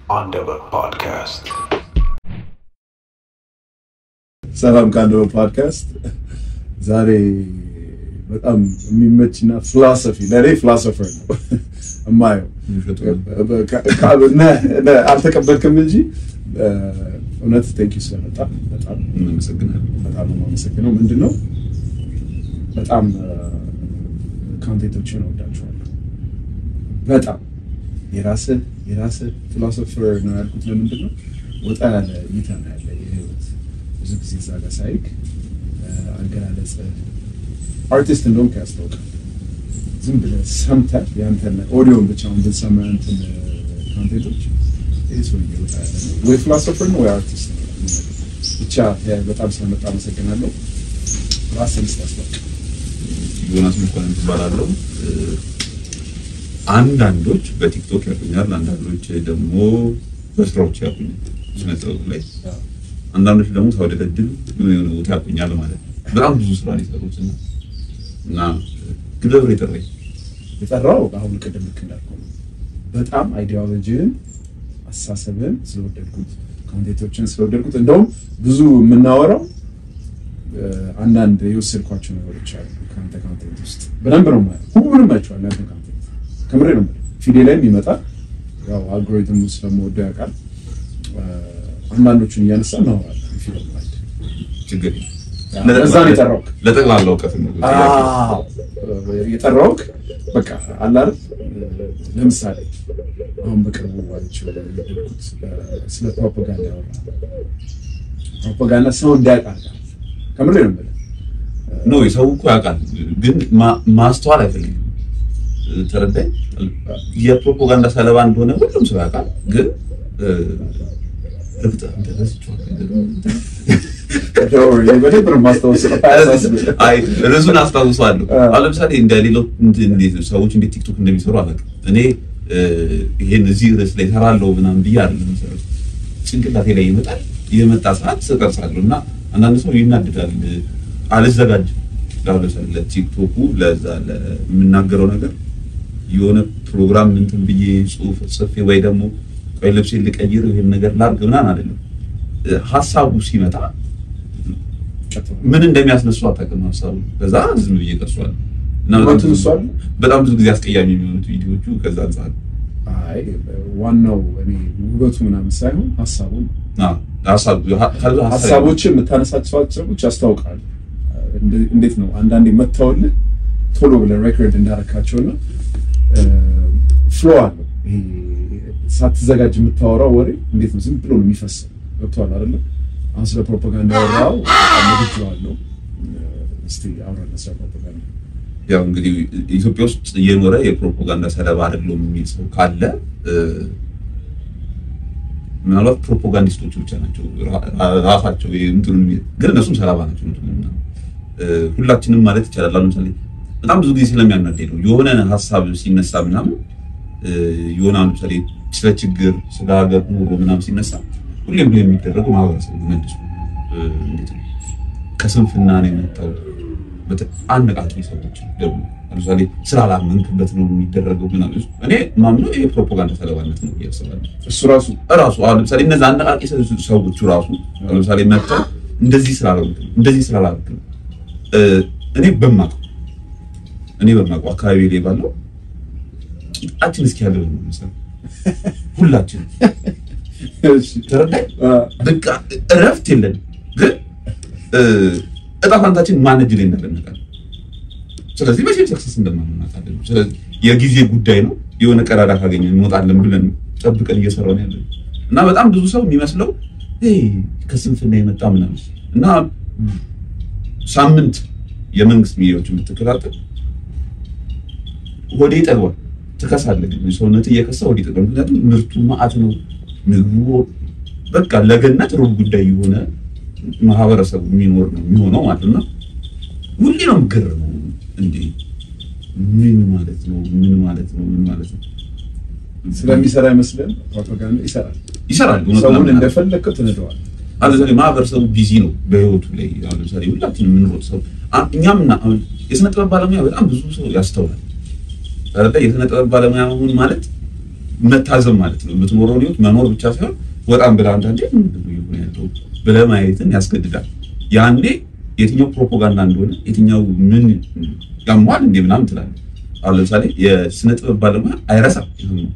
Underwood Podcast. ሰላም ከአንደበት ፖድካስት። ዛሬ በጣም የሚመችና ፍላሰፊ ለእኔ ፍላሶፈር ነው እማየው። አልተቀበልክም እንጂ እውነት ቴንኪ ስለመጣ በጣም እናመሰግናለን። በጣም ነው የማመሰግነው። ምንድን ነው በጣም ካንቴንቶችን እወዳቸዋለሁ። በጣም የራስህ የራስህ ፊሎሶፈር ነው ያልኩት ለምንድን ነው ወጣ ያለ እይታ ነው ያለ የህይወት ብዙ ጊዜ እዛ ጋር ሳይክ አገላለጽ አርቲስት እንደውም ያስታውቃል። ዝም ብለህ ሰምተህ ያንተን ኦዲዮን ብቻውን ብትሰማ ያንተን ካንቴንቶች ይህ ሰውዬ ወጣ ያለ ነው ወይ ፊሎሶፈር ነው ወይ አርቲስት ነው። ብቻ በጣም ስለመጣ አመሰግናለሁ። ራስን ስታስታውቅ ዮናስ መኳንንት እባላለሁ። አንዳንዶች በቲክቶክ ያቁኛል፣ አንዳንዶች ደግሞ በስራዎች ያቁኛል ስነ ጥበብ ላይ፣ አንዳንዶች ደግሞ ሳውደለድል የሆነ የሆነ ቦታ ያቁኛል ማለት ነው። በጣም ብዙ ስራ ነው የሰሩት እና እና ግለብር የጠራኝ የጠራው አሁን ቅድም ልክ እንዳልከው ነው። በጣም አይዲዮሎጂን አስተሳሰብን ስለወደድኩት ኮንቴንቶችን ስለወደድኩት እንደውም ብዙ የምናወራው አንዳንድ የወሰድኳቸው ነገሮች አሉ ከአንተ ኮንቴንት ውስጥ በደንብ ነው ማለት ሁሉንም አይቼዋለሁ። ያንተ ኮንቴንት ከምሬ ነው የምልህ። ፊዴ ላይም ይመጣል። ያው አልጎሪትሙ ስለምወደው ያውቃል። አንዳንዶቹን እያነሳ እናወራለን። ፊልም ላይ ችግር እዛ ነው የጠራሁት። ለጠቅላላ እውቀት ነው የጠራውክ በቃ አለ አይደል? ለምሳሌ አሁን በቅርቡ ዋይቼው የወደድኩት ስለ ፕሮፓጋንዳ ያወራ ፕሮፓጋንዳ ሰው እንዲያውቅ አድርጋል። ከምሬ ነው የምልህ። ነው የሰው እኮ ያውቃል፣ ግን ማ- ማስተዋል አይፈልግም። ተረዳኝ። የፕሮፓጋንዳ ሰለባ እንደሆነ ሁሉም ሰው ያውቃል፣ ግን እርግጥ በደንብ ነው የማስታውሰው። አይ ርዕሱን አስታውሰዋለሁ። አሁን ለምሳሌ እንደ ሌሎች እንዴት ሰዎች እንዴት ቲክቶክ እንደሚሰሩ አላውቅም። እኔ ይሄን እዚህ ርዕስ ላይ እሰራለሁ ምናምን ብዬ አይደለም የምሰራው። ጭንቅላቴ ላይ ይመጣል፣ የመጣ ሰዓት እቀርጻለሁ እና አንዳንድ ሰው ይናድዳል፣ አልዘጋጅም። አሁን ለምሳሌ ለቲክቶኩ ለዛ ለምናገረው ነገር የሆነ ፕሮግራም እንትን ብዬ ጽሁፍ ጽፌ ወይ ደግሞ ቆይ ልብሴን ልቀይር ይሄን ነገር ላድርግ ምናምን አይደለም። ሀሳቡ ሲመጣ ምን እንደሚያስነሱ አታውቅም። ሀሳቡ ከዛ ዝም ብዬ ቀርጿል እና በጣም ውበቱን ብዙ- እሱ አለ? በጣም ብዙ ጊዜ አስቀያሚ የሚሆኑት ቪዲዮቹ ከዛ አንጻር አይ ዋናው እኔ ውበቱ ምናምን ሳይሆን ሀሳቡ ነው። አዎ፣ ሀሳቡ ከዛ ሀሳብ ሀሳቦችን የምታነሳቸው ሀሳቦች ያስታውቃሉ። እንደ- እንዴት ነው አንዳንዴ መታወልህ ቶሎ ብለህ ሬኮርድ እንዳረካቸውና ፍሎ አለው። ይሄ ሳትዘጋጅ የምታወራው ወሬ እንዴት ነው ዝም ብሎ ነው የሚፈሰው። ገብቶሃል አይደለ? አሁን ስለ ፕሮፓጋንዳ ወራው አለው። እስቲ አውራለ ስለ ፕሮፓጋንዳ ያው እንግዲህ ኢትዮጵያ ውስጥ እየኖረ የፕሮፓጋንዳ ሰለባ አይደለም የሚል ሰው ካለ እ፣ ምናልባት ፕሮፓጋንዲስቶቹ ብቻ ናቸው ራ- ራሳቸው ይሄ እንትኑን የሚ- ግን እነሱም ሰለባ ናቸው። እንትኑ ምናምን እ፣ ሁላችንም ማለት ይቻላል። አሁን ለምሳሌ በጣም ብዙ ጊዜ ስለሚያናደኝ ነው የሆነ ሀሳብ ሲነሳ ምናምን እ፣ የሆነ አሁን ለምሳሌ ስለ ችግር ስለ ሀገር ኑሮ ምናምን ሲነሳ ሁሌም ብሎ የሚደረገው ማህበረሰብ መልሶ እ፣ እንዴት ነው ከስንፍና ነው የመጣው በተ- አነቃቂ ሰዎች ደግሞ ለምሳሌ ስላላመንክበት ነው የሚደረገው ምናምን። እኔ ማምነው ይሄ ፕሮፓጋንዳ ሰለባነት ነው ብዬ አስባለሁ። እሱ ራሱ እራሱ አሁን ለምሳሌ እነዛ አነቃቂ ሰ- ሰዎቹ ራሱ አሁን ለምሳሌ መጥተው እንደዚህ ስላላደረግክ ነው እንደዚህ ስላላደረግክ ነው እ፣ እኔ በማውቀው እኔ በማውቀው አካባቢ ላይ ባለው ቂጣችን እስኪ ያለው ነው መሰለኝ ሁላችን እሺ፣ ተረዳኝ። አ፣ በቃ እረፍት የለን ግን እ፣ እጣ ፋንታችን ማን እጅ ላይ እንዳለ እናውቃለን። ስለዚህ መቼም ሰክሰስ እንደማናውቃለን። ስለዚህ የጊዜ ጉዳይ ነው። የሆነ ቀዳዳ ካገኘን እንወጣለን ብለን ጠብቀን እየሰራን ያለን እና በጣም ብዙ ሰው የሚመስለው ይሄ ከስንፍና የመጣ ምናምን እና ሳምንት የመንግስት ሚዲያዎች የምትከታተል ሆዴ ይጠግባል፣ ትከሳለህ። ግን ሰውነት እየከሳ ሆዴ ይጠግባል። ምክንያቱም ምርቱ ማዕት ነው ምግቡ በቃ ለገነት ሩብ ጉዳይ የሆነ ማህበረሰቡ የሚኖር ነው የሚሆነው ማለት ነው። ሁሌ ነው የምገረመው። እንዴ ምን ማለት ነው? ምን ማለት ነው? ምን ማለት ነው? ስለሚሰራ አይመስልም? ፕሮፓጋንዳ ይሰራል። ይሰራል። እውነት ሰውን ለመናገር። እንደፈለግከው ትነደዋል። አሁን ለምሳሌ ማህበረሰቡ ቢዚ ነው በህይወቱ ላይ። አሁን ለምሳሌ ሁላችንም የምንሮጥ ሰው አ- እኛም እና አሁን የስነ ጥበብ ባለሙያ በጣም ብዙ ሰው ያስተውላል። አይደለ? የስነ ጥበብ ባለሙያ መሆን ማለት መታዘብ ማለት ነው። የምትኖረው ህይወት መኖር ብቻ ሳይሆን ወጣም ብለህ አንዳንዴ ምንድን ነው እየሆነ ያለው ብለህ ማየትን ያስገድዳል። ያኔ የትኛው ፕሮፓጋንዳ እንደሆነ የትኛው ምን ያሟል እንዴ ምናምን ትላለህ። አሁን ለምሳሌ የስነ ጥበብ ባለሙያ አይረሳም።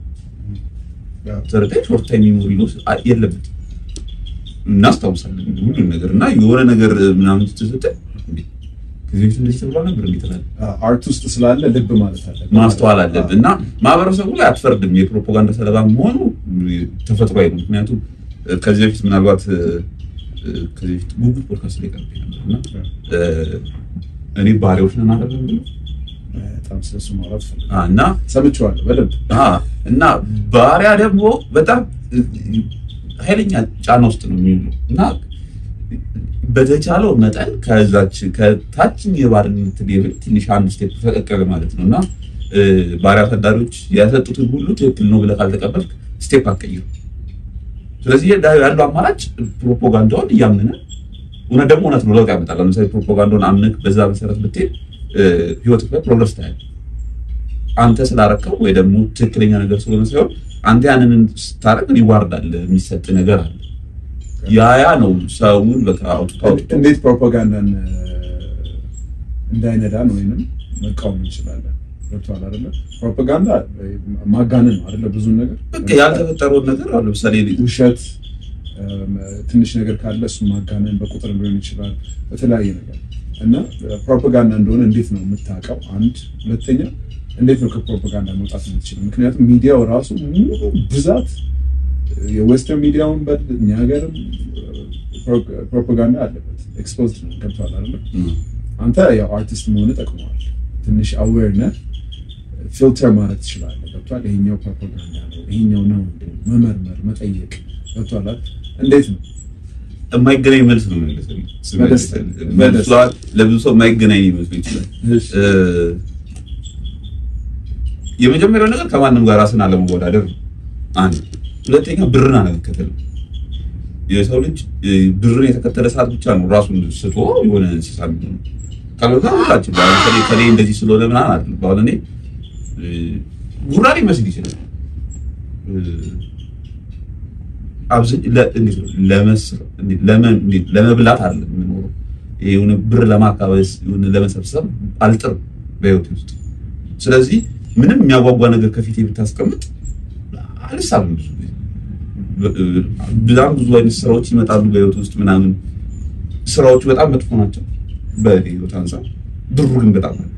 ተረዳይ ሾርት ታይም ሚሞሪ ሎስ የለበትም። እናስታውሳለን ሁሉም ነገር እና የሆነ ነገር ምናምን ስትሰጠ ከዚህ በፊት እንደዚህ ተብሏል ነበር እንዴ ትላለህ። አርት ውስጥ ስላለ ልብ ማለት አለ ማስተዋል አለብህ እና ማህበረሰቡ ላይ አትፈርድም። የፕሮፓጋንዳ ሰለባ መሆኑ ተፈጥሯዊ ነው። ምክንያቱም ከዚህ በፊት ምናልባት ከዚህ በፊት ጉጉት ፖድካስት ላይ ቀርቤ ነበር እና እኔ ባሪያዎች ነን አይደለም ብሎ በጣም ስለሱ ማውራት ፈልጋለሁ አ፣ እና ሰምቼዋለሁ በደንብ አ፣ እና ባሪያ ደግሞ በጣም ኃይለኛ ጫና ውስጥ ነው የሚውለው እና በተቻለው መጠን ከዛች ከታችኝ የባርነት ሌቭል ትንሽ አንድ ስቴፕ ፈቀቅ ማለት ነው እና እ፣ ባሪያ አሳዳሪዎች ያሰጡትን ሁሉ ትክክል ነው ብለህ ካልተቀበልክ ስቴፕ አትቀይሩ። ስለዚህ ዳ- ያለው አማራጭ ፕሮፓጋንዳውን እያመነ እውነት ደግሞ እውነት ነው ለውጥ ያመጣል። ለምሳሌ ፕሮፓጋንዳውን አምነህ በዛ መሰረት ብትሄድ እ፣ ህይወትህ ላይ ፕሮግረስ ታያለህ። አንተ ስላረከው ወይ ደግሞ ትክክለኛ ነገር ስለሆነ ሳይሆን አንተ ያንን ስታረግ ሪዋርድ አለ፣ የሚሰጥ ነገር አለ። ያ ያ ነው ሰውን በቃ አውጥቶ አውጥቶ እንዴት ፕሮፓጋንዳን እ፣ እንዳይነዳን ወይንም መቃወም እንችላለን? ገብቶሃል አይደለ? ፕሮፓጋንዳ እ፣ ማጋነን ነው አይደለ? ብዙ ነገር በቃ ያልተፈጠረውን ነገር አሁን ለምሳሌ ውሸት እም፣ ትንሽ ነገር ካለ እሱ ማጋነን በቁጥር ሊሆን ይችላል፣ በተለያየ ነገር እና ፕሮፓጋንዳ እንደሆነ እንዴት ነው የምታውቀው? አንድ ሁለተኛ፣ እንዴት ነው ከፕሮፓጋንዳ መውጣት የምትችለው? ምክንያቱም ሚዲያው ራሱ ሙሉ ብዛት የዌስተርን ሚዲያውን በል እኛ ሀገርም ፕሮፓጋንዳ አለበት። ኤክስፖዝድ ነው። ገብቶሃል አይደለ? አንተ ያው አርቲስት መሆን ጠቅመዋል። ትንሽ አዌርነስ ፊልተር ማለት ትችላለህ። ገብቶሃል? ይሄኛው ፕሮፓጋንዳ ነው፣ ይሄኛው ነው እንዴ? መመርመር፣ መጠየቅ ገብቶሃል አይደል? እንዴት ነው የማይገናኝ መልስ ነው የሚመልሰው። በደስታ መልሷ ለብዙ ሰው የማይገናኝ ሊመስል ይችላል። እ፣ የመጀመሪያው ነገር ከማንም ጋር ራስን አለመወዳደር ነው። አንድ ሁለተኛ ብርን አለመከተል ነው። የሰው ልጅ እ፣ ብርን የተከተለ ሰዓት ብቻ ነው ራሱን ስቶ የሆነ እንስሳ የሚሆነው። ካልበዛ ሁላችን አሁን ከሌ ከሌ እንደዚህ ስለሆነ ምናምን አይደለም። አሁን እኔ እ፣ ጉራ ሊመስል ይችላል እ፣ አብዝ ለ- እንዴት ነው ለመስር እንዴት ለመ- እንዴት ለመብላት አይደለም የምኖረው። ይሄ የሆነ ብር ለማካበስ የሆነ ለመሰብሰብ አልጥርም በህይወቴ ውስጥ። ስለዚህ ምንም የሚያጓጓ ነገር ከፊቴ ብታስቀምጥ አልሳብም። ብዙ ጊዜ በ- በጣም ብዙ አይነት ስራዎች ይመጣሉ በህይወት ውስጥ ምናምን ስራዎቹ በጣም መጥፎ ናቸው በህይወት አንጻር፣ ብሩ ግን በጣም አለ።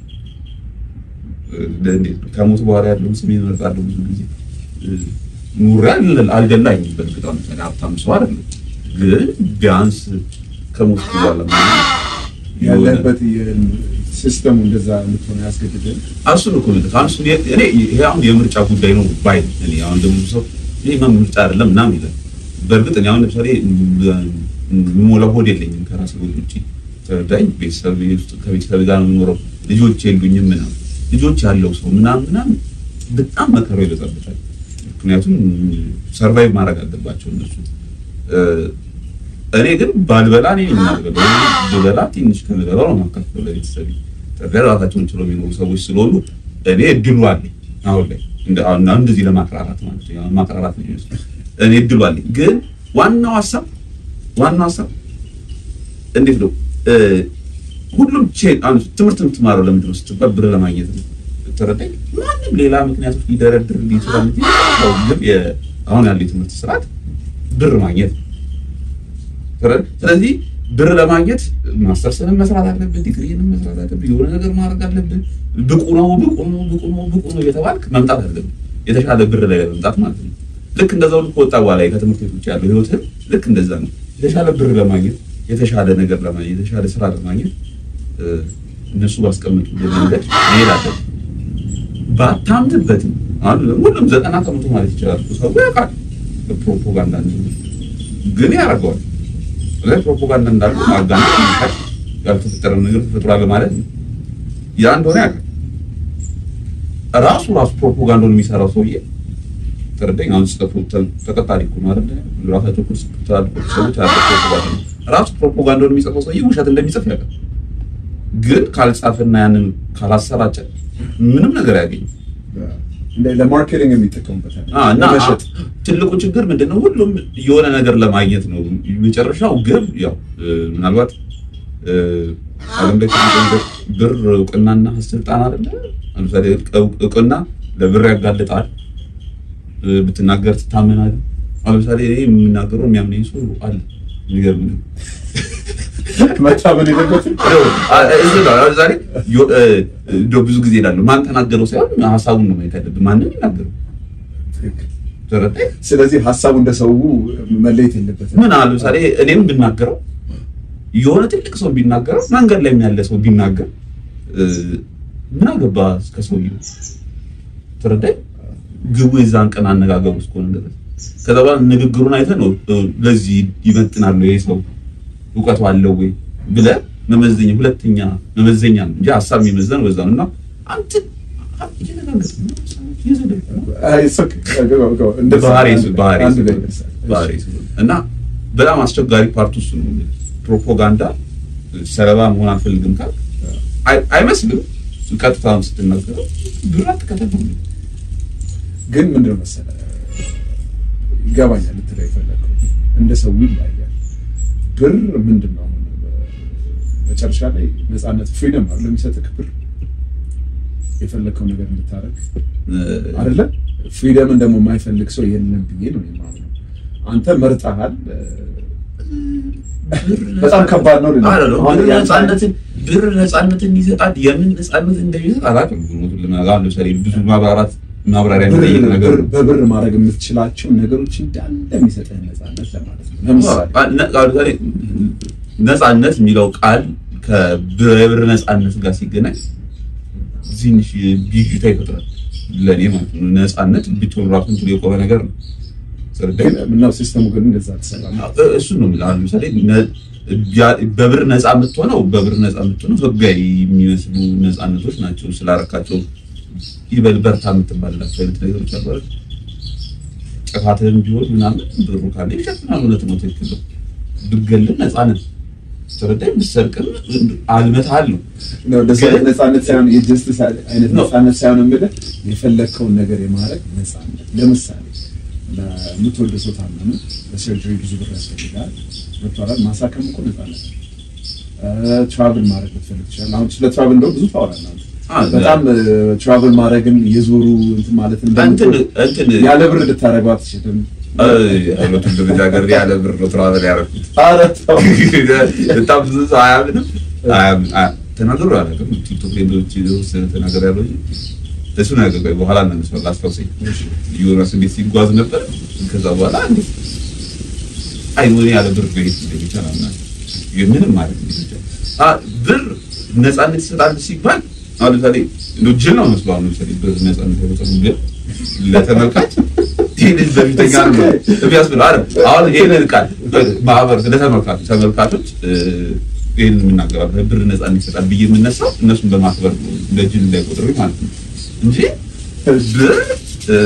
እንዴት ነው ከሞት በኋላ ያለውን ስሜን እመርጣለሁ ብዙ ጊዜ ኑሬ አል- አልደላኝም። በእርግጥ አሁን ለምሳሌ ሀብታም ሰው አይደለም፣ ግን ቢያንስ ከሞት በኋላ ምናምን የሆነ- ያለበት ሲስተሙ እንደዛ እንድትሆነ ያስገድድን። እሱን እኮ ነው ከአንሱ እኔ ይሄ አሁን የምርጫ ጉዳይ ነው ባይ ነኝ። እኔ አሁን ደግሞ ብዙ ሰው ይሄ ማ ምርጫ አይደለም ምናምን ይላል። በእርግጥ እኔ አሁን ለምሳሌ የምሞላው ሆድ የለኝም ከራሴ ሆድ ውጭ ተረዳኝ። ቤተሰብ ውስጥ ከቤተሰብ ጋር ነው የምኖረው። ልጆች የሉኝም ምናምን ልጆች ያለው ሰው ምናምን ምናምን በጣም መከራው ይበዛበታል። ምክንያቱም ሰርቫይቭ ማድረግ አለባቸው እነሱ እ፣ እኔ ግን ባልበላ እኔ የማልበላው ብበላ ትንሽ ከምበላው ነው ማካፈል ለቤተሰብ ተገር ራሳቸውን ችለው የሚኖሩ ሰዎች ስለሆኑ እኔ እድሉ አለኝ አሁን ላይ እንደ አሁን እንደዚህ ለማቅራራት ማለት ነው ያው ማቅራራት ነው የሚመስለው እኔ እድሉ አለኝ ግን ዋናው ሀሳብ ዋናው ሀሳብ እንዴት ነው እ፣ ሁሉም ቼ- አሁን ትምህርት የምትማረው ለምንድን ነው ስትባል ብር ለማግኘት ነው ተረዳኝ ማንም ሌላ ምክንያቶች ሊደረድር ሊችላል እንጂ ያው ግን የ- አሁን ያለው የትምህርት ስርዓት ብር ማግኘት ነው ተረድ- ስለዚህ ብር ለማግኘት ማስተርስንም መስራት አለብን፣ ዲግሪንም መስራት አለብን፣ የሆነ ነገር ማድረግ አለብን። ብቁ ነው ብቁ ነው ብቁ ነው ብቁ ነው እየተባልክ መምጣት አለብን፣ የተሻለ ብር ላይ ለመምጣት ማለት ነው። ልክ እንደዛው ልክ ወጣ በኋላ ከትምህርት ቤት ውጭ ያለው ህይወትህ ልክ እንደዛ ነው። የተሻለ ብር ለማግኘት የተሻለ ነገር ለማግኘት የተሻለ ስራ ለማግኘት እ፣ እነሱ ባስቀመጡ መንገድ መሄድ አለብን። ባታምንበትም አሁን ሁሉም ዘጠና ከመቶ ማለት ይቻላል እኮ ሰው ያውቃል ፕሮፓጋንዳ እንደሆነ ግን ያደርገዋል። ስለዚህ ፕሮፓጋንዳ እንዳለ ማጋነን የሚካድ ያልተፈጠረ ነገር ተፈጥሯል ማለት ነው። ያ እንደሆነ ያውቃል። ራሱ ራሱ ፕሮፓጋንዳውን የሚሰራው ሰውዬ ተረዳኝ። አሁን ጽፈቱ ተቀጣሪ እኮ ነው አይደል? ራሳቸው እኮ ጽፈቱ ሰዎች አለ ፕሮፓጋንዳ ነው። ራሱ ፕሮፓጋንዳውን የሚጽፈው ሰውዬ ውሸት እንደሚጽፍ ያውቃል። ግን ካልጻፈና ያንን ካላሰራጨ ምንም ነገር ያገኝ እንደ ለማርኬቲንግ የሚጠቀሙበታል አ፣ እና ለመሸጥ ትልቁ ችግር ምንድነው? ሁሉም የሆነ ነገር ለማግኘት ነው መጨረሻው ግብ። ያው እ፣ ምናልባት እ፣ ዓለም ላይ ትልቁ ነገር ብር፣ እውቅናና ስልጣን አይደለ? ለምሳሌ እውቅ- እውቅና ለብር ያጋልጣል፣ እ፣ ብትናገር ትታመናለህ። አሁን ለምሳሌ እኔ የምናገረው የሚያምነኝ ሰው አለ። የሚገርም ነው። መታመን የለበትም እንደው አ- እዚህ ነው አሁን ዛሬ ዮ- እ፣ እንደው ብዙ ጊዜ እላለሁ ማን ተናገረው ሳይሆን ሀሳቡን ነው ማየት ያለብን። ማንም ይናገረው ትክክል። ተረዳኝ። ስለዚህ ሀሳቡ እንደ ሰው መለየት የለበትም ምን አለ ለምሳሌ እኔም ብናገረው የሆነ ትልቅ ሰው ቢናገረው መንገድ ላይ ያለ ሰው ቢናገር እ፣ ምን አገባ እስከ ሰውዬው ተረዳኝ። ግቡ የዛን ቀን አነጋገሩ እስከሆነ ድረስ ከዛ በኋላ ንግግሩን አይተህ ነው እ፣ ለዚህ ይመጥናል ይሄ ሰው እውቀቱ አለው ወይ ብለህ መመዘኛ ሁለተኛ መመዘኛ ነው እንጂ ሀሳብ የሚመዘን በዛ ነው እና አንተ እየተናገርክ ነው፣ እየዘለልክ ነው። አይ፣ it's okay። go, go, go. እንደዛ ባህሪ አንድ- ባህሪ አንድ ላይ ስለሆነ- ይደርሳል። ባህሪ ስለሆነ እና በጣም አስቸጋሪ ፓርቱ እሱ ነው። ፕሮፓጋንዳ ሰለባ መሆን አልፈልግም ካል አይ- አይመስልም። ቀጥታውን ስትናገረው ብር አትከተል ነው የሚለው። ግን ምንድነው መሰለህ ይገባኛል ልትለው የፈለገው እንደ ሰው ይለያያል። ብር ምንድን ነው አሁን መጨረሻ ላይ ነፃነት ፍሪደም አለ የሚሰጥህ ብር የፈለግከው ነገር እንድታደርግ እ፣ አይደለ? ፍሪደምን ደግሞ የማይፈልግ ሰው የለም ብዬ ነው የማምነው። አንተ መርጠሃል። በጣም ከባድ ነው ልልህ። አይደለም። አሁን ብር ያንተ- ነፃነትን ብር ነፃነትን ይሰጣል። የምን ነፃነት እንደሚሰጥ አላውቅም። እውነቱን ለመናገር አሁን ለምሳሌ ብዙ ማብራራት ማብራሪያ ብር- የሚጠይቅ ነገር ብር- በብር ማድረግ የምትችላቸው ነገሮች እንዳለ የሚሰጥህ ነፃነት ለማለት ነው። ለምሳሌ ነ- አሁን ለምሳሌ ነፃነት የሚለው ቃል ከብር ነፃነት ጋር ሲገናኝ ትንሽ ብዥታ ይፈጥራል ለእኔ ማለት ነው። ነፃነት ብቻውን ራሱን ችሎ የቆመ ነገር ነው። ግን ምነው ሲስተሙ ግን እንደዛ አልተሰራም። እሱ ነው የምልህ። አሁን ለምሳሌ ነ- ያ- በብር ነፃ የምትሆነው በብር ነፃ የምትሆነው ህጋዊ የሚመስሉ ነፃነቶች ናቸው። ስላረካቸው ይበል በርታ የምትባልላቸው አይነት ነገሮች አሉ አይደል? ጥፋትህም ቢሆን ምናምን ብሩ ካለ ይሸፍናል። እውነት ነው፣ ትክክል ነው። ብትገልም ነፃነት ተረዳኝ። ብትሰርቅም አልመታሃል ነው ነው እንደዚህ አይነት ግን- ነፃነት ሳይሆን የጀስትስ አይነት ነው። ነፃነት ሳይሆን የምልህ የፈለግከውን ነገር የማድረግ ነፃነት። ለምሳሌ ለምትወደው ሰው ታመመ፣ በሰርጀሪ ብዙ ብር ያስፈልጋል። ዶክተራል ማሳከም እኮ ነፃነት ነው። ትራቭል ማድረግ ብትፈልግ ትችላለህ። አሁን ስለ ትራቭል እንደው ብዙ ታወራለህ አንተ። አዎ፣ በጣም ትራቭል ማድረግን የዞሩ እንትን ማለትን እንትን እንደምትወድ እንትን ያለ ብር ልታደርገው አትችልም። እውነቱን ልጃገር ያለ ብር ነው ትራቨል ያደረኩት። ኧረ ተው። በጣም ብዙ ሰው አያምንም። አያምን- አያ- ተናግሮ አላውቅም። ቲክቶክ ላይ እንደውም የተወሰነ ተናገር ያለው እንጂ እሱ ነው ያገባኝ። በኋላ ነው እሱ ላስታውሰኝ። ዮናስ እንዴት ሲጓዝ ነበር። ከዛ በኋላ እንዴት አይ ወኔ ያለ ብር ቤት እንደሚቻል አምናለሁ። ምንም ማለት እንደሚቻል አ ብር ነፃነት ይሰጣል ሲባል አሁን ለምሳሌ እንደው ጅል ነው መስሎ አሁን ለምሳሌ ብር ነፃነት ያወጣል ግን ለተመልካች ይህንን በፊተኛ ነው የሚያስብል አይደል? አሁን ይህንን ቃል ማህበር ለተመልካች ተመልካቾች እ፣ ይህንን የምናገራለን ብር ነፃነት ይሰጣል ብዬ የምነሳው እነሱን በማክበር ነው፣ እንደ ጅል እንዳይቆጥሩኝ ማለት ነው እንጂ ብር እ፣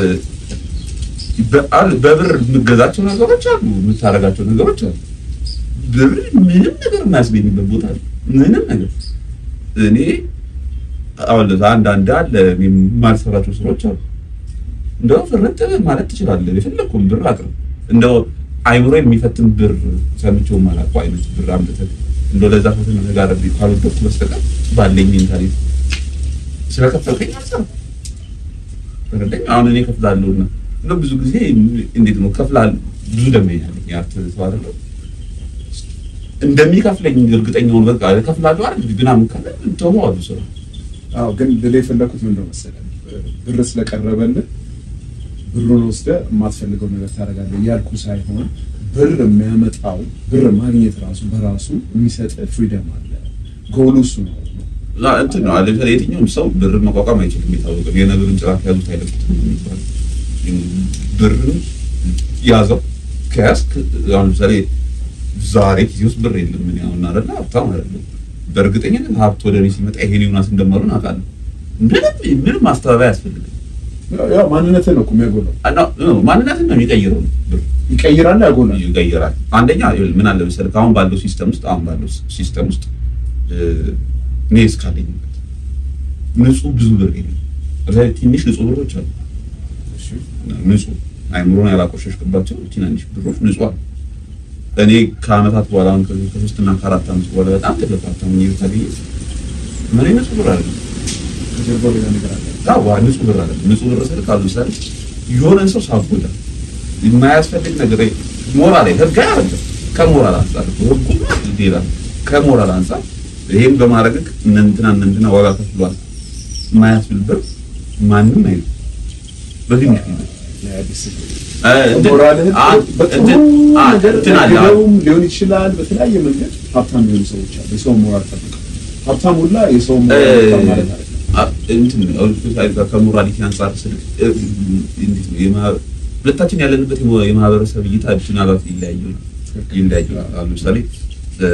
በ- በብር የምገዛቸው ነገሮች አሉ፣ የምታደርጋቸው ነገሮች አሉ። ብር ምንም ነገር የማያስገኝበት ቦታ አለ። ምንም ነገር እኔ አሁን ለዛ አንዳንድ አለ እኔ የማልሰራቸው ስራዎች አሉ። እንደው ፍርጥ ማለት ትችላለህ፣ የፈለግኩን ብር አቅርብ። እንደው አይምሮ የሚፈትን ብር ሰምቼው የማላውቀው አይነት ብር አምጥተህ እንደው ለዛ ፈተና ተጋረብ ካልወደድኩ በስተቀር ባለኝ ሜንታሊቲ ስለከፈልከኝ አልሰራም። ተረዳኝ። አሁን እኔ ከፍላለሁ እና እንደው ብዙ ጊዜ እንዴት ነው ከፍላለሁ፣ ብዙ ደንበኛ አለኝ የአርት ሰው አይደለም እንደሚከፍለኝ እርግጠኛውን በቃ ከፍላለሁ አይደል ምናምን ካለ ተወዋሉ ስራ አዎ ግን ልል የፈለኩት ምንድን ነው መሰለህ ብር ስለቀረበልህ ብሩን ወስደህ የማትፈልገው ነገር ታደርጋለህ እያልኩ ሳይሆን ብር የሚያመጣው ብር ማግኘት ራሱ በራሱ የሚሰጥህ ፍሪደም አለ። ጎሉ እሱ ነው። እና እንትን ነው አለ የትኛውም ሰው ብርን መቋቋም አይችልም። የታወቀ ነው። የነብርን ጭራት ያዙት አይለቁትም የሚባለው ብርን ያዘው ከያዝክ አሁን ለምሳሌ ዛሬ ጊዜ ውስጥ ብር የለም ምን ያሁን አይደለ ሀብታም አይደለም። በእርግጠኝነት ሀብት ወደ እኔ ሲመጣ ይሄን ዮናስ እንደማሉን አውቃለሁ። ምንም ምንም ማስተባበያ አያስፈልግም። ያው ማንነትህ ነው እኮ የሚያጎላው። እና ማንነትን ነው የሚቀይረው ብር ይቀይራል፣ ያጎላል። ይቀይራል። አንደኛ ይኸውልህ ምን አለ መሰለህ አሁን ባለው ሲስተም ውስጥ አሁን ባለው ሲስተም ውስጥ እ፣ እኔ እስካለኝበት ንጹህ ብዙ ብር የለም። ለምሳሌ ትንሽ ንጹህ ብሮች አሉ ንጹህ አይምሮን ያላቆሸሽክባቸው ትናንሽ ብሮች ንጹህ አሉ። እኔ ከአመታት በኋላ አሁን ከሶስት እና ከአራት ዓመት በኋላ በጣም ተለፋታ ምን ይታገኝ ምን ንጹህ ብር አለ ከጀርባው ሌላ ነገር አለ። አዎ ንጹህ ብር አለ ንጹህ ብር ስል ካሉ ምሳሌ የሆነን ሰው ሳትጎዳ የማያስፈልግ ነገር ሞራል ህግ አይደለም ከሞራል አንጻር ህጉ ሌላ ከሞራል አንጻር ይሄን በማድረግ እንትና እንትና ዋጋ ከፍሏል የማያስብል ብር ማንም አይደለም በዚህ ምክንያት ለአዲስ እ እንትን- ሞራልህን አ- በጥሩ እንትን- አ- ነገር እንትን አለ። ደግፈውም ሊሆን ይችላል። በተለያየ መንገድ ሀብታም የሆኑ ሰዎች አሉ። የሰውን ሞራል ጠብቀው ሀብታም ሁላ የሰውን ሞራል ጠብቀው ማለት አይደለም። አ- እንትን አሁን ስፔሻሊ ከሞራሊቲ አንጻር ስል እ- እንዴት ነው የማ- ሁለታችን ያለንበት የማ- የማህበረሰብ እይታ ምናልባት ይለያዩ ይለያዩ አሁን ለምሳሌ እ፣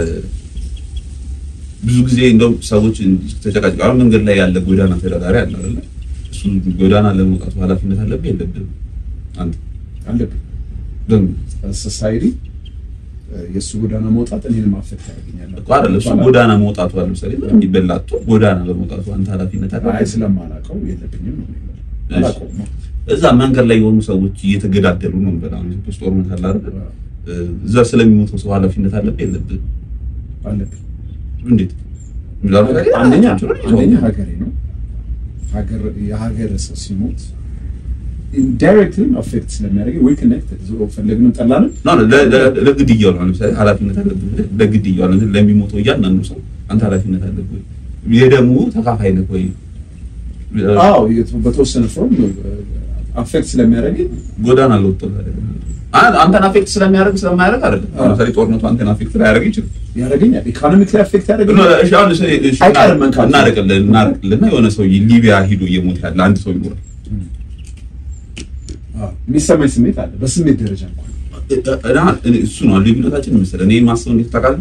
ብዙ ጊዜ እንደውም ሰዎች ተጨቃጭቀው አሁን መንገድ ላይ ያለ ጎዳና ተዳዳሪ አለ አይደለ እሱ ጎዳና ለመውጣቱ ኃላፊነት አለብህ የለብህም አንተ አለብን በምን ሶሳይቲ የእሱ ጎዳና መውጣት እኔን ማፈት ያደርገኛል እኮ አይደለ እሱ ጎዳና መውጣቱ አለ ለምሳሌ ምንም የሚበላቶ ጎዳና በመውጣቱ አንተ ኃላፊነት አይ አለብህ ስለማላውቀው የለብኝም ነው የሚለው። እሺ። አላውቀውም ነው። እዛ መንገድ ላይ የሆኑ ሰዎች እየተገዳደሉ ነው በጣም ኢትዮጵያ ውስጥ ጦርነት አለ አይደል እዛ ስለሚሞተው ሰው ኃላፊነት አለብህ የለብህም አለብኝ እንዴት ሚዛኑ ላይ አንደኛ ናቸው ነው አንደኛ ሀገሬ ነው ሀገር የሀገር ሰው ሲሞት ኢንዳይሬክትሊ አፌክት ስለሚያደርግ ወይ ኮኔክትድ ዞሮ ፈለግንም ጠላንም ኖ ኖ ለ- ለ- ለግድያው ነው ለምሳሌ ኃላፊነት አለብህ ብለህ ለግድያው ነው ለሚሞተው እያንዳንዱ ሰው አንተ ኃላፊነት አለብህ ወይ የደሙ ተካፋይ ነህ ወይ አዎ የት- በተወሰነ ፎርም አፌክት ስለሚያደርግ ጎዳና ለወጥቶ አንተን አፌክት ስለሚያደርግ ስለማያደርግ አይደለም አዎ። ለምሳሌ ጦርነቱ አንተን አፌክት ላያደርግ ይችላል ያደርገኛል ኢኮኖሚክ ላይ አፌክት ኖ፣ ያደርገኛል እሺ፣ አሁን እሺ፣ እሺ፣ አይቀርም መንካቱ። እናርቅልህ እናርቅልህና የሆነ ሰው ሊቢያ ሂዶ እየሞተ ያለ አንድ ሰው ይኖራል አዎ፣ የሚሰማኝ ስሜት አለ በስሜት ደረጃ እንኳን እና እኔ- እሱ ነው ልዩነታችን መሰለህ። እኔ ማስበው እንዴት ታውቃለህ?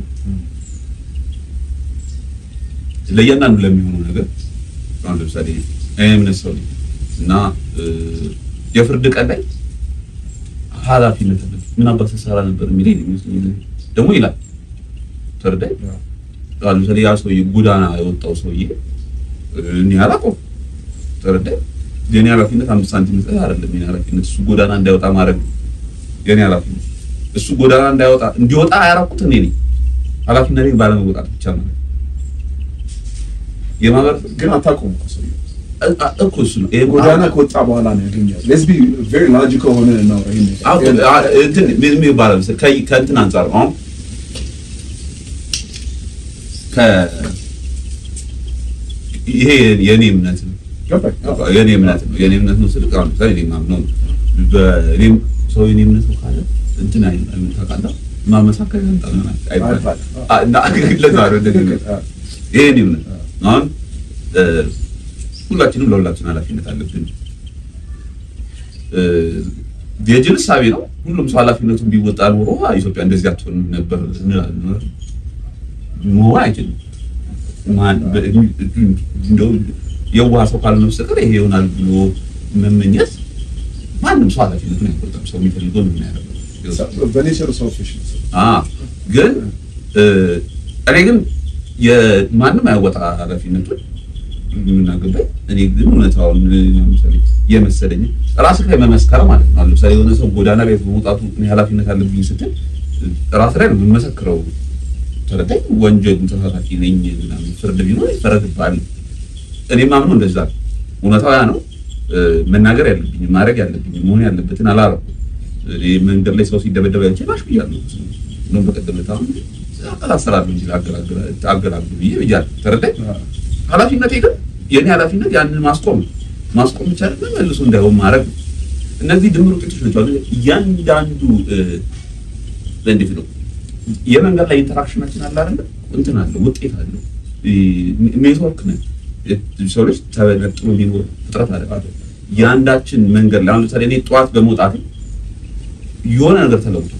ለእያንዳንዱ ለሚሆነው ነገር አሁን ለምሳሌ እኔ እምነት ሰው ነኝ እና እ፣ የፍርድ ቀን ላይ ኃላፊነት አለ ምን አባት ስትሰራ ነበር የሚለኝ ነው የሚመስለኝ። ደግሞ ይላል ተረዳኝ። አሁን ለምሳሌ ያ ሰውዬ ጎዳና የወጣው ሰውዬ እ፣ እኔ አላውቀውም። ተረዳኝ። የኔ ኃላፊነት አምስት ሳንቲም መስጠት አይደለም። የኔ ኃላፊነት እሱ ጎዳና እንዳይወጣ ማድረግ ነው። የኔ ኃላፊነት እሱ ጎዳና እንዳይወጣ እንዲወጣ ያደረኩት እኔ ነኝ። ኃላፊነቴን ባለመወጣት ብቻ ማለት ነው። የማህበረሰብ ግን አታውቀውም እኮ ሰውዬው እ- አ- እኮ እሱ ነው ይሄ ጎዳና ከወጣ በኋላ ነው ያገኘው ሌትስ ቢ ቬሪ ሎጂካል ሆነ ነው ይሄን ነገር አዎ፣ አ- እንትን ምን ምን ይባላል መሰለህ? ከ- ከእንትን አንጻር ነው። አሁን ከ ይሄ የኔ እምነት ነው ገባኝ አዎ። የኔ እምነት ነው የኔ እምነት ነው ስልክ አሁን ለምሳሌ እኔ ማምነው ነው በእኔም ሰው የኔ እምነት ነው ካለ እንትን አይ አይ ታውቃለህ ማመሳከር ያንጣል አይባል አይባልም። አ- እና ለዛ ነው እንደዚህ ነው። አዎ። ይሄ የኔ እምነት ነው። አሁን እ፣ ሁላችንም ለሁላችን ኃላፊነት አለብን። እ፣ የጅል እሳቤ ነው። ሁሉም ሰው ኃላፊነቱን ቢወጣ ኖሮ ኢትዮጵያ እንደዚህ አትሆንም ነበር እንላለን። መሆን አይችልም። ማን በ- እንደው የዋህ ሰው ካልሆነ በስተቀር ይሄ ይሆናል ብሎ መመኘት ማንም ሰው ኃላፊነቱን አይወጣም። ሰው የሚፈልገው ነው የሚያደርገው። በኔቸሩ ሰልፊሽ ነው ሰው። አ ግን እ፣ እኔ ግን የማንም አይወጣ ኃላፊነቱን የምናገባኝ እኔ ግን እውነታውን ለምሳሌ የመሰለኝ ራስህ ላይ መመስከር ማለት ነው። ለምሳሌ የሆነ ሰው ጎዳና ላይ በመውጣቱ እኔ ኃላፊነት አለብኝ ስትል ራስህ ላይ ነው የምመሰክረው። ተረዳኝ። ወንጀል ተሳታፊ ነኝ ምናምን ፍርድ ቢኖር ይፈረድብሃል። እኔ ማምነው እንደዛ ነው። እውነታው ያ ነው። እ፣ መናገር ያለብኝ ማድረግ ያለብኝ መሆን ያለበትን አላረኩም። እኔ መንገድ ላይ ሰው ሲደበደብ አይቼ ባሽ ብያለሁ። እንደውም በቀደም ዕለት አሁን አላሰራለሁ እንጂ አገላግሉ ብዬ ብያለሁ። ተረዳኝ። አዎ። ኃላፊነቴ ግን የኔ ኃላፊነት ያንን ማስቆም ነው። ማስቆም ብቻ አይደለም መልሶ እንዳይሆን ማድረግ ነው። እነዚህ ድምር ውጤቶች ናቸው። አሁን እያንዳንዱ እ፣ እንዴት ነው የመንገድ ላይ ኢንተራክሽናችን አለ አይደለ? እንትን አለው ውጤት አለው እ፣ ኔትወርክ ነን። ሰው ልጅ ተነጥሎ የሚኖር ፍጥረት አለ። የአንዳችን መንገድ ላይ አሁን ለምሳሌ እኔ ጠዋት በመውጣት የሆነ ነገር ተለውጧል።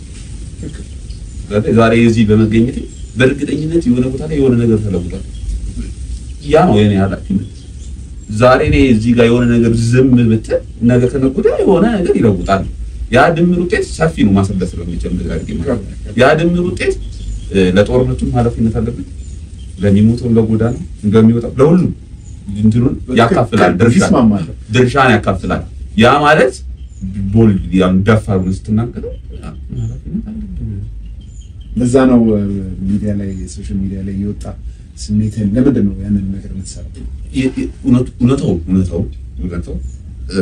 ስለዚህ ዛሬ እዚህ በመገኘት በእርግጠኝነት የሆነ ቦታ ላይ የሆነ ነገር ተለውጧል። ያ ነው የኔ ኃላፊነት። ዛሬ እኔ እዚህ ጋር የሆነ ነገር ዝም ብትል ነገ ከነገ ወዲያ የሆነ ነገር ይለውጣል። ያ ድምር ውጤት ሰፊ ነው ማስረዳት ስለሚችል እንደዛ አድርጌ ማለት ነው። ያ ድምር ውጤት እ፣ ለጦርነቱም ኃላፊነት አለብን፣ ለሚሞተው ለጎዳና እንደሚወጣው ለሁሉም እንትኑን ያካፍላል፣ ድርሻ ይስማማለሁ። ድርሻን ያካፍላል። ያ ማለት ቦልድ ያን ደፋር ብለህ ስትናገረው ኃላፊነት አለብህ። ለዛ ነው ሚዲያ ላይ ሶሻል ሚዲያ ላይ የወጣ ስሜትን ለምንድን ነው ያንን ነገር የምትሰራው? የ- የ- እውነቱ- እውነታው እውነታው እውነታው እ፣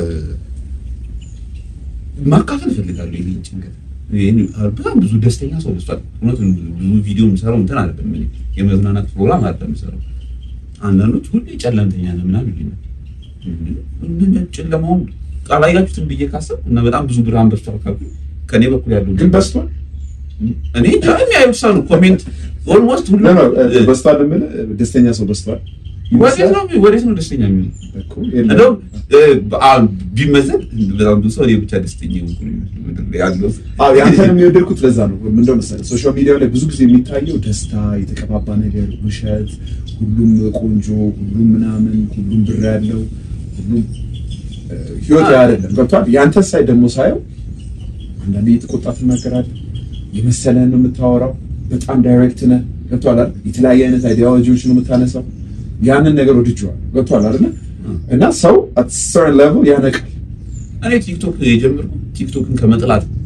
ማካፈል እፈልጋለሁ ይሄን ጭንቀት። ይሄን በጣም ብዙ ደስተኛ ሰው በዝቷል። እውነቱን ብዙ ቪዲዮ የምሰራው እንትን አይደለም እኔ የመዝናናት ፕሮግራም አይደለም የምሰራው። አንዳንዶች ሁሌ ጨለምተኛ ነው ምናምን ይሉኛል። ምን ጨለማውን አላያችሁትም ብዬ ካሰብኩ እና በጣም ብዙ ብርሃን በዝቷል ካልኩኝ ከእኔ በኩል ያለው ግን በስቷል እኔ እንጃ የሚያዩት ሰው ነው ኮሜንት ኦልሞስት ሁሉ ነው ነው በስቷል የምልህ ደስተኛ ሰው በስቷል ወዴት ነው ወዴት ነው ደስተኛ የሚሆነው? እኮ የለም። እንደውም እ፣ በአ- ቢመዘን በጣም ብዙ ሰው እኔ ብቻ ደስተኛ የሆንኩ ነው የሚመስለው ምድር ላይ ያለው ሰው። አዎ ያንተንም የወደድኩት ለዛ ነው። ምንድነው መሰለህ ሶሻል ሚዲያው ላይ ብዙ ጊዜ የሚታየው ደስታ፣ የተቀባባ ነገር፣ ውሸት፣ ሁሉም ቆንጆ፣ ሁሉም ምናምን፣ ሁሉም ብር ያለው፣ ሁሉም እ፣ ህይወት ያ አይደለም። ገብቶሃል? ያንተ ሳይ ደግሞ ሳየው አንዳንዴ የተቆጣ ትናገራለህ፣ የመሰለህን ነው የምታወራው፣ በጣም ዳይሬክት ነህ። ገብቶሃል አይደል? የተለያየ አይነት አይዲያሎጂዎች ነው የምታነሳው። ያንን ነገር ወድጄዋለሁ። ገብቶሃል አይደል? እና ሰው at certain level ያነቃል። እኔ ቲክቶክ የጀመርኩት ቲክቶክን ከመጥላት ነው።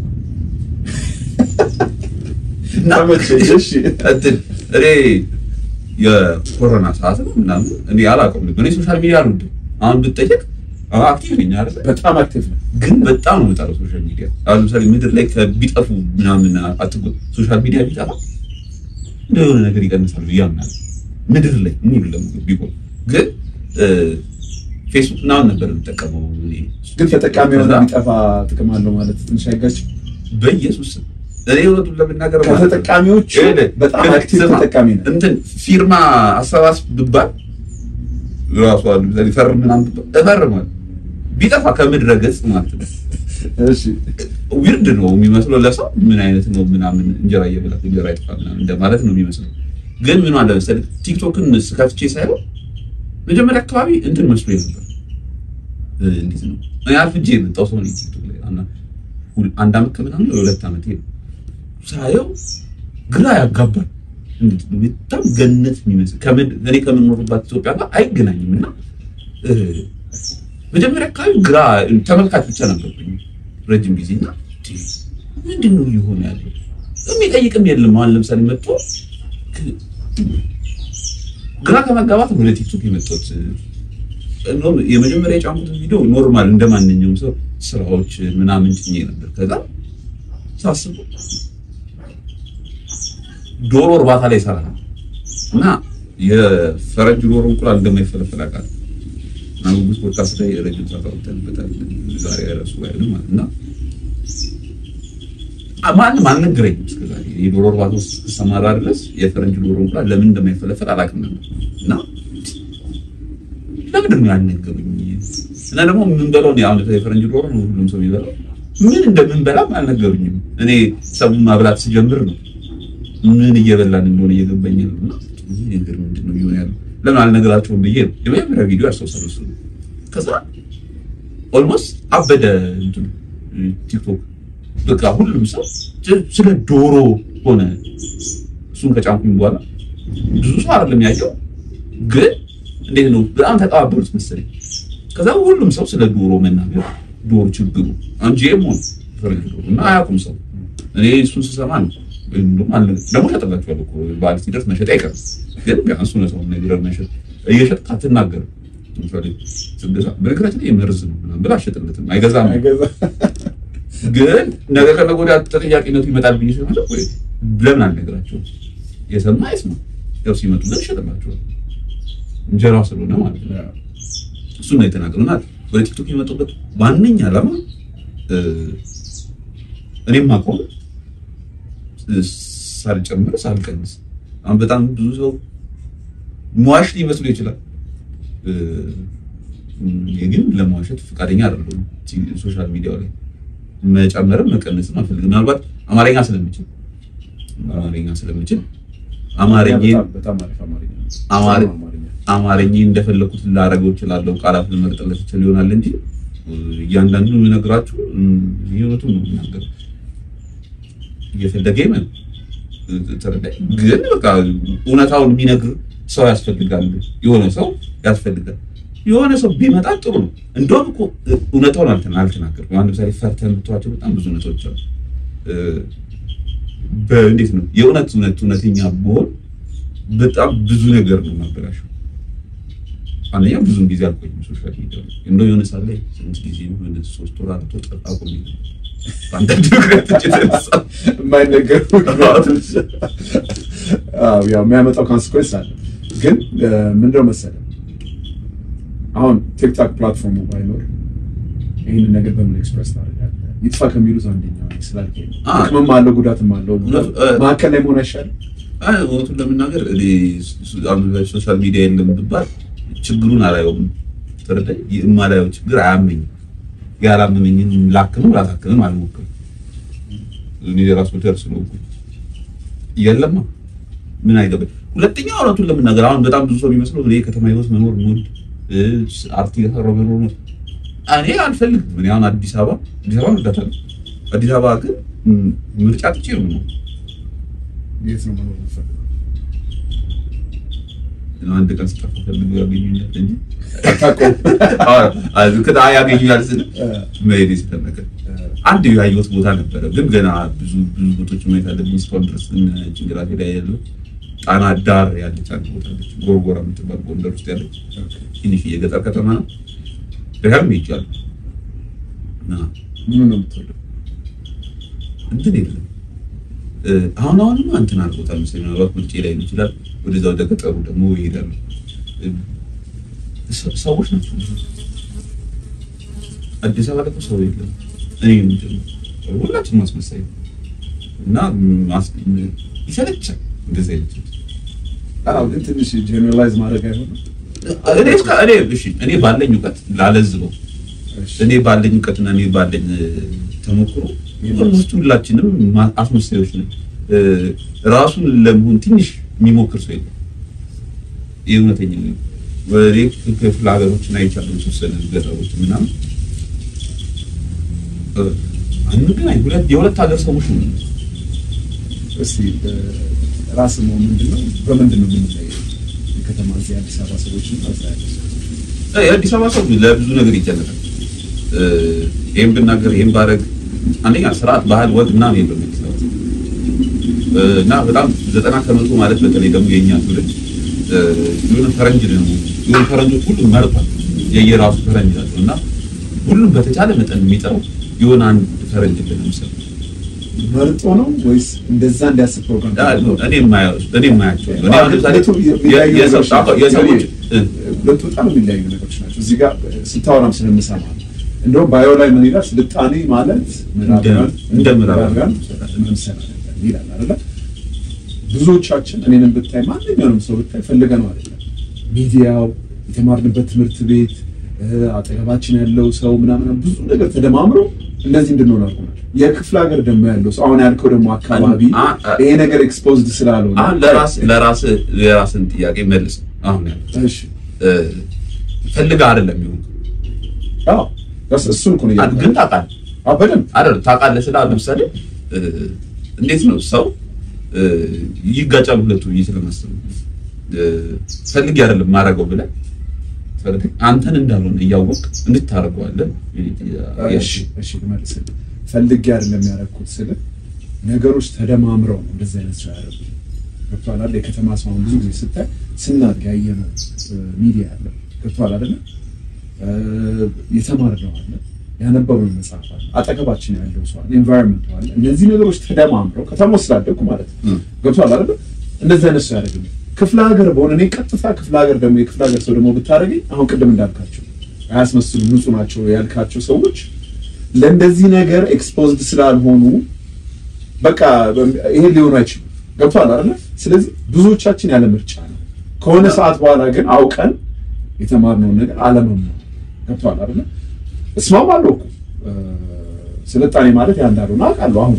እና ተመቸኝ። እሺ እንትን እኔ የኮሮና ሰዓት ነው ምናምን እኔ አላውቀውም። እኔ ሶሻል ሚዲያ አልወድም። አሁን ብትጠየቅ አክቲቭ ነኝ አይደል? በጣም አክቲቭ ነው። ግን በጣም ነው የምጠላው ሶሻል ሚዲያ። አሁን ለምሳሌ ምድር ላይ ከቢጠፉ ምናምን አትጎ ሶሻል ሚዲያ ቢጠፋ እንደሆነ ነገር ይቀንሳል ብዬ አምናለሁ። ምድር ላይ ሙሉ ለሙሉ ቢቆም ግን እ፣ ፌስቡክ ምናምን ነበር የምጠቀመው እኔ። ግን ተጠቃሚ የሆነ ከዛ የሚጠፋ ጥቅም አለው ማለት ትንሽ አይጋጭም? በኢየሱስ ስም እኔ እውነቱን ለመናገር ማለት ነው። ከተጠቃሚዎቹ ይኸውልህ፣ በጣም ግን አክቲቭ ስማ፣ ተጠቃሚ ነው። እንትን ፊርማ አሰባስብ ብባል ራሱ አሉ ለምሳሌ ፈርም ምናምን ብባል እፈርማለሁ። ቢጠፋ ከምድረ ገጽ ማለት ነው። እሺ ዊርድ ነው የሚመስለው ለሰው ምን አይነት ነው ምናምን እንጀራ እየበላክ እንጀራ ይጥፋ ምናምን እንደማለት ነው የሚመስለው። ግን ምን አለ መሰለህ ቲክቶክን ስከፍቼ ሳይሆን መጀመሪያ አካባቢ እንትን መስሎ ነበር። እ፣ እንዴት ነው እኔ አርፍጄ የመጣው ሰው ነኝ ቲክቶክ ላይ እና ሁል- አንድ አመት ከምናምን ወይ ሁለት አመት ነው ሳየው ግራ ያጋባል። እንዴት ነው በጣም ገነት የሚመስል ከምድ- እኔ ከምኖርባት ኢትዮጵያ ጋር አይገናኝም እና እ፣ መጀመሪያ አካባቢ ግራ ተመልካች ብቻ ነበርኩኝ ረጅም ጊዜ እና ምንድን ነው እየሆነ ያለው የሚጠይቅም የለም። አሁን ለምሳሌ መጥቶ ግ- ግራ ከመጋባት ወደ ቲክቶክ የመጣሁት እንደውም የመጀመሪያ የጫንኩትን ቪዲዮ ኖርማል እንደ ማንኛውም ሰው ስራዎች ምናምን ጭኜ ነበር። ከዛ ሳስበው ዶሮ እርባታ ላይ ይሰራ ነው እና የፈረንጅ ዶሮ እንቁላል እንደማይፈለፈል አውቃለሁ። እና ጉጉት ፖድካስት ላይ ረጅም ሰዓት አውርተንበታል። ዛሬ ራሱ ላይ ነው ማለት እና ማንም አልነገረኝም እስከዛሬ የዶሮ እርባታ ውስጥ እስከሰማራ ድረስ የፈረንጅ ዶሮ እንቁላል ለምን እንደማይፈለፈል አላውቅም ነበር እና ለምንድን ነው ያልነገሩኝ? እና ደግሞ የምንበላው እኔ አሁን የፈረንጅ ዶሮ ነው ሁሉም ሰው የሚበላው ምን እንደምንበላም አልነገሩኝም። እኔ ሰውን ማብላት ስጀምር ነው ምን እየበላን እንደሆነ እየገባኝ ነው። እና ይህ ነገር ምንድን ነው እየሆነ ያለው ለምን አልነገራቸውም ብዬ ነው የመጀመሪያ ቪዲዮ ያስታውሳለሁ። እሱ ነው። ከዛ ኦልሞስት አበደ እንትኑ ቲክቶክ በቃ ሁሉም ሰው ስለ ዶሮ ሆነ። እሱን ከጫንኩኝ በኋላ ብዙ ሰው አይደለም ያየው፣ ግን እንዴት ነው በጣም ተቀባበሉት መሰለኝ። ከዛ ሁሉም ሰው ስለ ዶሮ መናገር ዶሮ ችግሩ አንጂም ሆነ ፈረንጅ ዶሮ እና አያውቁም ሰው። እኔ እሱን ስሰማ ነው ወይም ደግሞ አለ ደግሞ ሸጥላችኋለሁ እኮ በዓል ሲደርስ መሸጥ አይቀርም፣ ግን ቢያንስ እውነታውን ነግረህ መሸጥ እየሸጥክ አትናገርም። ለምሳሌ ስትገዛ በነገራችን ላይ መርዝ ነው ምናምን ብለህ አትሸጥለትም፣ አይገዛም አይገዛ ግን ነገ ከነገ ወዲያ ተጠያቂነቱ ይመጣል ብዬ ስለማለት ወይ ለምን አልነግራቸውም? የሰማ አይስማ። ያው ሲመጡ ግን እሸጥላቸዋለሁ እንጀራ ስለሆነ ማለት ነው። እሱን ነው የተናገሩና ወደ ቲክቶክ የመጡበት ዋነኛ ዓላማ እ፣ እኔም አቆም ሳልጨምር ሳልቀንስ አሁን በጣም ብዙ ሰው መዋሽ ሊመስሉ ይችላል። እ፣ እኔ ግን ለመዋሸት ፈቃደኛ አይደለሁም። ሶሻል ሚዲያው ላይ መጨመርም መቀነስም አልፈልግም። ምናልባት አማርኛ ስለምችል አማርኛ ስለምችል አማርኛ በጣም- በጣም አሪፍ አማርኛ ነው። አማሪ- አማርኛ አማርኛ እንደፈለኩት ላደርገው እችላለሁ። ቃላት ልመርጥለት ይችል ይሆናል እንጂ እያንዳንዱ የምነግራችሁ ህይወቱን ነው የምናገረው። እየፈለገ ይመን ተረዳኝ። ግን በቃ እውነታውን የሚነግር ሰው ያስፈልጋል። የሆነ ሰው ያስፈልጋል። የሆነ ሰው ቢመጣ ጥሩ ነው። እንደውም እኮ እውነታውን አልተና አልተናገርኩም። አንድ ምሳሌ ፈርተህ የምትዋቸው በጣም ብዙ እውነቶች አሉ። በእንዴት ነው የእውነት እውነት እውነተኛ ብሆን በጣም ብዙ ነገር ነው ማበላሸው። አንደኛ ብዙም ጊዜ አልቆይም ሶሻል ሚዲያ ላይ እንደው የሆነ ሰዓት ላይ ስንት ጊዜ ነው ወደ ሶስት ወር አራት ወር ጠፋ ቆይ አንዳንድ ምክንያቶች የተነሳ የማይነገሩ ምክንያቶች አዎ፣ ያው የሚያመጣው ኮንሲኩዌንስ አለ። ግን ምንድነው መሰለህ አሁን ቲክቶክ ፕላትፎርሙ ባይኖር ይህንን ነገር በምን ኤክስፕረስ ታደርጋለህ? ይጥፋ ከሚሉት አንደኛው ነኝ ስላልከኝ ነው። አዎ። ጥቅምም አለው ጉዳትም አለው። እውነት፣ እ- መካከል ላይ መሆን አይሻልም? አይ እውነቱን ለመናገር እኔ ሶሻል ሚዲያ የለም ብባል ችግሩን አላየውም። ተረዳኝ። የማላየው ችግር አያመኝም። ያላመመኝን ላክምም ላታክምም አልሞክርም። እኔ የራስ ወደር ስለሆንኩ የለማ ምን አይገባኝ። ሁለተኛ እውነቱን ለመናገር አሁን በጣም ብዙ ሰው የሚመስለው እኔ ከተማ ህይወት መኖር ሞድ አርት እየሰራሁ መኖር ነው። እኔ አልፈልግም። እኔ አሁን አዲስ አበባ አዲስ አበባ እወዳታለሁ። አዲስ አበባ ግን ም- ምርጫ ጥቼ ነው የምኖረው። የት ነው መኖር የምትፈልገው? አንድ ቀን ስጠፋ ፈልገው ያገኙኛል እንጂ አታውቀውም። ከታ ያገኙኛል ስል እ፣ መሄድ ስለነገር እ፣ አንድ ያየሁት ቦታ ነበረ፣ ግን ገና ብዙ ብዙ ቦታዎች ማየት አለብኝ። እስካሁን ድረስ ግን ጭንቅላቴ ላይ ያለው ጣና ዳር ያለች አንድ ቦታ አለች፣ ጎርጎራ የምትባል ጎንደር ውስጥ ያለች ትንሽ የገጠር ከተማ ነው። ደጋግሜ ሄጃለሁ እና ምኑን ነው የምትወደው? እንትን የለም እ፣ አሁን አሁንማ እንትን አድርጎታል መሰለኝ። ምናልባት ምርጬ ላይ ሊሆን ይችላል። ወደዛ ወደ ገጠሩ ደግሞ ይሄዳሉ። እ፣ ሰ- ሰዎች ናቸው። አዲስ አበባ ደግሞ ሰው የለም። እኔ ምንድን ነው ሁላችንም ማስመሳይ ነው እና ማስ- ይሰለቻል እንደዚህ አይነት አዎ፣ ግን ትንሽ ጀነራላይዝ ማድረግ አይሆንም? እኔ እስከ- እኔ እሺ እኔ ባለኝ እውቀት ላለዝበው እሺ። እኔ ባለኝ እውቀትና እኔ ባለኝ እ፣ ተሞክሮ ኦልሞስት ሁላችንም ማ- አስመሳዮች ነን። እ፣ ራሱን ለመሆን ትንሽ የሚሞክር ሰው የለም። ይህ እውነተኛ ነው። ወደ ክፍለ ሀገሮችን አይቻለሁ፣ የተወሰነ ገጠሮች ምናምን እ፣ አንገናኝ ሁለት የሁለት ሀገር ሰዎች ነው። እስቲ ራስ ነው ምንድነው? በምንድን ነው የምንለየው? የከተማ እዚህ አዲስ አበባ ሰዎች እና እዛ ያሉ ሰዎች? እ፣ የአዲስ አበባ ሰው ለብዙ ነገር ይጨነቃል። እ፣ ይሄን ብናገር ይሄን ባረግ አንደኛ ስርዓት፣ ባህል፣ ወግ ምናምን የለም አዲስ አበባ እ፣ እና በጣም ዘጠና ከመቶ ማለት በተለይ ደግሞ የኛ ትውልድ እ፣ የሆነ ፈረንጅ ነው የሆነ ፈረንጆች ሁሉም መርጧል የየራሱ ፈረንጅ ናቸው እና ሁሉም በተቻለ መጠን የሚጠራው የሆነ አንድ ፈረንጅ ለምሳሌ መርጦ ነው ወይስ እንደዛ እንዲያስብ ፕሮግራም ተደርጎ? እኔ የማየው እኔ የማያቸው እኔ አሁን ለምሳሌ ሁለቱ የሚለያዩ የ- የሰው- ነገሮች ናቸው። የሰዎች እ፣ ሁለቱ በጣም የሚለያዩ ነገሮች ናቸው። እዚህ ጋር ስታወራም ስለምሰማ ነው። እንደውም ባዮ ላይ ምን ይላል? ስልጣኔ ማለት ምዕራባውያን እንደ ምዕራባውያን መምሰል አይደለም ይላል አይደለ? ብዙዎቻችን እኔንም ብታይ ማንኛውንም ሰው ብታይ ፈልገ ነው አይደለም። ሚዲያው፣ የተማርንበት ትምህርት ቤት፣ እ፣ አጠገባችን ያለው ሰው ምናምን ብዙ ነገር ተደማምሮ እንደዚህ እንድንሆን አድርጎናል። የክፍለ ሀገር ደግሞ ያለው ሰው አሁን ያልከው ደግሞ አካባቢ አ- አ- ይሄ ነገር ኤክስፖዝድ ስላልሆነ አሁን ለራስ ለራስ የራስን ጥያቄ መልስ አሁን ያልኩት እሺ እ፣ ፈልገህ አይደለም ይሁን አዎ እስ- እሱን እኮ ነው ግን እያልኩህ። ታውቃለህ አዎ በደንብ አይደል ታውቃለህ ስለ አሁን ለምሳሌ እ፣ እንዴት ነው ሰው እ፣ ይጋጫሉ ሁለቱ ብዬ ስለማስብ ነው። እ፣ ፈልጌ አይደለም ማድረገው ብለህ ፈልገህ አንተን እንዳልሆነ እያወቅ እንድታደርገዋለን እሺ እሺ ልመልስልህ። ፈልጌ አይደለም ያደረኩት ስል ነገሮች ተደማምረው ነው እንደዚህ አይነት ሰው ያደረጉት። ገብቶሃል አይደል? የከተማ ሰው አሁን ብዙ ጊዜ ስታይ ስናድግ ያየነው እ፣ ሚዲያ አለ። ገብቶሃል አይደለ? እ፣ የተማርነው አለ፣ ያነበብነው መጽሐፍ አለ፣ አጠገባችን ያለው ሰው አለ፣ ኤንቫይሮንመንት አለ። እነዚህ ነገሮች ተደማምረው ከተማ ስላደግኩ ማለት ነው። እ። ገብቶሃል አይደለ? እንደዚህ አይነት ሰው ያደርግልኝ። ክፍለ ሀገር በሆነ እኔ ቀጥታ ክፍለ ሀገር ደግሞ የክፍለ ሀገር ሰው ደግሞ ብታደርገኝ አሁን ቅድም እንዳልካቸው አያስመስሉ ንጹህ ናቸው ያልካቸው ሰዎች ለእንደዚህ ነገር ኤክስፖዝድ ስላልሆኑ በቃ ይሄ ሊሆኑ አይችሉም። ገብቶሃል አይደለ? ስለዚህ ብዙዎቻችን ያለ ምርጫ ነው። ከሆነ ሰዓት በኋላ ግን አውቀን የተማርነውን ነገር አለመማር። ገብቶሃል አይደለ? እስማማለሁ እኮ እ፣ ስልጣኔ ማለት ያ እንዳልሆነ አውቃለሁ አሁን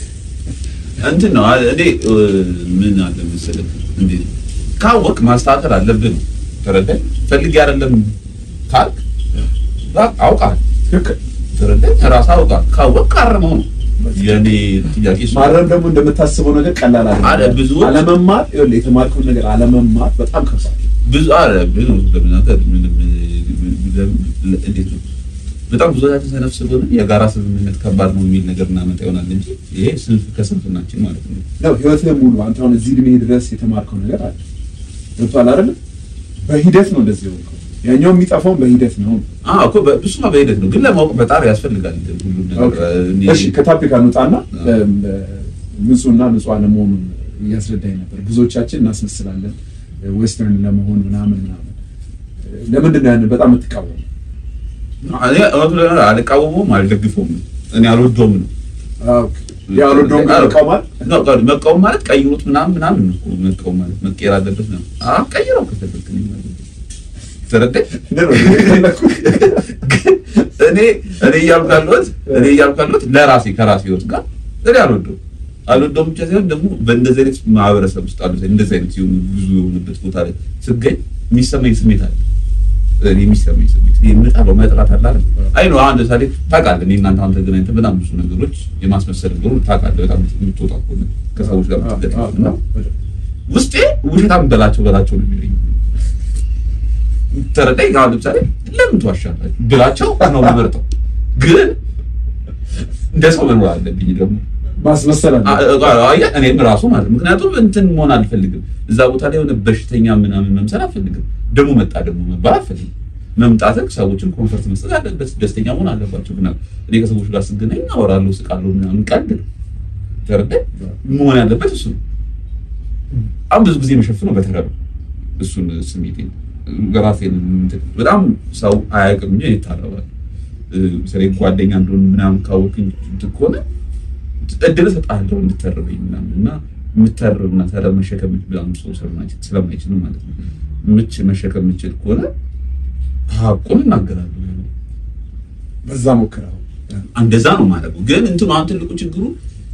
እንትን ነው አ- እኔ እ፣ ምን አለ መሰለህ እንዴ ካወቅ ማስተካከል አለብን ተረዳኝ ፈልጌ አይደለም ካልክ በቃ አውቃል ትክክል ተረዳኝ ራስህ አውቃል ካወቅ ካረመው ነው የኔ ጥያቄ እሱ ነው። ማረም ደግሞ እንደምታስበው ነገር ቀላል አለ አይደለም። ብዙዎች- አለመማር ይኸውልህ የተማርከውን ነገር አለመማር በጣም ከባድ ነው። ብዙ አረ ብዙ ለምናከር ምንም እንዴት ነው በጣም ብዙዎቻችን ሰነፍ ስለሆነ የጋራ ስምምነት ከባድ ነው የሚል ነገር እናመጣ ይሆናል እንጂ ይሄ ስንፍ ከስንፍናችን ማለት ነው። ነው ህይወትህን ሙሉ አንተ አሁን እዚህ እድሜ ድረስ የተማርከው ነገር አለ ገብቶሃል አይደል? በሂደት ነው እንደዚህ የሆንከው። ያኛው የሚጠፋውን በሂደት ነው። አዎ እኮ በእሱማ በሂደት ነው፣ ግን ለማወቅ በጣር ያስፈልጋል ሁሉም ነገር። እኔ- እሺ ከታፒክ አንውጣና አዎ። እም፣ ንጹህና ንጹህ አለመሆኑን እያስረዳኝ ነበር። ብዙዎቻችን እናስመስላለን ዌስተርን ለመሆን ምናምን ምናምን። ለምንድን ነው ያንን በጣም የምትቃወሙ? እኔ እውነቱን ለመናገር አልቃወመውም አልደግፈውም። እኔ አልወደውም ነው ያልወደውም ይቃወማል። ነው ቀ- መቃወም ማለት ቀይሩት ምናምን ምናምን ነው እኮ መቃወም ማለት መቀየር አለበት ነው። አዎ ቀይረው ከፈለክ እኔ ማለት ነው። ተረዳኝ። እኔ እኔ እያልኩ ያለሁት እኔ እያልኩ ያለሁት ለራሴ ከራሴ ህይወት ጋር እኔ አልወደውም አልወደውም ብቻ ሳይሆን ደግሞ በእንደዚህ አይነት ማህበረሰብ ውስጥ አሉ እንደዚህ አይነት የሆኑ ብዙ የሆኑበት ቦታ ላይ ስገኝ የሚሰማኝ ስሜት አለ። እኔ የሚሰማኝ ስሜት ይሄ የምጠላው መጥራት አለ አይደል? አይ ነው አሁን ለምሳሌ ታውቃለህ፣ እኔ እናንተ አሁን ተገናኝተን በጣም ብዙ ነገሮች የማስመሰል ነገሮች ታውቃለህ። በጣም የምትወጣ ከሆነ ከሰዎች ጋር የምትገናኝ እና ውስጤ ውሸታም በላቸው በላቸው ነው የሚለኝ። ተረዳኝ። አሁን ለምሳሌ ለምን ትዋሻላችሁ ብላቸው ነው የምመርጠው፣ ግን እንደ ሰው መኖር አለብኝ ደግሞ ማስመሰል አለ። አያ እኔም ራሱ ማለት ነው። ምክንያቱም እንትን መሆን አልፈልግም። እዛ ቦታ ላይ የሆነ በሽተኛ ምናምን መምሰል አልፈልግም። ደግሞ መጣ ደግሞ መባል አልፈልግም። መምጣትን ሰዎችን ኮንፈርት መስጠት አለበት፣ ደስተኛ መሆን አለባቸው። ግን እኔ ከሰዎች ጋር ስገናኝ አወራለሁ፣ ስቃለሁ፣ ምናምን ቀልድ ነው። ተረዳኝ። መሆን ያለበት እሱ ነው። በጣም ብዙ ጊዜ የምሸፍነው በተረብ እሱን ስሜቴ ራሴን እንትን በጣም ሰው አያውቅም እንጂ ይታረባል። ስለ ጓደኛ እንደሆነ ምናምን ካወቅኝ እንትን ከሆነ እድል እሰጥሃለሁ እንድተርበኝ ምናምን እና የምተርብና ተረብ መሸከም ምናምን ሰው ስለማይችል ስለማይችል ማለት ነው። ምች መሸከም የምችል ከሆነ ሀቁን እናገራለሁ። በዛ ሞክረው እንደዛ ነው ማለት ነው። ግን እንትኑ አሁን ትልቁ ችግሩ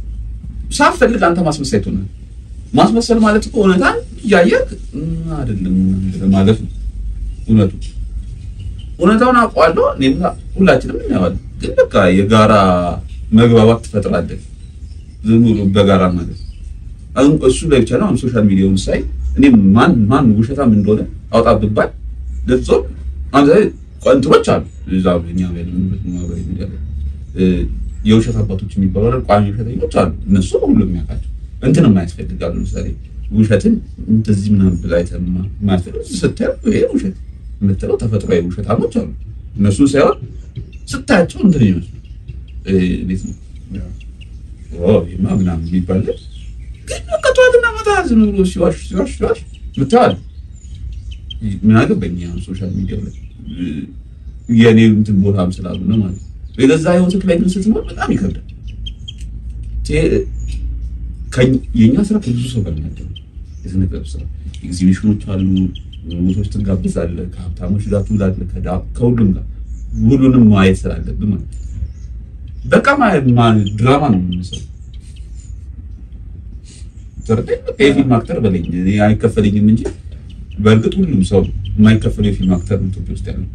ሳትፈልግ አንተ ማስመሳይ ትሆናለህ። ማስመሰል ማለት እኮ እውነታን እያየህ እም፣ አይደለም ምናምን ማለት ነው። እውነቱ እውነታውን አውቀዋለሁ እኔም ሁላችንም እናየዋለን። ግን በቃ የጋራ መግባባት ትፈጥራለህ። ዝም ብሎ በጋራ ማለት ነው። አሁን እሱ ላይ ብቻ ነው። አሁን ሶሻል ሚዲያውን ሳይ እኔ ማን ማን ውሸታም እንደሆነ አውጣ ብባል ለፍጾም አንተ ቀንጥሮች አሉ እዛ እኛ ያለንበት ማህበራዊ ሚዲያ ላይ እ፣ የውሸት አባቶች የሚባሉ አይደል? ቋሚ ውሸተኞች አሉ። እነሱ ሁሉም የሚያውቃቸው እንትን የማያስፈልጋሉ። ለምሳሌ ውሸትን እንደዚህ ምናምን ብላ አይተህ ማ- የማያስፈልግ ስታየው ይሄ ውሸት የምትለው ተፈጥሯዊ ውሸታሞች አሉ። እነሱን ሳይሆን ስታያቸው እንትን ይመስሉ እ፣ እንዴት ነው ኦ ይሄማ ምናምን የሚባል ግን በቃ ጠዋትና ማታ ዝም ብሎ ሲዋሽ ሲዋሽ ሲዋሽ ምታዋል። ምን አገባኝ አሁን ሶሻል ሚዲያ ላይ እ፣ የኔ እንትን ቦታም ስላሉ ነው ማለት ነው። የገዛ ህይወትህ ላይ ግን ስትኖር በጣም ይከብዳል። ቴ- ከኝ- የእኛ ስራ ከብዙ ሰው ጋር ነው ያለው። የስነ ጥበብ ስራ ኤግዚቢሽኖች አሉ፣ ቦታዎች ትጋብዛለህ፣ ከሀብታሞች ጋር ትውላለህ፣ ከዳ- ከሁሉም ጋር ሁሉንም ማየት ስላለብህ ማለት ነው። በቃ ማ- ማ- ድራማ ነው የምንሰራው። ተረዳኝ። በቃ የፊልም አክተር በለኝ እኔ አይከፈለኝም እንጂ በእርግጥ ሁሉም ሰው የማይከፈለው የፊልም አክተር ነው ኢትዮጵያ ውስጥ ያለው።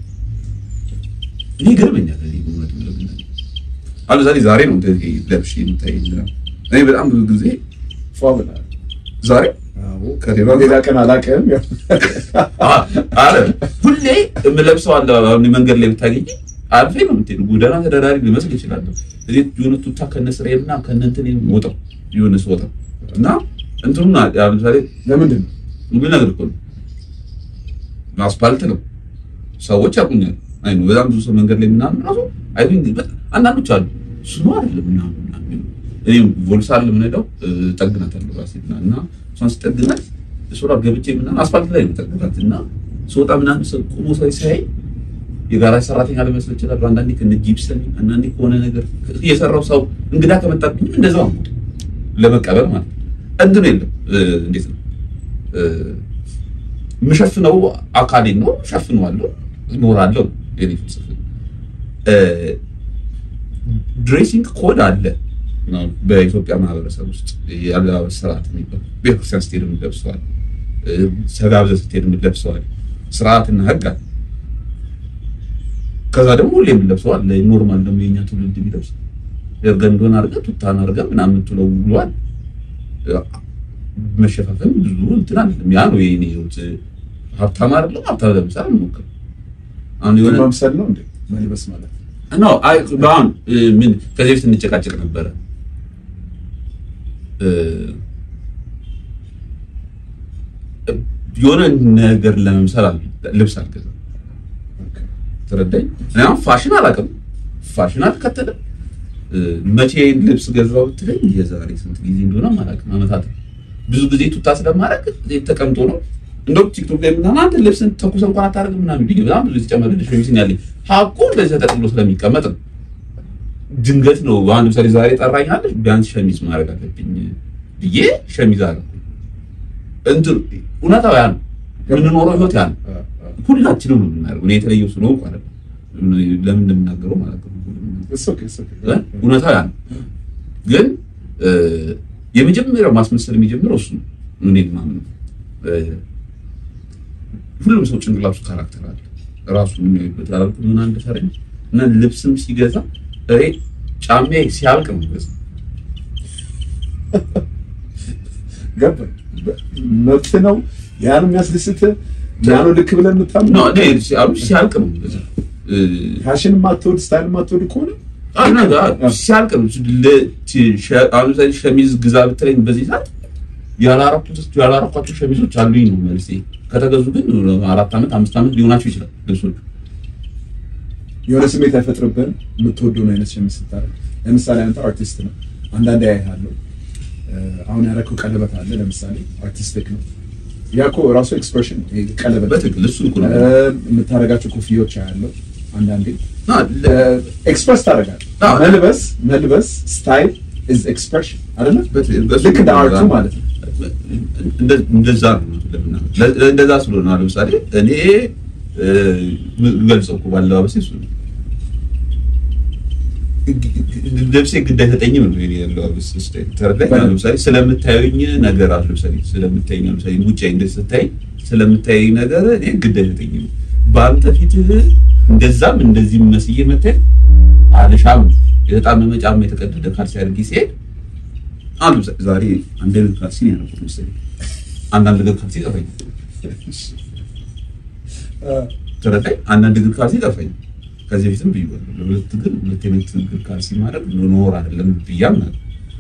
እኔ ይገርመኛል። እኔ እውነት ለመናገር አሁን ዛሬ ዛሬ ነው እንደዚህ ለብሼ የምታየኝ ምናምን። እኔ በጣም ብዙ ጊዜ ፏ ብለሃል። ዛሬ አዎ፣ ከሌላ ሌላ ቀን አላውቅም። ያው አ- አረ ሁሌ የምለብሰው አለ። አሁን መንገድ ላይ ብታገኝ አልፌ ነው የምትሄዱ። ጎዳና ተዳዳሪ ሊመስል ይችላለሁ። እዚህ የሆነ ቱታ ከነ ስራዬና ከነ እንትን ወጣው የሆነ ስወጣ እና እንትኑን አ- አሁን ለምሳሌ ለምንድን ነው ምን ነገር እኮ ነው አስፓልት ነው። ሰዎች ያቁኛል። አይ ነው በጣም ብዙ ሰው መንገድ ላይ ምናምን ራሱ አይ ቲንክ አንዳንዶች አሉ ስሙ አይደለም ምናምን ምናምን እኔ ቮልስ አለ ምንለው ጠግናታለሁ ራሴ እና እና እሷን ስጠግናት ሱራ ገብቼ ምናምን አስፓልት ላይ ነው ጠግናት እና ስወጣ ምናምን ሰው ቆሞ ሰው ሲያይ የጋራ ሰራተኛ ሊመስል ይችላል። አንዳንዴ ከነ ጂፕሰን አንዳንዴ ከሆነ ነገር እየሰራው ሰው እንግዳ ከመጣብኝም እንደዛው ነው ለመቀበል ማለት ነው። እንትን የለም እ፣ እንዴት ነው እ፣ የምሸፍነው አካሌን ነው ሸፍነዋለሁ፣ እኖራለሁ። የኔ ፍልስፍና እ፣ ድሬሲንግ ኮድ አለ ነው በኢትዮጵያ ማህበረሰብ ውስጥ የአለባበስ ስርዓት የሚባል ቤተክርስቲያን ስትሄድ የምትለብሰዋል፣ እ፣ ተጋብዘህ ስትሄድ የምትለብሰዋል ስርዓትና ህግ አለ። ከዛ ደግሞ ሁሌ የምንለብሰው አለ ኖርማል ደግሞ የኛ ትውልድ የሚለብስ ገንዶን አድርገህ ቱታን አድርገህ ምናምን የምትለው ብሏል። መሸፋፈን ብዙ እንትን አይደለም። ያ ነው የኔ ህይወት። ሀብታም አይደለም ሀብታም ለምሳሌ አልሞክርም። አሁን የሆነ መምሰል ነው እንዴ መልበስ ማለት ኖ አይ አሁን እ፣ ምን ከዚህ በፊት እንጨቃጨቅ ነበረ እ፣ የሆነ ነገር ለመምሰል አል- ልብስ አልገዛም። ኦኬ። ተረዳኝ። እኔ አሁን ፋሽን አላውቅም፣ ፋሽን አልከተልም። እ፣ መቼ ልብስ ገዛው ብትለኝ የዛሬ ስንት ጊዜ እንደሆነ አላውቅም፣ አመታት ነው። ብዙ ጊዜ ቱታ ስለማድረግ እዚህ ተቀምጦ ነው። እንደውም ቲክቶክ ላይ ምናምን አንተ ልብስን ተኩሰ እንኳን አታደርግም ምናምን ብዬ በጣም ብዙ የተጨመረልሽ ሸሚዝ ያለኝ ሀቁ እንደዚህ ተጠቅሎ ስለሚቀመጥ ነው። ድንገት ነው አሁን ለምሳሌ ዛሬ ጠራኛለች ቢያንስ ሸሚዝ ማድረግ አለብኝ ብዬ ሸሚዝ አለ እንትን እውነታው ያ ነው የምንኖረው ህይወት ያ ነው። አ- አ- ሁላችንም ነው የምናደርገው። እኔ የተለየው ስለሆንኩ አይደለም ለምን እንደምናገረው ማለት ነው። It's okay, it's okay. እ? እውነታው ያ ነው። ግን እ፣ የመጀመሪያው ማስመሰል የሚጀምረው እሱ ነው። እኔ ማምነው እ፣ ሁሉም ሰው ጭንቅላቱ ካራክተር አለ ራሱ የሚያይበት አላልኩም ምን አንድ ፈረንጅ እና ልብስም ሲገዛ እኔ ጫማዬ ሲያልቅ ነው ገዛ ገባኝ። መብት ነው። ያን የሚያስደስት ያን ልክ ብለን የምታምነው ነው እኔ ሲያሉ ሲያልቅ ነው ገዛ ፋሽን የማትወድ ስታይል የማትወድ ከሆነ ሲያልቅ ነው ለ- ቲ- ሸ- አሁን ለምሳሌ ሸሚዝ ግዛ ብትለኝ በዚህ ሰዓት ያላረኩት ያላረኳቸው ሸሚዞች አሉኝ ነው መልሴ። ከተገዙ ግን አራት ዓመት አምስት ዓመት ሊሆናቸው ይችላል ልብሶቹ። የሆነ ስሜት አይፈጥርብህም የምትወደውን አይነት ሸሚዝ ስታደርግ። ለምሳሌ አንተ አርቲስት ነው፣ አንዳንዴ አይሃለሁ። አሁን ያደረከው ቀለበት አለ፣ ለምሳሌ አርቲስቲክ ነው። ያ እኮ ራሱ ኤክስፕሬሽን ነው። ይሄ ቀለበት በትክክል እሱ እኮ ነው። እ፣ የምታደርጋቸው ኮፍያዎች አያለው አንዳንዴ እና ለ- ኤክስፕረስ ታደርጋለህ። አዎ። መልበስ መልበስ ስታይል ኢዝ ኤክስፕሬሽን አይደለ? በትክክል በሱ ልክ እንደ ነው። አርቱ ማለት ነው። እንደ- እንደዛ ነው ለምናምን። ለ- እንደዛ ስለሆነ አሁን ለምሳሌ እኔ እ፣ የምገልጸው እኮ ባለባበሴ እሱ ነው። ልብሴ ግድ አይሰጠኝም ነው የኔ ያለባበስ ስታይል። ተረዳኝ? አሁን ለምሳሌ ስለምታዩኝ ነገር አለ ለምሳሌ ስለምታዩኝ ለምሳሌ ውጭ እንደዚህ ስታይ ስለምታዩኝ ነገር እኔ ግድ አይሰጠኝም። በአንተ ፊት እንደዛም እንደዚህ መስዬ መታይ አልሻም የተጣመመ ጫማ የተቀደደ ካልሲ አድርጌ ሲሄድ አንዱ ዛሬ አንድ አይነት ካልሲ ነው ያደረኩት መሰለኝ። አንዳንድ ነገር ካልሲ ጠፋኝ። ተረዳኝ። አንዳንድ እግር ካልሲ ጠፋኝ። ከዚህ በፊትም ብዬዋለሁ። ለሁለት እግር ሁለት አይነት እግር ካልሲ ማድረግ ኖር አይደለም ብያም ነበር።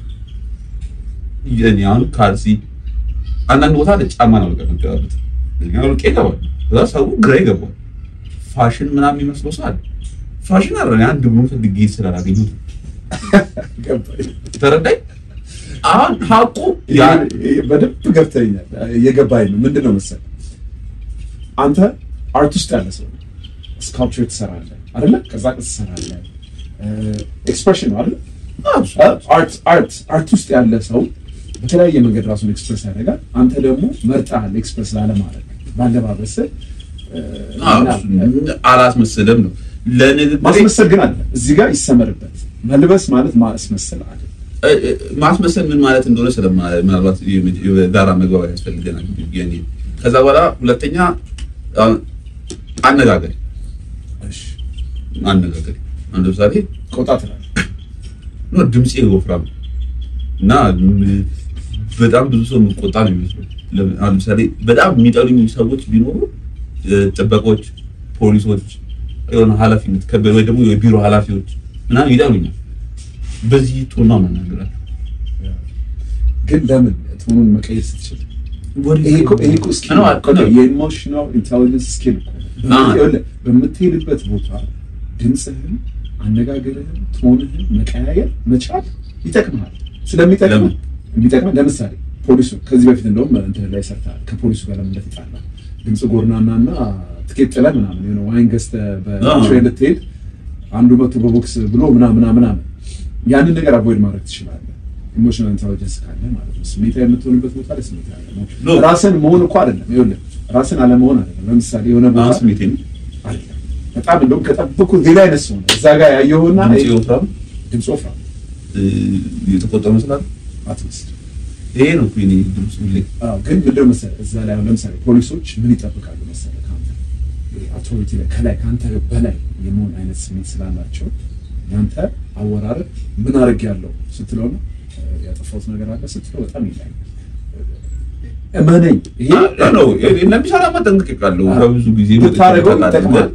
የኔ አሁን ካልሲ አንዳንድ ቦታ ላይ ጫማ ነው በቃ መገባበት እኛ ወርቄ ይገባል። ከዛ ሰው ግራ ይገባል። ፋሽን ምናምን የሚመስለው ሰው አለ። ፋሽን አለ አንድ ብሎ ፈልጌ ስላላገኘሁት ገባኝ። ተረዳኝ። አሁን ሀቁ ያ ያ- በደንብ ገብተኛል። የገባኝ ነው። ምንድን ነው መሰለህ አንተ አርት ውስጥ ያለ ሰው ስካልፕቸር ትሰራለህ አይደለ? ከዛ ቅርጽ ትሰራለህ። ኤክስፕሬሽን ነው አይደለ? አርት አርት አርት ውስጥ ያለ ሰው በተለያየ መንገድ ራሱን ኤክስፕሬስ ያደርጋል። አንተ ደግሞ መርጠሃል ኤክስፕሬስ ላለማድረግ ባለባበስህ እ፣ ምናምን። አላስመስልም ነው ለንግግር ማስመሰል ግን አለ እዚህ ጋር ይሰመርበት። መልበስ ማለት ማስመሰል አለ። ማስመሰል ምን ማለት እንደሆነ ስለማ- ምናልባት የጋራ መግባባት ያስፈልገናል። የኔ ከዛ በኋላ ሁለተኛ አሁን አነጋገር እሺ፣ አነጋገር አንድ ለምሳሌ ቆጣ ትላለህ። ኖ ድምፄ ወፍራም ነው እና ም- በጣም ብዙ ሰው የምቆጣ ነው የሚመስለው። ለም- አሁን ለምሳሌ በጣም የሚጠሉኝ ሰዎች ቢኖሩ እ፣ ጥበቆች፣ ፖሊሶች፣ የሆነ ኃላፊነት ከበ- ወይ ደግሞ የቢሮ ኃላፊዎች ምናምን ይጠሉኛል። በዚህ ጦና መናገራቸው ግን ለምን ቶኑን መቀየር ስትችል ይሄ እኮ ይሄ እኮ ስኪል ነው፣ ነው። ነው። የኢሞሽናል ኢንቴሊጀንስ ስኪል እኮ ነው። አዎ። ይኸውልህ፣ በምትሄድበት ቦታ ድምፅህን፣ አነጋገርህን፣ ቶንህን መቀያየር መቻል ይጠቅምሃል። ስለሚጠቅም ለምን? የሚጠቅምህ ለምሳሌ ፖሊሱ ከዚህ በፊት እንደውም እንትን ላይ ሰርተሃል። ከፖሊሱ ጋር ለምን እንደተጣላ ድምፅ ጎርናና እና ትኬት ጥለህ ምናምን የሆነ ዋይን ገዝተህ በትሬን ልትሄድ አንዱ መቶ በቦክስ ብሎ ምናምን ምናምን ምናምን ያንን ነገር አቮይድ ማድረግ ትችላለህ። ኢሞሽናል ኢንቴሊጀንስ ካለ ማለት ነው። ስሜታዊ የምትሆንበት ቦታ ላይ ስሜታዊ ኖ። አለመሆን ራስን መሆን እኮ አይደለም። ይኸውልህ ራስን አለመሆን አይደለም። ለምሳሌ የሆነ ቦታ አሁን ስሜቴ ነው አይደለም በጣም እንደውም ከጠበኩት ሌላ አይነት ሰው ነው እዛ ጋር ያየኸውና ድምፄ ወፍራም ድምፅ ወፍራም እ፣ የተቆጣ መስላል። አትመስል። ይሄ ነው እኮ የኔ ድምፅ ሁሌ አዎ፣ ግን ምንድን ነው መሰለህ እዛ ላይ አሁን ለምሳሌ ፖሊሶች ምን ይጠብቃሉ መሰለህ ከአንተ አውቶሪቲ ላይ ከላይ ከአንተ በላይ የመሆን አይነት ስሜት ስላላቸው ያንተ አወራረድ ምን አድርግ ያለው ስትለው ነው እ፣ ያጠፋሁት ነገር አለ ስትለው በጣም ይለያል። እመነኝ ይሄ ነው ለሚሰራ መጠንቀቅ ቃለሁ ከብዙ ጊዜ ብታደርገው ይጠቅማል።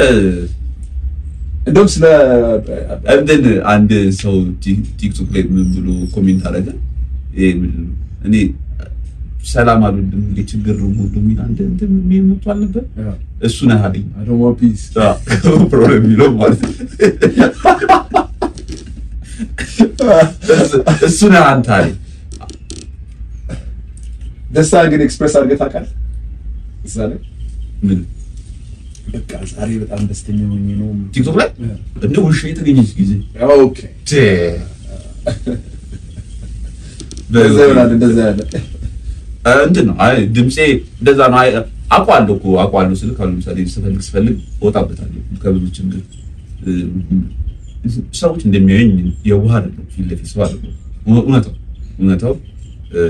እንደውም ስለ እንትን አንድ ሰው ቲ- ቲክቶክ ላይ ምን ብሎ ኮሜንት አደረገ። ይሄ ምንድን ነው? እኔ ሰላም አልወድም እንደ ችግር ነው የምወደው የሚል አንድ እንትን ምን መጥቷል ነበር። እሱ ነህ አለኝ I don't want peace ፕሮብሌም የሚለው ማለት ነው። እሱ- እሱ ነህ አንተ አለኝ። ደስታ ግን ኤክስፕሬስ አድርገህ ታውቃለህ? እዛ ላይ ምን በቃ ዛሬ በጣም ደስተኛ ሆኜ ነው። ቲክቶክ ላይ እንደ ውሻ የተገኘች ጊዜ ኦኬ ቴ እንደዛ ይሆናል። እንደዛ ያለ እንትን ነው። አይ ድምጼ እንደዛ ነው። አይ አውቀዋለሁ እኮ አውቀዋለሁ ስልክ አሁን ለምሳሌ ስፈልግ ስፈልግ እወጣበታለሁ ከብዙ ችግር እ፣ ሰዎች እንደሚያዩኝ የዋህ አይደለሁ፣ ፊት ለፊት ሰው አይደለሁ። እውነታው እውነታው እ፣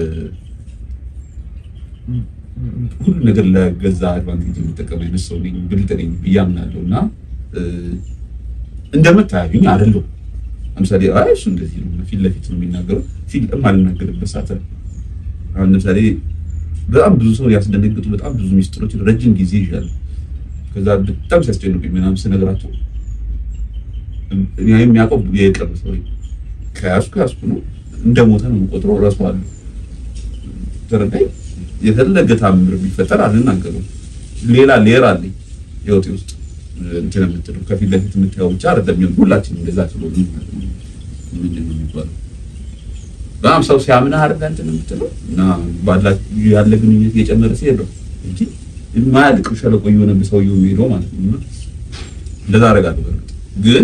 ሁሉ ነገር ለገዛ አድቫንቴጅ የሚጠቀም አይነት ሰው ነኝ፣ ብልጥ ነኝ ብዬ አምናለሁ እና እ፣ እንደምታዩኝ አይደለሁም። ለምሳሌ አይ እሱ እንደዚህ ነው ፊት ለፊት ነው የሚናገረው ፊት የማልናገርበት ሰዓት አለ። አሁን ለምሳሌ በጣም ብዙ ሰው ያስደነግጡ በጣም ብዙ ሚስጥሮች ረጅም ጊዜ ይዣሉ። ከዛ በጣም ሲያስጨንቁኝ ምናምን ስነግራቸው እኔ የሚያውቀው የቅርብ ሰው ከያዝኩ ያዝኩ ነው እንደ ሞተ ነው የምቆጥረው። እረሳዋለሁ። ተረዳኝ። የተለገ ታምር ቢፈጠር አልናገረውም። ሌላ ሌየር አለኝ ህይወቴ ውስጥ እንትን የምትለው ከፊት ለፊት የምታየው ብቻ አይደለም። የሚሆን ሁላችንም እንደዛ ስለሆነ ምንድን ነው የሚባለው በጣም ሰው ሲያምንህ አይደል እንትን የምትለው እና ባላችሁ ያለ ግንኙነት እየጨመረ ሲሄድ ነው እንጂ የማያልቅ ሸለቆ እየሆነ ሰውየው የሚሄደው ማለት ነው። እና እንደዛ አደርጋለሁ። በእርግጥ ግን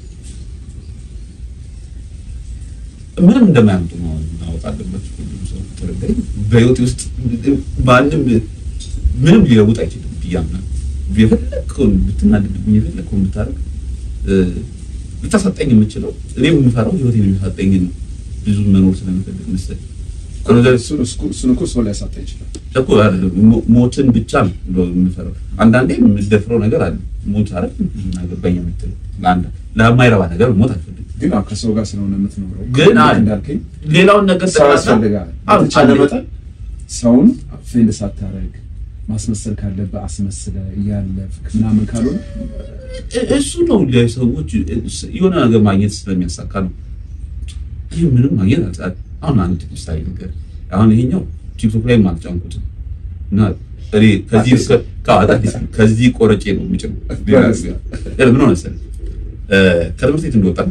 ምንም እንደማያምጡ ማወቅ አለበት ሁሉም ሰው ተረዳኝ። በህይወቴ ውስጥ ማንም ምንም ሊለውጥ አይችልም ብዬ አምናለሁ። የፈለግከውን ብትናደድብኝ የፈለግከውን ብታደርግ ልታሳጠኝ የምችለው እኔ የምፈራው ህይወቴን የሚሳጠኝ ነው ብዙ መኖር ስለምፈልግ መሰለኝ እሱን እሱን እኮ ሰው ሊያሳጣ ይችላል። እኮ አይደለም ሞ- ሞትን ብቻ ነው እንደው የምፈራው። አንዳንዴ የምደፍረው ነገር አለ። ሞት አይደል እናገባኝ የምትለው ለአንድ ለማይረባ ነገር ሞት አልፈልግም። ግን አዎ ከሰው ጋር ስለሆነ የምትኖረው ግን ልክ አለ እንዳልከኝ ሌላውን ነገር ሰው ጠቅላላ- ያስፈልጋል። አዎ፣ በተቻለ አለ። መጠን ሰውን ፌንድ ሳታረግ ማስመሰል ካለብህ አስመስለ እያለፍክ ምናምን ካልሆነ እ- እሱ ነው ለሰዎች እ- የሆነ ነገር ማግኘት ስለሚያሳካ ነው። ይህ ምንም ማግኘት አልጻ- አሁን አንድ ምሳሌ ነገር አሁን ይሄኛው ቲክቶክ ላይ አልጫንኩትም እና እኔ ከዚህ አዲስ ከ- ከ- አዲስ ነው። ከዚህ ቆረጬ ነው የምጭነው። ሌላ ነገር እ፣ ምን ሆነ መሰለህ እ፣ ከትምህርት ቤት እንደወጣን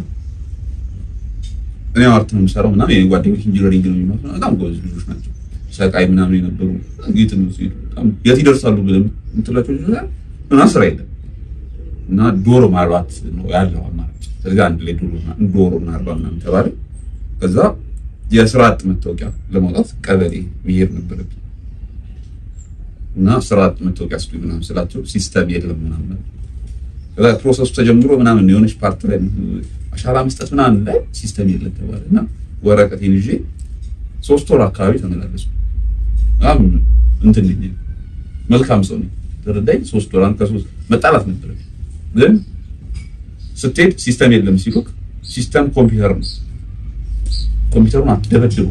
እኔ አርት ነው የምሰራው ምናምን የኔ ጓደኞች ኢንጂነሪንግ ነው የሚማሩት በጣም ጎበዝ ልጆች ናቸው። ሰቃይ ምናምን የነበሩ ጌት ነው ሲሄዱ በጣም የት ይደርሳሉ ብለህ የምትላቸው ልጆች ጋር ምናምን ስራ የለም እና ዶሮ ማርባት ነው ያለው አማራጭ። ስለዚህ አንድ ላይ ዶሮ እና- ዶሮ እናርባ ምናምን ተባለ። ከዛ የስራ አጥ መታወቂያ ለማውጣት ቀበሌ መሄድ ነበረብኝ እና ስራ አጥ መታወቂያ ስጡኝ ምናምን ስላቸው ሲስተም የለም ምናምን ከዛ ፕሮሰሱ ተጀምሮ ምናምን የሆነች ፓርት ላይ አሻራ መስጠት ምናምን ላይ ሲስተም የለም ተባለ እና ወረቀቴን ይዤ ሶስት ወር አካባቢ ተመላለሱ። በጣም እንትን ነኝ መልካም ሰው ነኝ ተረዳኝ። ሶስት ወር አንድ ከሶስት መጣላት ነበረ ግን ስትሄድ ሲስተም የለም ሲሉክ ሲስተም ኮምፒውተር ነው። ኮምፒውተሩን አትደበድቡ።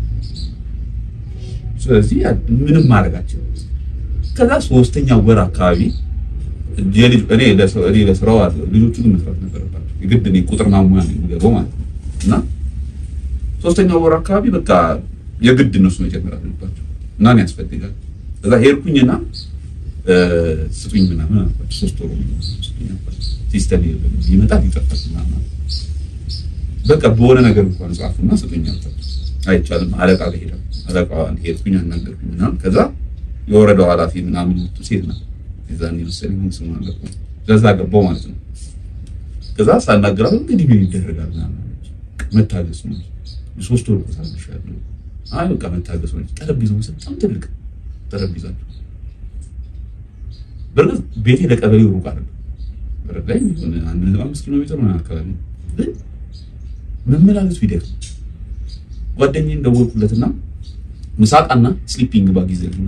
ስለዚህ ያ- ምንም ማድረጋቸው ከዛ ሶስተኛ ወር አካባቢ የልጅ እኔ ለስራ- እኔ ለስራው አለ ልጆቹ ግን መስራት ነበረባቸው። የግድ እኔ ቁጥር ማሙያ ነው የሚገባው ማለት ነው እና ሶስተኛው ወር አካባቢ በቃ የግድ እነሱ መጀመር አለባቸው እና እኔ ያስፈልጋል። ከዛ ሄድኩኝና እ፣ ስጡኝ ምናምን አልኳቸው። ሶስት ወር ስጡኝ አልኳቸው። ሲስተም የለም ይመጣል ይጠፋል ምናምን አሉ። በቃ በሆነ ነገር እንኳን ጻፉና ስጡኝ አልኳቸው። አይቻልም አለቃ ጋር ሄዳለሁ። አለቃዋን ሄድኩኝ አናገርኩኝ ምናምን ከዛ የወረዳው ኃላፊ ምናምን መጡ። ሴት ናት የዛኔ መሰለኝ ምን ስሙ አልገባም። ከዛ ገባው ማለት ነው። ከዛ ሳናገራት እንግዲህ ምን ይደረጋል ምናምን አለች። መታገስ ነው ሶስት ወር ቆሳልሻለሁ። አይ በቃ መታገስ ነው። ጠረጴዛው በጣም ትልቅ ጠረጴዛ ነው። በእርግጥ ቤቴ ለቀበሌው ሩቅ አይደለም። በረዳ ላይ የሆነ አንድ ነጥብ አምስት ኪሎ ሜትር ምናምን አካባቢ ነው። ግን መመላለሱ ይደክም። ጓደኛዬን ደወልኩለትና ምሳቃና ስሊፒንግ ባግ ይዘልና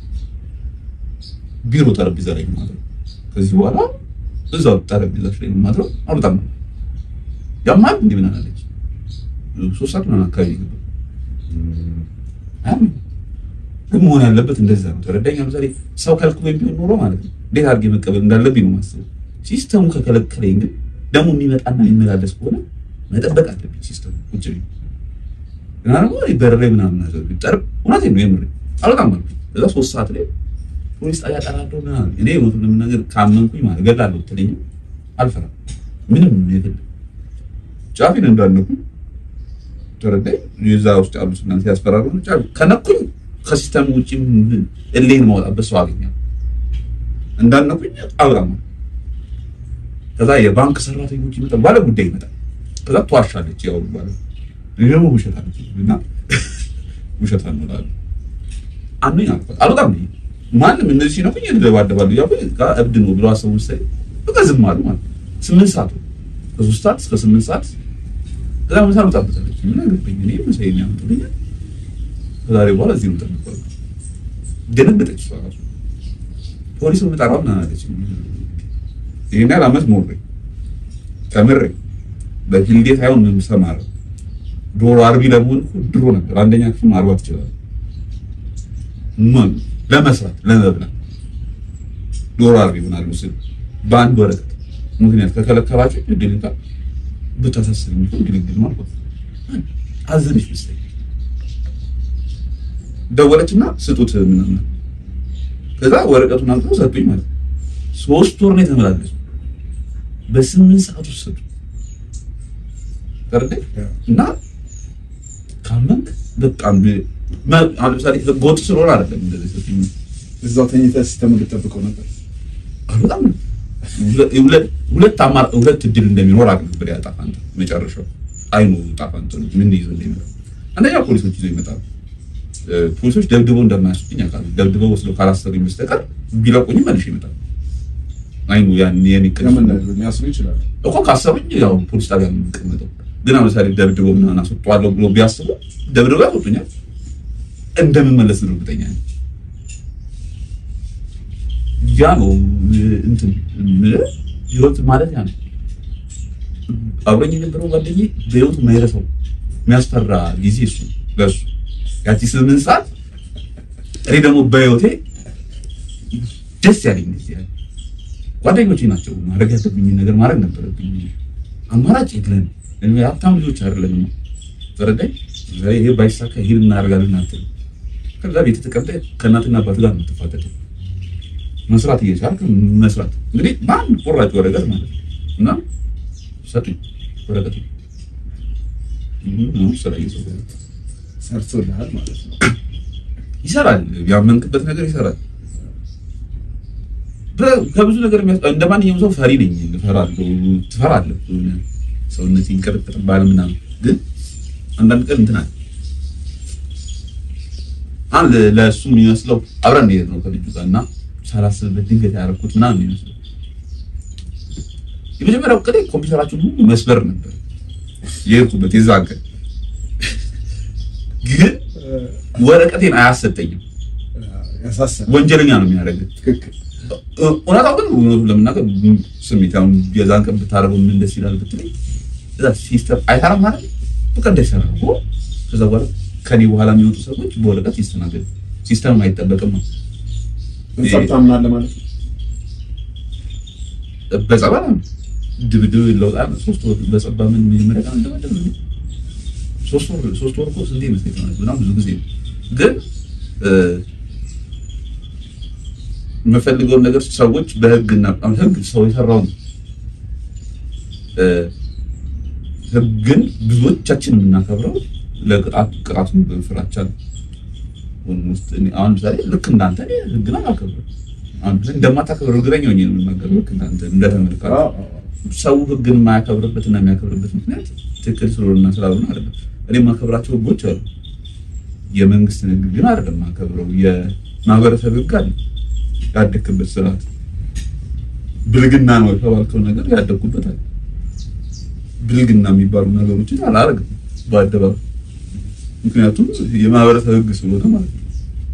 ቢሮ ጠረጴዛ ላይ ነው ማድረው። ከዚህ በኋላ እዛው ጠረጴዛሽ ላይ ነው ማድረው። አልወጣም ነው ያማል እንዲህ ምናምን አለች። ሶስት ሰዓት ምናምን አካባቢ ገባ። አያምንም ግን መሆን ያለበት እንደዛ ነው። ተረዳኝ። ለምሳሌ ሰው ከልክሎ ቢሆን ኖሮ ማለት ነው እንዴት አድርጌ መቀበል እንዳለብኝ ነው ማስበው። ሲስተሙ ከከለከለኝ ግን ደግሞ የሚመጣና የሚመላለስ ከሆነ መጠበቅ አለብኝ ሲስተሙ ቁጭ ብዬ እና ደግሞ እኔ በረሬ ምናምን ነገር ቢጠር እውነቴን ነው የምሬ አልወጣም አልኩኝ። እዛ ሶስት ሰዓት ላይ ፖሊስ ጣቢያ ጠራለሁ ምናምን እኔ እውነቱን ለመናገር ካመንኩኝ ማለት እገላለሁ ብትለኝ አልፈራም ምንም የግል ጫፊን እንዳልነኩኝ ተረዳኝ። የዛ ውስጥ ያሉት እናንተ ያስፈራሩ ነው ጫፍ ከነኩኝ ከሲስተም ውጪ እሌን ማውጣበት ሰው አገኛለሁ። እንዳልነኩኝ አብራም ከዛ የባንክ ሰራተኞች ይመጣል፣ ባለ ጉዳይ ይመጣል። ከዛ ትዋሻለች። ያው ባለ እኔ ደግሞ ውሸት አለች እና ውሸት አንላለ አንዱኝ አልኳት አልወጣም ብዬ ማንም እነዚህ ሲነኩኝ እደባደባለሁ እያልኩኝ በቃ እብድ ነው ብሎ አሰቡ መሰለኝ። በቃ ዝም አሉ ማለት ነው። ስምንት ሰዓት ነው ከሶስት ሰዓት እስከ ስምንት ሰዓት ከዛ ምሳ ልወጣበታለች። ምን አገባኝ እኔ ምሳዬን ያመጡልኛል። ከዛሬ በኋላ እዚህ ነው የምጠብቀው። ደነገጠች እሷ እራሱ ፖሊስ የምጠራው ምናምን አለች። ይሄን ያህል ዓመት ኖሬ ተምሬ በፊልዴ ሳይሆን የምሰማረው ዶሮ አርቢ ለመሆን እኮ ድሮ ነበር አንደኛ ክፍል ማርባት ይችላል ምን ለመስራት ለመብላት ዶሮ አርቢ ይሆናሉ ስል በአንድ ወረቀት ምክንያት ከከለከላችሁ ግዴታ ብታሳስር የሚሆን ግልግል ማለት አዘነች መሰለኝ። ደወለችና ስጡት ምናምን ከዛ ወረቀቱን አምጥተው ሰጡኝ ማለት ነው። ሶስት ወር ነው የተመላለሱ በስምንት ሰዓት ውስጥ ሰጡ። ተረዳኝ እና ካመንክ በጣም አሁን ለምሳሌ ህገወጥ ስለሆነ አይደለም እንደዚህ ሰጡኝ እዛው ተኝተህ ሲስተሙን ልጠብቀው ነበር። በጣም ሁለት አማር ሁለት እድል እንደሚኖር አቅ ነበር ያ ጣፋንታ መጨረሻው አይኑ ጣፋንታ ነው ምን ይዞ እንደሚመጣ አንደኛ ፖሊሶች ይዘው ይመጣሉ ፖሊሶች ደብድበው እንደማያስጡኝ ያውቃሉ ደብድበው ወስደው ካላሰሩኝ በስተቀር ቢለቁኝ መልሼ ይመጣሉ አይኑ ያን የሚቀር ለምን ሊያስሩ ይችላሉ? እኮ ካሰሩኝ ያው ፖሊስ ጣቢያ ነው የምቀመጠው ግን አሁን ለምሳሌ ደብድበው ምናምን አስወጣዋለሁ ብሎ ቢያስቡ ደብድበው ያስወጡኛል እንደምመለስ ነው እርግጠኛ ነኝ ያ ነው እንትን ህይወት ማለት ያ ነው። አብረኝ የነበረው ጓደኛዬ በህይወቱ የማይረሳው የሚያስፈራ ጊዜ እሱ ለሱ ያቺ ስምንት ሰዓት እኔ ደግሞ በህይወቴ ደስ ያለኝ ጊዜ ያለ ጓደኞቼ ናቸው። ማድረግ ያለብኝን ነገር ማድረግ ነበረብኝ። አማራጭ የለን። እኔ ሀብታም ልጆች አይደለም ነው ተረዳኝ። ይሄ ባይሳካ ይሄን እናደርጋለን አትልም። ከዛ ቤት ተቀምጠህ ከእናትና አባት ጋር ነው የምትፋጠጠው መስራት እየቻልክ መስራት እንግዲህ በአንድ ቁራጭ ወረቀት ማለት ነው። እና ሰጡኝ ወረቀቱ ስራ እየሰራ ሰርቶልሃል ማለት ነው። ይሰራል። ያመንክበት ነገር ይሰራል። ከብዙ ነገር እንደ ማንኛውም ሰው ፈሪ ነኝ። እፈራለሁ፣ ትፈራለህ። ሰውነት ይንቀጠቀጥብሃል ምናምን። ግን አንዳንድ ቀን እንትን አለ አንድ ለእሱ የሚመስለው አብረን እንሄድ ነው ከልጁ ጋር እና ሳላስብበት ድንገት ያደረኩት ምናምን የሚመስለው የመጀመሪያው ቀን ኮምፒውተራችን ሁሉ መስበር ነበር የሄድኩበት የዛ ቀን ግን ወረቀቴን አያሰጠኝም። ያሳሰብ ወንጀለኛ ነው የሚያደርግ። ትክክል። እውነታው ግን እውነቱን ለመናገር ስሜት አሁን የዛን ቀን ብታደርገው ምን ደስ ይላል ብትለኝ እዛ ሲስተም አይሰራም ማለት በቃ እንዳይሰራ እኮ ከዛ በኋላ ከኔ በኋላ የሚወጡ ሰዎች በወረቀት ይስተናገዱ። ሲስተም አይጠበቅም ነው በጸብ ታምናለህ ማለት ነው። በጸባ ድብድብ ይለውጣል። ሶስት ወር በጸባ ምን መጀመሪያ ቀን እንደመደብ ሶስት ወር ሶስት ወር እኮ ስንቴ መስለኝ ማለት በጣም ብዙ ጊዜ ነው። ግን የምፈልገውን ነገር ሰዎች በህግና አሁን ህግ ሰው የሰራውን ህግን ብዙዎቻችን የምናከብረው ለቅጣት ቅጣቱን በፍራቻ ነው። ውስጥ አሁን ምሳሌ ልክ እንዳንተ እኔ ህግን አላከብርም። አንተ እንደማታከብር እርግጠኛ ሆኜ ነው የምናገረው። ልክ እንዳንተ እንደተመልካች አዎ፣ አዎ። ሰው ህግን የማያከብርበት እና የሚያከብርበት ምክንያት ትክክል ስለሆነና ስላልሆነ አይደለም። እኔ የማከብራቸው ህጎች አሉ። የመንግስትን ህግ ግን አይደለም የማከብረው። የማህበረሰብ ህግ አለ። ያደግክበት ስርዓት ብልግና ነው የተባልከው ነገር ያደግኩበት አለ። ብልግና የሚባሉ ነገሮችን አላደርግም በአደባባይ ምክንያቱም የማህበረሰብ ህግ ስለሆነ ማለት ነው።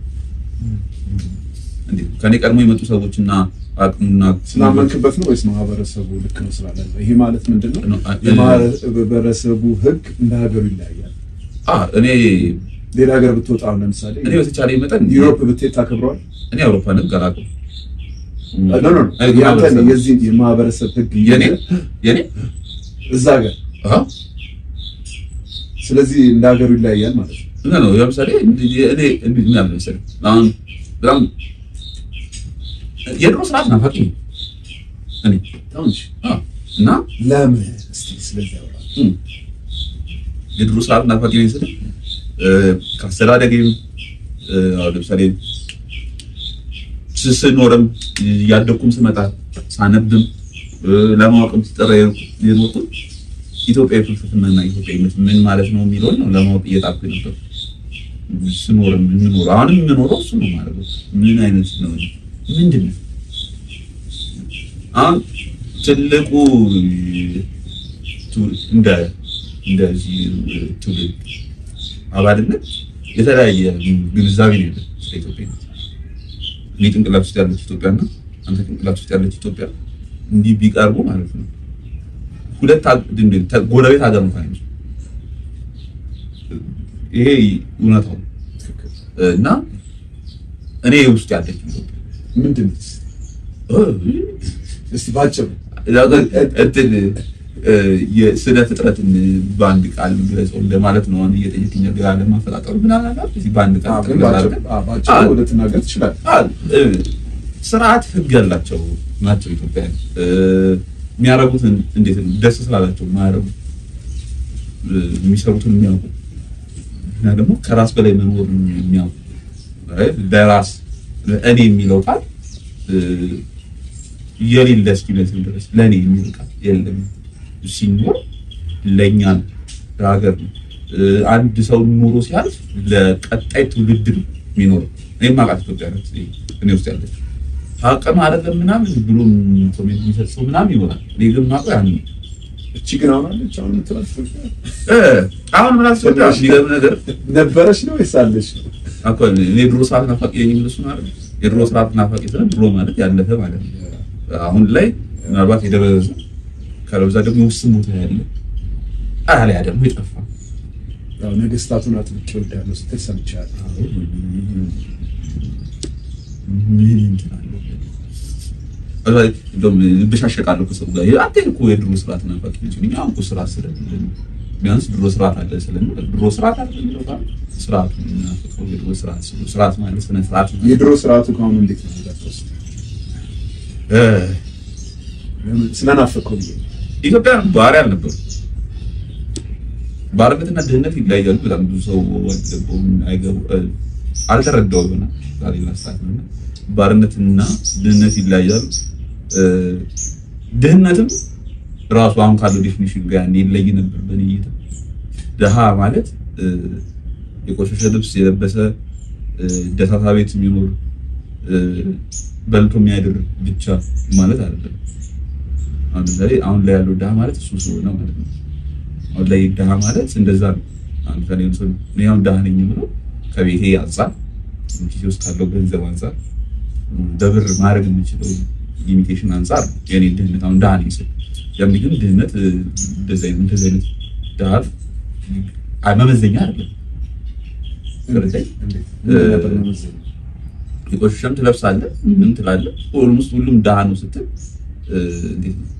እንዴ ከኔ ቀድሞ የመጡ ሰዎችና አቅሙና ስላመንክበት ነው ወይስ ማህበረሰቡ ልክ ነው ስላለ ነው? ይሄ ማለት ምንድን ነው? ነው። የማህበረሰቡ ህግ እንደ ሀገሩ ይለያያል። አ እኔ ሌላ ሀገር ብትወጣ አሁን ለምሳሌ እኔ በተቻለ መጠን ዩሮፕ ብትሄድ ታከብረዋል? እኔ አውሮፓ ህግ አላውቅም። ኖ ኖ ያንተን የዚህ የማህበረሰብ ህግ የኔ የኔ እዛ ሀገር አሃ ስለዚህ እንደ ሀገሩ ይለያያል ማለት ነው። እና ነው ለምሳሌ እኔ እንዴት ምን ያለ መሰለህ አሁን በጣም የድሮ ስርዓት ናፋቂ ነኝ እኔ አሁን እሺ፣ አ እና ለምን እስቲ ስለዚህ ያወራ እም፣ የድሮ ስርዓት ናፋቂ ነኝ ስልህ እ፣ ከአስተዳደጌም እ፣ አሁን ለምሳሌ ስ- ስኖርም እያደኩም ስመጣ ሳነብም እ፣ ለማወቅም ስጠራ የኖርኩት ኢትዮጵያዊ ፍልስፍናና ኢትዮጵያዊነት ምን ማለት ነው የሚለውን ነው ለማወቅ እየጣርኩ ነበር። ስኖርም የምኖረው አሁንም የምኖረው እሱ ነው ማለት ነው። ምን አይነት ነው ምንድን ነው አሁን ትልቁ ቱ- እንደ እንደዚህ ትውልድ አባልነት የተለያየ ግንዛቤ ነው ያለን ስለ ኢትዮጵያዊነት። እኔ ጭንቅላት ውስጥ ያለች ኢትዮጵያና አንተ ጭንቅላት ውስጥ ያለች ኢትዮጵያ እንዲህ ቢቀርቡ ማለት ነው ሁለት ሀገ- ድንድን ተ- ጎረቤት ሀገር እንኳን አይመስሉም። ይሄ እውነታው ነው። ትክክል። እና እኔ ውስጥ ያለች ኢትዮጵያ ምንድን ነው እስቲ ባጭሩ እንትን እ፣ የስነ ፍጥረትን በአንድ ቃል ግለጸው እንደማለት ነው። አሁን እየጠየቅኝ ግራ ለማፈጣጠሩ ምናምን ነገር እዚህ በአንድ ቃል አዎ፣ ግን ጠቅለል ባጭሩ አድርገን አዎ፣ ባጭሩ ወደ ትናገር ትችላለህ። አ- እ፣ ስርዓት ህግ ያላቸው ናቸው ኢትዮጵያውያን። እ፣ የሚያደርጉትን እንዴት ነው ደስ ስላላቸው የማያደርጉት እ፣ የሚሰሩትን የሚያውቁ እና ደግሞ ከራስ በላይ መኖር የሚያውቁ አይ፣ ለራስ እኔ የሚለው ቃል እ፣ የሌለ እስኪመስል ድረስ ለእኔ የሚል ቃል የለም። ሲኖር ለእኛ ነው፣ ለሀገር ነው። እ፣ አንድ ሰው ኑሮ ሲያልፍ ለቀጣይ ትውልድ ነው የሚኖረው። እኔ ማውቃት ኢትዮጵያ ናት እኔ ውስጥ ያለች ሀቅ ነው አይደለም ምናምን ብሎ ኮሜንት የሚሰጥ ሰው ምናምን ይኖራል። እኔ ግን ማውቀው ያን ነው። እቺ ግን አሁን አለች አሁን የምትላት እ፣ አሁን ምን አስፈዳ የሚገርም ነገር ነበረች ነው ወይስ አለች ነው? አኮ እኔ ድሮ ሰዓት ናፋቂ ነኝ የምልህ እሱን አይደል? የድሮ ሰዓት ናፋቂ ስለ ድሮ ማለት ያለፈ ማለት ነው። አሁን ላይ ምናልባት የደበዘዘ ከለብዛ ደግሞ ውስን ቦታ ያለ አሊያ ደግሞ የጠፋ ያው ነገስታቱን አጥብቄ እወዳለሁ ስትል ሰምቻለሁ። ምን እንትን አለው? እንደውም ብሻሸቃለሁ ከሰው ጋር አንተ እኮ የድሮ ስርዓት ናፋቂ ነች። እኛ አሁን እኮ ስርዓት ስለሌለ ነው። ቢያንስ ድሮ ስርዓት አለ ስለሚል ድሮ ስርዓት አለ የሚለው ጋር ስርዓቱ ናፍቀው የድሮ ስርዓት ስርዓት ማለት ስነ ስርዓት ነው። የድሮ ስርዓቱ ከአሁኑ እንዴት ነው የሚጋጨው? እስኪ እ ለምን ስለናፈቀው ብዬ ነው። ኢትዮጵያ ባሪያ አልነበሩ። ባርነትና ድህነት ይለያያሉ። በጣም ብዙ ሰው አይገባውም፣ አይገቡ አልተረዳው ይሆናል ዛሬ ላስታት ነው። ባርነትና ድህነት ይለያያሉ። እ ድህነትም ራሱ አሁን ካለው ዴፊኒሽን ጋር ያኔ ይለይ ነበር በእኔ እይታ። ድሃ ማለት እ የቆሸሸ ልብስ የለበሰ እ ደሳሳ ቤት የሚኖር እ በልቶ የሚያድር ብቻ ማለት አይደለም። አሁን ለምሳሌ አሁን ላይ ያለው ድሃ ማለት እሱ ስለሆነ ማለት ነው። አሁን ላይ ድሃ ማለት እንደዛ ነው። አሁን ለምሳሌ ሰው እኔ አሁን ድሃ ነኝ ብሎ ከቤቴ አንጻር ኪሴ ውስጥ ካለው ገንዘብ አንጻር በብር ማድረግ የምችለው ሊሚቴሽን አንጻር ነው የኔ ድህነት አሁን ድሃ ነኝ ስል ያም ግን ድህነት እ፣ እንደዚህ አይነት እንደዚህ አይነት ድሃ አይ መመዘኛ አይደለም። ስለዚህ እንዴት እ፣ ምን ነበር መመዘኛው? የቆሸሸም ትለብሳለህ ምን ትላለህ። ኦልሞስት ሁሉም ድሃ ነው ስትል እ፣ እንዴት ነው?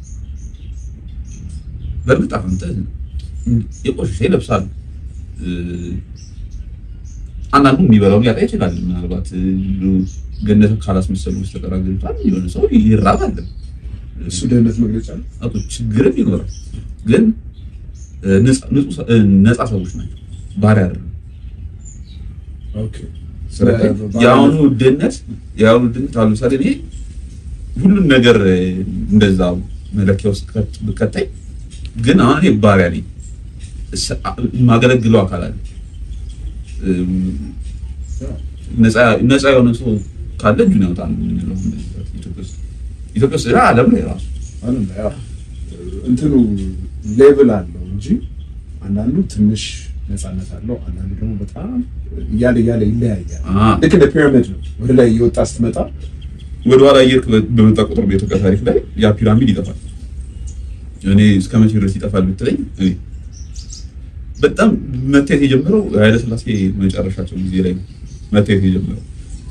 በእርግጥ አሁን አንተ የቆሸሸ ይለብሳሉ። እ፣ አንዳንዱ የሚበላውን ሊያጣ ይችላል። ምናልባት እ፣ ገነት ካላስመሰሉ በስተቀር አግኝቷል የሆነ ሰው ይራባል። እሱ ድህነት መግለጫ ነው። አቶ ችግርም ይኖራል። ግን እ፣ ነፃ- ንጹህ ሰ- እ፣ ነፃ ሰዎች ናቸው። ባሪያ አይደለም። ኦኬ ስለዚህ የአሁኑ ድህነት የአሁኑ ድህነት አሁን ለምሳሌ እኔ ሁሉን ነገር እ፣ እንደዛ መለኪያ ውስጥ ከት- ብከተኝ ግን አሁን እኔ ባሪያ ነኝ። እስ- አ- የማገለግለው አካል አለ። እም፣ ነፃ ነፃ የሆነ ሰው ካለ እጁን ያውጣ ነው የምንለው ኢትዮጵያ ውስጥ ኢትዮጵያ ውስጥ ያ ዓለም ላይ ራሱ አሁን ያው እንትኑ ሌቭል አለው እንጂ አንዳንዱ ትንሽ ነፃነት አለው፣ አንዳንዱ ደግሞ በጣም እያለ እያለ ይለያያል። አ ልክ እንደ ፒራሚድ ነው። ወደ ላይ እየወጣ ስትመጣ ወደ ኋላ እየሄድክ በመጣ ቁጥር በኢትዮጵያ ታሪክ ላይ ያ ፒራሚድ ይጠፋል። እኔ እስከ መቼ ድረስ ይጠፋል ብትለኝ እኔ በጣም መታየት የጀመረው ኃይለሥላሴ መጨረሻቸው ጊዜ ላይ ነው መታየት የጀመረው።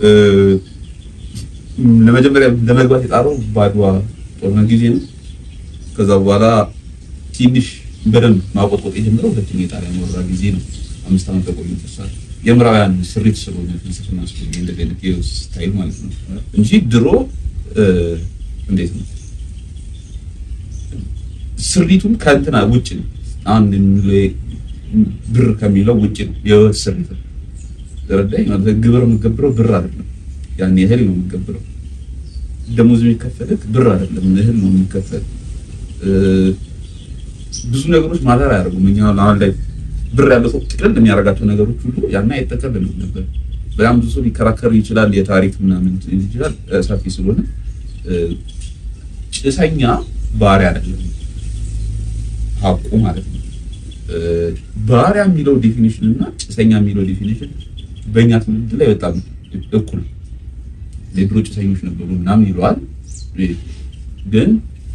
ለመጀመሪያ ለመግባት የጣረው በአድዋ ጦርነት ጊዜ ነው። ከዛ በኋላ ትንሽ በደንብ ማቆጥቆጥ የጀመረው ሁለተኛ የጣሊያን ወረራ ጊዜ ነው። አምስት ዓመት ተቆዩ ተሳል የምዕራባውያን ስሪት ስለሆነ ፍልስፍና ስለሆነ እንደዚህ አይነት ስታይል ማለት ነው እንጂ ድሮ እንዴት ነው ስሪቱን ከእንትና ውጭ ነው። አንድ ብር ከሚለው ውጭ ነው የህይወት ስሪት ነው። ተረዳኝ ማለት ግብር የምትገብረው ብር አይደለም። ያን እህል ነው የምትገብረው። ደሞዝ የሚከፈልህ ብር አይደለም፣ እህል ነው የሚከፈል። ብዙ ነገሮች ማተር አያደርጉም። እኛ አሁን ላይ ብር ያለው ሰው ጥቅልል የሚያደርጋቸው ነገሮች ሁሉ ያን አይጠቀልልም ነበር። በጣም ብዙ ሰው ሊከራከር ይችላል። የታሪክ ምናምን ይችላል ሰፊ ስለሆነ ጭሰኛ ባሪያ አይደለም ሀቁ ማለት ነው። ባሪያ የሚለው ዴፊኒሽን እና ጭሰኛ የሚለው ዴፊኒሽን በእኛ ትውልድ ላይ በጣም እኩል የድሮ ጭሰኞች ነበሩ ምናምን ይለዋል። ግን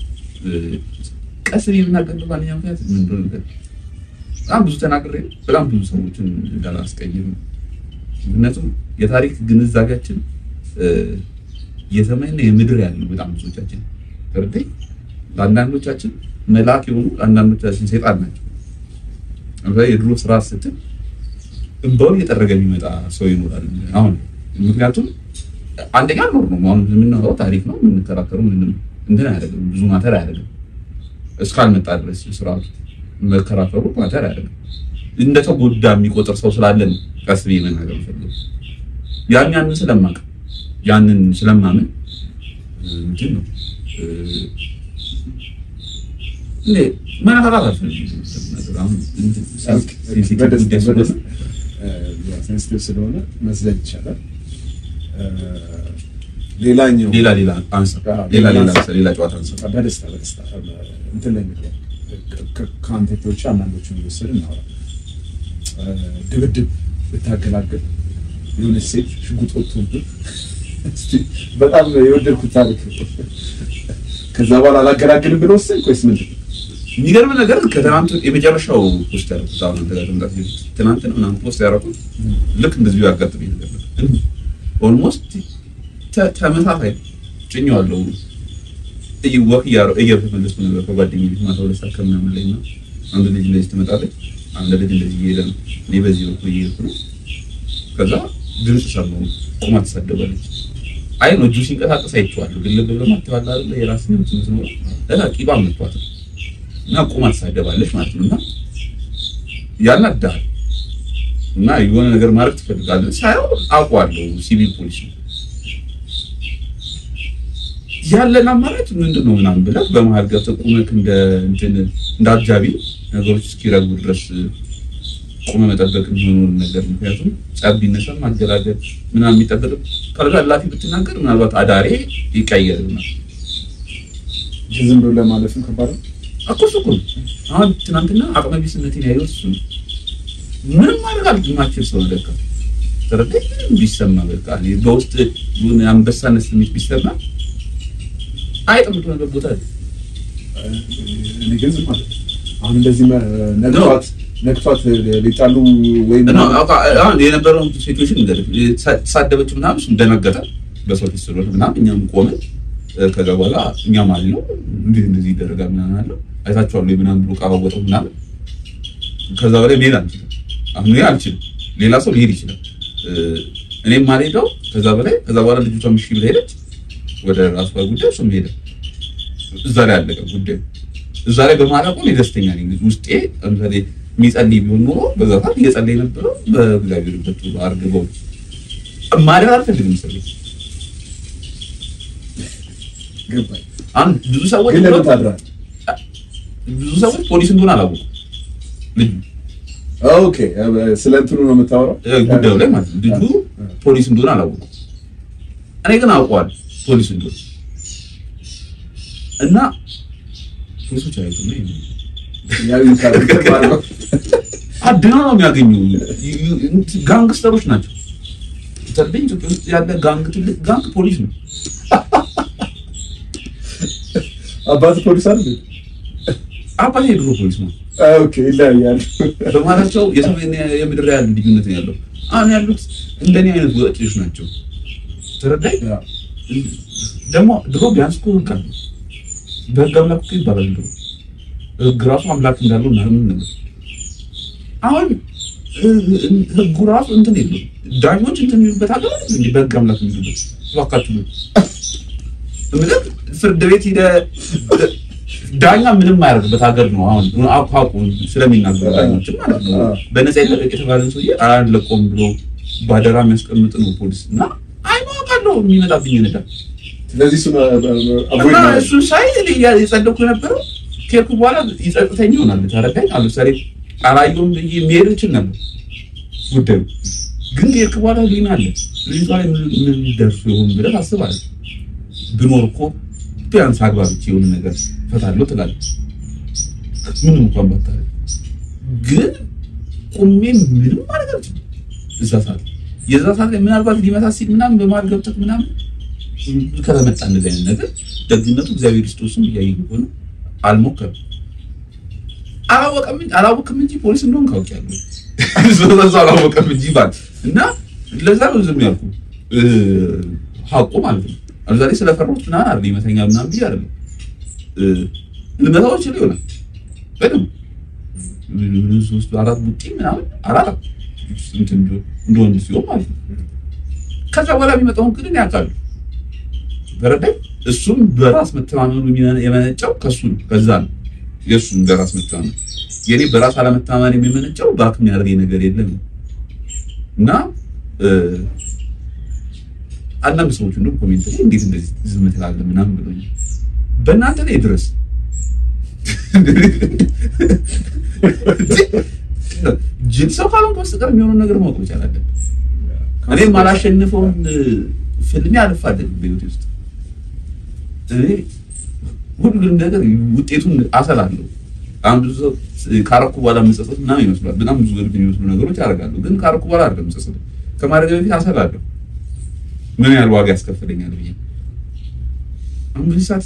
ቀስ የምናገር ባለኛ ምክንያት ምን እንደሆነ ነገር በጣም ብዙ ተናግሬ በጣም ብዙ ሰዎችን እንዳላስቀይም፣ ምክንያቱም የታሪክ ግንዛቤያችን የሰማይና የምድር ያለው በጣም ብዙዎቻችን ተረዳኝ። ለአንዳንዶቻችን መልአክ የሆኑ ለአንዳንዶቻችን ሰይጣን ናቸው። የድሮ ስራ ስትል እንባውን እየጠረገ የሚመጣ ሰው ይኖራል። አሁን ምክንያቱም አንደኛ ኖር ነው አሁን የምናወራው ታሪክ ነው የምንከራከረው፣ ምንም እንትን አያደርግም፣ ብዙ ማተር አያደርግም። እስካልመጣ ድረስ ስርዓቱ መከራከሩ ማተር አያደርግም። እንደተጎዳ የሚቆጥር ሰው ስላለን ቀስ ብዬ መናገር ፈልግ ያን ያንን ስለማቅ ያንን ስለማምን እንትን ነው እኔ መነካካት አልፈልግም። አሁን ሴንሲቲቭ ስለሆነ መዝለል ይቻላል። ሌላኛው ሌላ ሌላ አንሳ ሌላ ሌላ አንሳ ሌላ ጨዋታ አንሳ። በደስታ በደስታ እንትን ላይ ምግባ ከአንቴቶች አንዳንዶቹን እየወሰድ እናወራ። ድብድብ ብታገላግል የሆነች ሴት ሽጉጥ ወጥቶብህ በጣም የወደድኩት ታሪክ ከዛ በኋላ አላገላግልም ብሎ ወሰንክ ወይስ ምንድን ነው? የሚገርም ነገር ከትናንቱ የመጨረሻው ፖስት ያደረኩት አሁን አንተ ጋር ከመምጣት በፊት ትናንት ነው ምናምን ፖስት ያደረኩት ልክ እንደዚሁ ያጋጥመኝ ነገር ነበር። ኦልሞስት ተመሳሳይ ጭኜዋለሁ። ወክ እየተመለስኩ ነበር ከጓደኛዬ ቤት ማታ ሁለት ሰዓት ከምናምን ላይ እና አንድ ልጅ እንደዚህ ትመጣለች። አንድ ልጅ እንደዚህ እየሄደ ነው። እኔ በዚህ በኩል እየሄድኩ ነው። ከዛ ድምፅ ሰማሁ። ቁማ ትሳደባለች። አይ ነው እጁ ሲንቀሳቀስ አይቼዋለሁ። ግን ልብ ብለህ ማተዋል አይደለ የራስ ነው ነው እላ ቂባ መጥቷት እና ቁማ ትሳደባለች ማለት ነው። እና ያናዳል እና የሆነ ነገር ማድረግ ትፈልጋለህ። ሳይሆን አውቀዋለሁ ሲቪል ፖሊስ ነው ያለን አማራጭ ምንድን ነው ምናምን ብለህ በመሀል ገብተህ ቁመህ እንደ እንትን እንደ አጃቢ ነገሮች እስኪረጉ ድረስ ቁመህ መጠበቅ የሚሆነውን ነገር ምክንያቱም ጸብ ቢነሳ ማገላገል ምናምን የሚጠበቅ ካልጋ ላፊ ብትናገር ምናልባት አዳሬ ይቀየርናል። ዝም ብሎ ለማለፍም ከባድ ነው እኮ እሱ እኮ ነው። አሁን ትናንትና አቅመ ቢስነቴን ያየሁት እሱ ነው። ምንም ማድረግ አልማችል ሰው ለካ ተረዳኝ። ምንም ቢሰማ በቃ እኔ በውስጥ የሆነ አንበሳነት ስሜት ቢሰማ አይጥምቱ ነገር ቦታ አለ። እኔ ግን ዝም ማለት አሁን እንደዚህ ነግቷት ነግቷት ሊጣሉ ወይም እና አሁን የነበረውን ሲቹዌሽን እንግዲህ ተሳደበች ምናምን እሱም ደነገጠ በሰው ፊት ስለሆነ ምናምን እኛም ቆመን ከዛ በኋላ እኛም አልነው እንዴት እንደዚህ ይደረጋል ምናምን አለው አይታችኋል ወይ ምናምን ብሎ ቃባወጠው ምናምን ከዛ በላይ መሄድ አንችልም። አሁን እኔ አልችልም፣ ሌላ ሰው ሊሄድ ይችላል። እኔም አልሄደው ከዛ በላይ ከዛ በኋላ ልጅቷ ምሽ ብላ ሄደች ወደ ራሷ ጉዳይ እሱም ሄደ። እዛ ላይ አለቀ ጉዳዩ። እዛ ላይ በማለቁ እኔ ደስተኛ ነኝ። ውስጤ ለምሳሌ የሚጸልይ ቢሆን ኖሮ በዛ ሰዓት እየጸለይ ነበረው በእግዚአብሔር በቱ አርግበው ማለት አልፈልግም። ሰው ገባኝ። አንድ ብዙ ሰዎች ግን ለምን ታድራል? ብዙ ሰዎች ፖሊስ እንደሆነ አላወቁም። ልጁ ኦኬ፣ ስለ እንትኑ ነው የምታወራው ጉዳዩ ላይ ማለት ነው። ልጁ ፖሊስ እንደሆነ አላወቁም። እኔ ግን አውቀዋለሁ ፖሊስ እንደሆነ እና ፖሊሶች አይቱ ነው ያው ይካል አድና ነው የሚያገኙ ጋንግስተሮች ናቸው። ተርበኝ ኢትዮጵያ ውስጥ ያለ ጋንግ ትልቅ ጋንግ ፖሊስ ነው። አባት ፖሊስ አይደል? አባቴ የድሮ ፖሊስ ነው። ኦኬ ይለያያል። በመሀላቸው የሰማይና የምድር ያህል ልዩነት ነው ያለው። አሁን ያሉት እንደኔ አይነት ወጪዎች ናቸው። ተረዳኝ። ደግሞ ድሮ ቢያንስ እኮ ህግ አለ። በህግ አምላክ እኮ ይባላል። ድሮ ህግ ራሱ አምላክ እንዳለው እናምን ነበር። አሁን ህጉ ራሱ እንትን የለውም። ዳኞች እንትን የሚሉበት ሀገር አለ እንዴ? በህግ አምላክ የሚሉበት እባካችሁ እምልህ ፍርድ ቤት ሂደህ ዳኛ ምንም አያደርግበት ሀገር ነው። አሁን አቋቁ ስለሚናገሩ ዳኞችም ማለት ነው። በነፃ ይለቀቅ የተባለን ሰውዬ አያለቆም ብሎ ባደራ የሚያስቀምጥ ነው ፖሊስ እና አይማቃለሁ የሚመጣብኝ ነዳ ስለዚህ እሱን እና እሱን ሳይ እኔ የጸደኩ የነበረው ከሄድኩ በኋላ ይጸጥተኝ ይሆናል። ተረዳኝ። አሉ ምሳሌ አላየሁም ብዬ መሄድ እችል ነበር ጉዳዩ ግን ከሄድክ በኋላ ሊና አለ ልጅቷ ላይ ምን ደርሱ ይሆን ብለህ ታስባለህ። ብኖር እኮ ቢያንስ አግባብቼ የሆነ ነገር ፈታለሁ ትላለህ። ምንም እንኳን ባታረግ ግን ቁሜ ምንም ማለት አልችልም። እዛ ሰዓት የዛ ሰዓት ላይ ምናልባት ሊመታ ሲል ምናምን በመሀል ገብተህ ምናምን ከተመጣ እንደዚህ አይነት ነገር ደግነቱ እግዚአብሔር ክርስቶስም እያየኝ ከሆነ አልሞከርም። አላወቀም አላወቅም እንጂ ፖሊስ እንደሆን ካውቂያለሁ። ስለዛ አላወቀም እንጂ ባል እና ለዛ ነው ዝም ያልኩ ሀቁ ማለት ነው። አብዛሬ ስለፈራሁት ምናምን አይደል ይመተኛል ምናምን ብዬ አይደለም ልመታዎች ላይ ይሆናል በደምብ ሶስት አራት ቡጢ ምናምን አራት እንትን እንደ ወንድ ሲሆን ማለት ነው። ከዛ በኋላ የሚመጣውን ግን ያውቃሉ። ተረዳኝ። እሱም በራስ መተማመኑ የመነጨው ከሱ ነው፣ ከዛ ነው የእሱም በራስ መተማመን። የኔ በራስ አለመተማመን የሚመነጨው በአቅም ያደርገኝ ነገር የለም እና አንዳንድ ሰዎች እንደውም ኮሜንት ላይ እንዴት እንደዚህ ዝም ትላለህ ምናምን ብሎኛል። በእናንተ ላይ ድረስ ጅል ሰው ካልሆንክ በስተቀር የሚሆነውን ነገር ማወቅ መቻል አለብን። እኔም አላሸንፈውን ፍልሜ አልፋለንም በህይወቴ ውስጥ እኔ ሁሉንም ነገር ውጤቱን አሰላለሁ። አሁን ብዙ ሰው ካረኩ በኋላ መጸጸት ምናምን ይመስላል። በጣም ብዙ ገርግ የሚመስሉ ነገሮች አደርጋለሁ፣ ግን ካረኩ በኋላ አይደለም መጸጸት። ከማድረግ በፊት አሰላለሁ ምን ያህል ዋጋ ያስከፍለኛል ብዬ አሁን በዚህ ሰዓት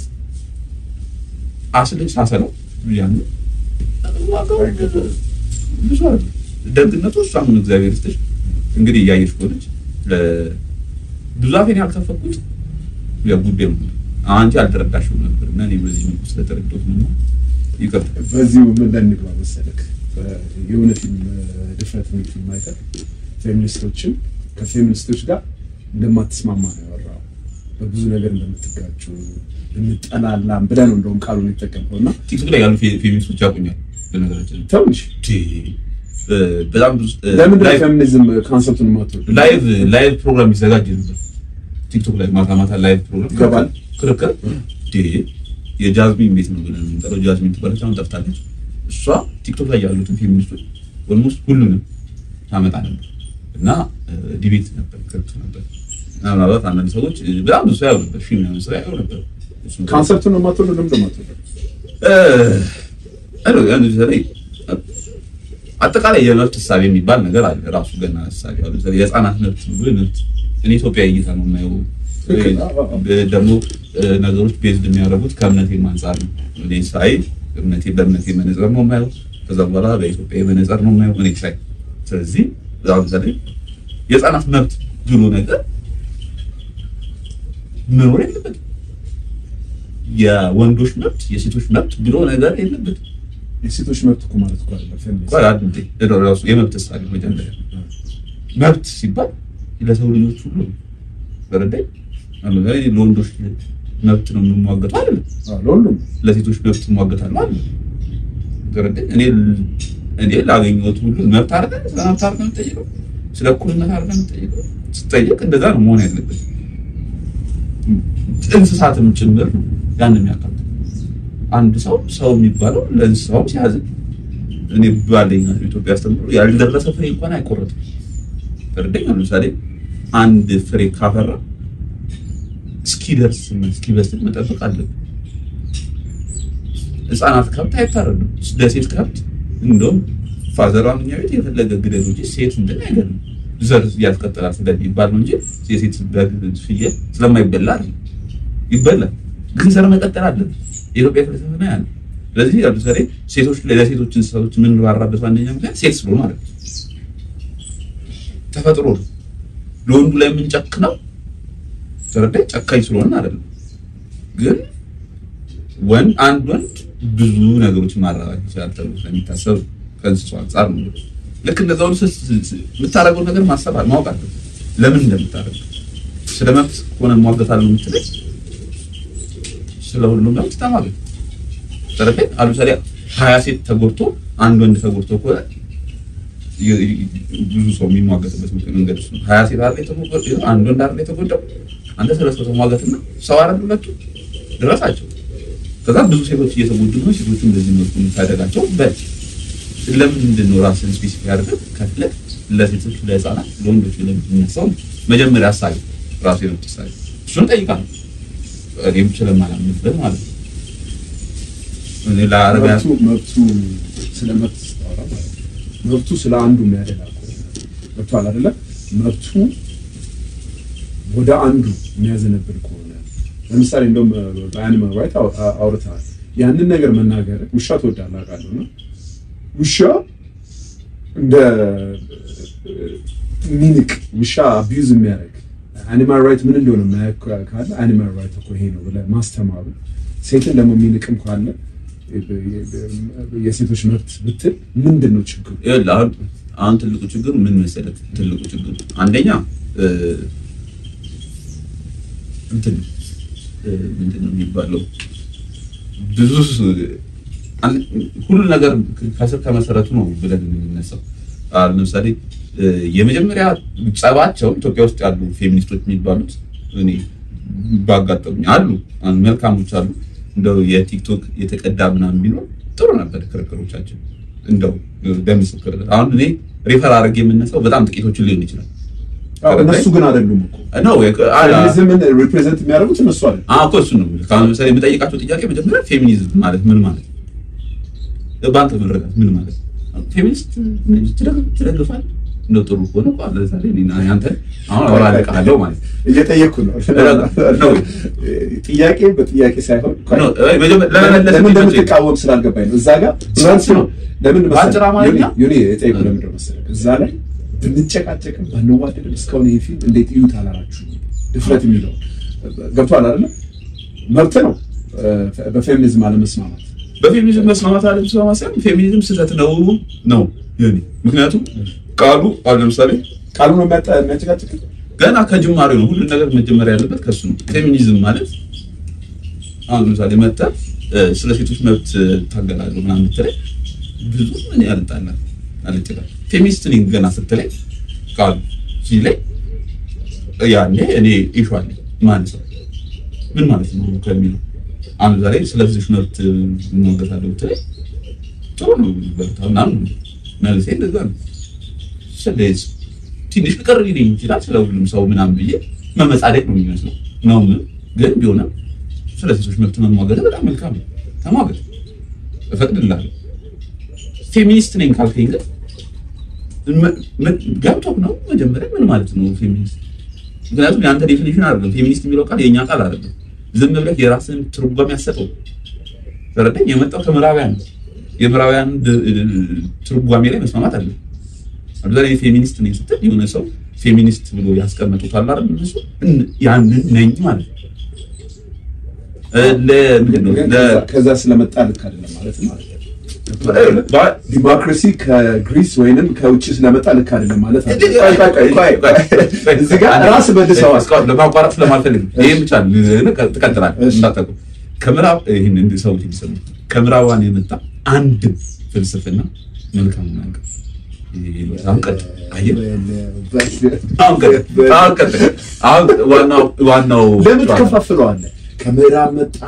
አስልኝ ሳሰለው ያን ዋጋው ብዙ አለ። ደግነቱ እሷ ምን እግዚአብሔር ይስጥሽ እንግዲህ እያየሽ ከሆነች ብዙ አፌን ያልከፈኩት ያው ጉዳዩ አንቺ አልተረዳሽም ነበር እና እኔ በዚህ መልኩ ስለተረዳሁት ነው። ይቅርታ። በዚሁ ምን እንግባ መሰለክ የሆነ ፊልም ድፍረት የሚል ፊልም አይተህ ፌሚኒስቶችን ከፌሚኒስቶች ጋር እንደማትስማማ ነው ያወራው። በብዙ ነገር እንደምትጋጩ እንጠላላም ብለህ ነው እንደውም ቃሉን የተጠቀምከው እና ቲክቶክ ላይ ያሉ ፌሚኒስቶች ያውቁኛል። በነገራችን ትንሽ በጣም ብዙ ለምንድን ነው ፌሚኒዝም ካንሰፕቱን የማትወደው? ላይቭ ላይቭ ፕሮግራም ይዘጋጅ ነበር ቲክቶክ ላይ ማታ ማታ ላይቭ ፕሮግራም ይገባል። ክርክር የጃዝሚን ቤት ነው ብለን የምንጠራው ጃዝሚን ትባለች። አሁን ጠፍታለች። እሷ ቲክቶክ ላይ ያሉትን ፌሚኒስቶች ኦልሞስት ሁሉንም ታመጣ ነበር እና ዲቤት ነበር፣ ክርክር ነበር። እና ምናልባት አንዳንድ ሰዎች በጣም ብዙ ሰው ያው ነበር፣ ሺህ ምናምን ሰው ያው ነበር። ካንሰፕቱን ነው የማትወደው? ለምንድን ነው የማትወደው? አጠቃላይ የመብት እሳቤ የሚባል ነገር አለ። ራሱ ገና እሳቤ አለ። የህፃናት መብት ብሎ መብት እኔ ኢትዮጵያ እይታ ነው የማየው። ደግሞ ነገሮች ቤዝድ የሚያደርጉት ከእምነቴም አንጻር ነው። እኔ ሳይ እምነቴ በእምነቴ መነጽር ነው የማየው። ከዛ በኋላ በኢትዮጵያ መነጽር ነው የማየው እኔ ሳይ። ስለዚህ ለምሳሌ የህፃናት መብት ብሎ ነገር መኖር የለበትም። የወንዶች መብት የሴቶች መብት ብሎ ነገር የለበትም። የሴቶች መብት እኮ ማለት እኮ አይደለም ፌሚኒዝም። ቆይ አንዴ ራሱ የመብት እሳቤ መጀመሪያ መብት ሲባል ለሰው ልጆች ሁሉ በረዳይ አለ ላይ ለወንዶች መብት ነው የምሟገተው አይደለም። አዎ፣ ለሁሉም ለሴቶች መብት እሟገታለሁ አይደለም። በረዳይ እኔ እኔ ላገኘሁት ሁሉ መብት አይደለም። ስለ መብት አይደለም የምጠይቀው፣ ስለ እኩልነት አይደለም የምጠይቀው። ስጠይቅ እንደዛ ነው መሆን ያለበት። እንስሳትም ጭምር ነው ያን የሚያካትተው። አንድ ሰው ሰው የሚባለው ለእንስሳውም ሲያዝን እኔ ባለኝ ኢትዮጵያ አስተምሮ ያልደረሰ ፍሬ እንኳን አይቆረጥም። በረዳኝ ለምሳሌ አንድ ፍሬ ካፈራ እስኪደርስ እስኪበስል መጠበቅ አለብን። ህፃናት ከብት አይታረዱም። ለሴት ከብት እንደውም ፋዘሯን እኛ ቤት የፈለገ ግደል እንጂ ሴት እንትን አይገድም። ዘር ያስቀጥላል ስለሚባል ነው እንጂ የሴት በግ ፍየል ስለማይበላ አይደለም። ይበላል፣ ግን ዘር መቀጠል አለበት። የኢትዮጵያ ፍልስፍና ያለ ስለዚህ ለምሳሌ ሴቶች ለሴቶች እንስሳቶች የምንራራበት ዋነኛ ምክንያት ሴት ስለሆነ ማለት ነው። ተፈጥሮ ነው። ለወንዱ ላይ የምንጨክነው ተረዳኝ ጨካኝ ስለሆነ አይደለም። ግን ወንድ አንድ ወንድ ብዙ ነገሮችን ማራባት ይችላል ተብሎ ስለሚታሰብ ከእንስሳው አንጻር ነው። ልክ እንደዛ ሁሉ ስ- ስ- ስ- የምታደርገው ነገር ማሰብ ማወቅ አለብህ። ለምን እንደምታደርገው ስለ መብት ከሆነ እሟገታለሁ የምትለኝ ስለ ሁሉም መብት ተሟገት። ተረዳኝ። አሁን ለምሳሌ ሀያ ሴት ተጎድቶ አንድ ወንድ ተጎድቶ ከሆነ የ- የ- ብዙ ሰው የሚሟገትበት መንገድ እሱ ነው። ሀያ ሴት አይደል የተጎዳው አንድ ወንድ አይደል የተጎዳው አንተ ስለ ሰው ተሟገትና ሰው አይደል ሁለቱ ድረሳቸው። ከዛ ብዙ ሴቶች እየተጎዱ ነው። ሴቶቹ እንደዚህ መልኩ የምታደጋቸው በል ለምንድን ነው ራስን ስፔሲፊክ አድርገህ ከፍለህ ለሴቶች፣ ለህፃናት፣ ለወንዶች ለሚነሳው መጀመሪያ ሀሳቢ ራሱ የመብት ሀሳቢ እሱን ጠይቃለሁ። እኔም ስለማላምንበት ማለት ነው። እኔ ለአረቢያ መብቱ መብቱ ስለ መብት ስታወራ ማለት ነው መብቱ ስለ አንዱ የሚያደላ ከሆነ ገብቶሃል አይደለ? መብቱ ወደ አንዱ የሚያዘነብል ከሆነ ለምሳሌ እንደውም በአኒማል ራይት አውርተሃል። ያንን ነገር መናገር ውሻ ትወዳለህ አውቃለሁ እና ውሻ እንደ ሚንቅ ውሻ አቢዩዝ የሚያደርግ አኒማል ራይት ምን እንደሆነ የማያውቅ ካለ አኒማል ራይት እኮ ይሄ ነው ብለህ ማስተማሩ ሴትን ደግሞ የሚንቅም ካለ የሴቶች መብት ብትል ምንድን ነው ችግሩ? ይኸውልህ አሁን አሁን ትልቁ ችግር ምን መሰለህ? ትልቁ ችግር አንደኛ እ፣ እንትን እ፣ ምንድን ነው የሚባለው ብዙ ስ- አን- ሁሉ ነገር ከስር ከመሰረቱ ነው ብለን የምንነሳው። አሁን ለምሳሌ እ፣ የመጀመሪያ ጸባቸው ኢትዮጵያ ውስጥ ያሉ ፌሚኒስቶች የሚባሉት እኔ ባጋጠሙኝ አሉ አሁን መልካሞች አሉ። እንደው የቲክቶክ የተቀዳ ምናምን ቢኖር ጥሩ ነበር ክርክሮቻችን። እንደው በምስክር አሁን እኔ ሪፈር አድርጌ የምነሳው በጣም ጥቂቶችን ሊሆን ይችላል አዎ፣ እነሱ ግን አይደሉም እኮ ነው ፌሚኒዝምን ሪፕሬዘንት የሚያደርጉት እነሱ አይደሉም። እኮ እሱን ነው የምልህ። አሁን ለምሳሌ የምጠይቃቸው ጥያቄ መጀመሪያ ፌሚኒዝም ማለት ምን ማለት ነው? በአንተ መረዳት ምን ማለት ነው? ፌሚኒስት ትደግፍ- ትደግፋለህ? እንደው ጥሩ ከሆነ እኮ ለምሳሌ እኔና አንተ አሁን አወራልቅሃለሁ ማለት ነው። እየጠየቅኩ ነው። ነው። ጥያቄ በጥያቄ ሳይሆን ነው፣ እ፣ መጀመሪያ ለምን ለመመለስ ለምን እንዲመቸኝ እንደምትቃወም ስላልገባኝ ነው። እዛ ጋር እሱ ነው። ለምን መሰለህ? በአጭር አማርኛ? ዮኒ- ዮኒ የጠየቁህ ለምንድን ነው መሰለህ? እዛ ላይ ብንጨቃጨቅም ባንዋደድም እስካሁን ይሄ ፊልም እንዴት እዩት አላላችሁ? ድፍረት የሚለው ገብቶሃል አይደለ? መብት ነው እ፣ በፌሚኒዝም አለመስማማት። በፌሚኒዝም መስማማት አለ መስማማት ሳይሆን ፌሚኒዝም ስህተት ነው ነው የኔ ምክንያቱም ቃሉ አሁን ለምሳሌ ቃሉ ነው የሚያጠ- የሚያጨቃጭቅ ገና ከጅማሬው ነው ሁሉን ነገር መጀመሪያ ያለበት ከሱ ነው። ፌሚኒዝም ማለት አሁን ለምሳሌ መጥተህ እ፣ ስለ ሴቶች መብት ታገላለሁ ምናምን ብትለኝ ብዙ ምን ያልጣላል አልጭላል ፌሚኒስት ነኝ ገና ስትለኝ ቃሉ ሲለኝ ያኔ እኔ ኢሹ አለኝ ማለት ነው ምን ማለት ነው ከሚለው አሁን ዛሬ ስለ ሴቶች መብት እሟገታለሁ ብትለኝ ጥሩ ነው በርታ ምናምን መልሴ እንደዛ ነው። ስለዚህ ትንሽ ቅር ሊለኝ ይችላል ስለ ሁሉም ሰው ምናምን ብዬ መመጻደቅ ነው የሚመስለው ነው ምን ግን ቢሆንም ስለ ሴቶች መብት መሟገት በጣም መልካም ነው። ተሟገት እፈቅድልሃለሁ። ፌሚኒስት ነኝ ካልከኝ ግን መ- መ- ገብቶህ ነው መጀመሪያ ምን ማለት ነው ፌሚኒስት? ምክንያቱም የአንተ ዴፊኒሽን አይደለም ፌሚኒስት የሚለው ቃል የእኛ ቃል አይደለም። ዝም ብለህ የራስን ትርጓሜ ያሰጠው ተረዳኝ። የመጣው ከምዕራባውያን ነው። የምዕራባውያን ድ- ድ- ትርጓሜ ላይ መስማማት አለ። አብዛኛው ፌሚኒስት ነኝ ስትል የሆነ ሰው ፌሚኒስት ብሎ ያስቀመጡት አለ አይደል? እነሱ እን- ያንን ነኝ ማለት ነው። እ፣ ለምንድን ነው ግን ለ- ከዛ- ከዛ ስለመጣ ልክ አይደለም ማለት ነው። ባ- ዲሞክራሲ ከግሪስ ወይንም ከውጭ ስለመጣ ልክ አይደለም ማለት አለ። ቆይ፣ ቆይ፣ ቆይ፣ ቆይ፣ ቆይ። ቆይ፣ እዚህ ጋር ራስ መልሰዋል። እስካሁን ለማቋረጥ ስለማልፈልግ ነው። ይሄን ብቻ ትቀጥላለህ እሺ። እንዳታውቁ። ከምዕራብ ይህን እንዲ ሰዎች እንዲሰሙ ከምዕራባውያን የመጣ አንድም ፍልስፍና መልካም ነገር አሁን ቀጥል። አየህ? አሁን ቀጥል። አሁን ቀጥል። አሁን ዋናው ዋናው ለምን ትከፋፍለዋለህ? ከምዕራብ መጣ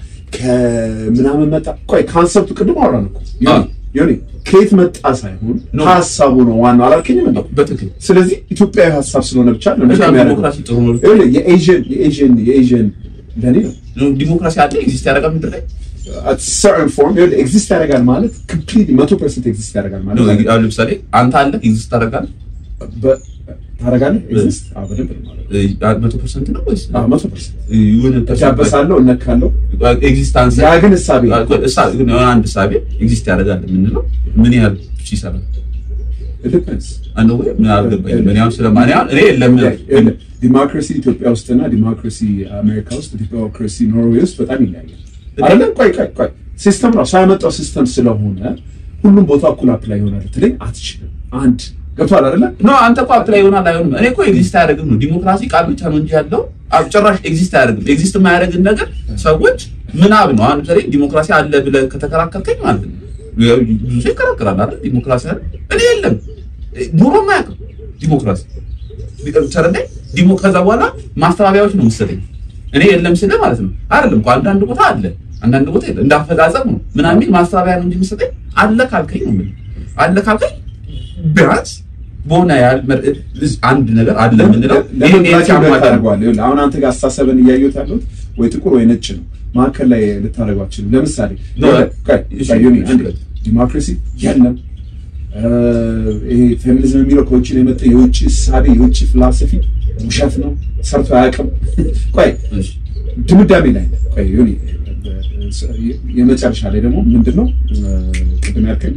ከምናምን መጣ። ቆይ ካንሰፕቱ ቅድም አወራን እኮ አዎ። ዮኒ፣ ከየት መጣ ሳይሆን ኖ። ሀሳቡ ነው ዋናው አላልከኝም? እንዴ? በትክክል ስለዚህ ኢትዮጵያዊ ሀሳብ ስለሆነ ብቻ ነው እሺ፣ ልክ የሚያደርገው። ዲሞክራሲ ጥሩ ነው። ይኸውልህ፣ የኤዥን የኤዥን የኤዥን ለኔ ነው ዲሞክራሲ አለ ኤግዚስት ያደርጋል ምድር ላይ at certain form ኤግዚስት ያደርጋል ማለት ኮምፕሊትሊ መቶ ፐርሰንት ኤግዚስት ያደርጋል ማለት ነው። አይደለም። አሁን ለምሳሌ አንተ አለ ኤግዚስት ታደርጋለህ በ- ታደርጋለህ ኤግዚስት አዎ በደንብ ነው የማደርገው። መቶ ፐርሰንት ነው ወይስ አዎ መቶ ፐርሰንት የሆነ እዳበሳለሁ እነካለሁ ኤግዚስታንስ ያ ግን እሳቤ አንድ እሳቤ ኤግዚስት ያደርጋል የምንለው ምን ያህል ይሰራል? ዲፔንስ አንድ ወይ ምን አልገባኝም። እኔ አሁን ስለማን ያህል እኔ የለም ዲሞክራሲ ኢትዮጵያ ውስጥና ዲሞክራሲ አሜሪካ ውስጥ ዲሞክራሲ ኖርዌይ ውስጥ በጣም ይለያያል አይደለም ቆይ ቆይ ቆይ ሲስተም ራሱ ያመጣው ሲስተም ስለሆነ ሁሉም ቦታ እኩል አፕላይ ይሆናል ትለኝ አትችልም አንድ ገብቷል አይደለ ኖ አንተ እኮ አፕላይ ይሆናል አይሆንም። እኔ እኮ ኤግዚስት አያደርግም ነው ዲሞክራሲ ቃል ብቻ ነው እንጂ ያለው አብ- ጭራሽ ኤግዚስት አያደርግም። ኤግዚስት የማያደርግን ነገር ሰዎች ምናብ ነው። አሁን ለምሳሌ ዲሞክራሲ አለ ብለህ ከተከራከርከኝ ማለት ነው ብዙ ሰው ይከራከራል አይደል? ዲሞክራሲ አለ እኔ የለም ኑሮ ማያውቅም ዲሞክራሲ ተረዳኝ። ዲሞ ከዛ በኋላ ማስተባበያዎች ነው የምትሰጠኝ እኔ የለም ስለ ማለት ነው አይደለም እኮ አንዳንድ ቦታ አለ አንዳንድ ቦታ የለም እንዳፈጻጸም ነው ምናምን የሚል ማስተባበያ ነው እንጂ የምትሰጠኝ አለ ካልከኝ ነው የምልህ አለ ካልከኝ ቢያንስ በሆነ ያህል መር- አንድ ነገር አለ የምንለው ይሄን ይሄን ሲያሟላ ነው። አሁን አንተ ጋር አስተሳሰብን እያየሁት ያለሁት ወይ ጥቁር ወይ ነጭ ነው መካከል ላይ ልታደርገው አትችልም ለምሳሌ ኖ፣ ቆይ፣ እሺ፣ ቆይ፣ ዮኒ፣ እሺ። አንዴ። ዲሞክራሲ የለም እ፣ ይሄ ፌሚኒዝም የሚለው ከውጭ ነው የመጣ የውጭ እሳቤ የውጭ ፍላሰፊ ውሸት ነው ሰርቶ አያውቅም ቆይ እሺ። ድምዳሜ ላይ ነን። ቆይ ዮኒ የመጨረሻ ላይ ደግሞ ምንድን ነው ቅድም ያልከኝ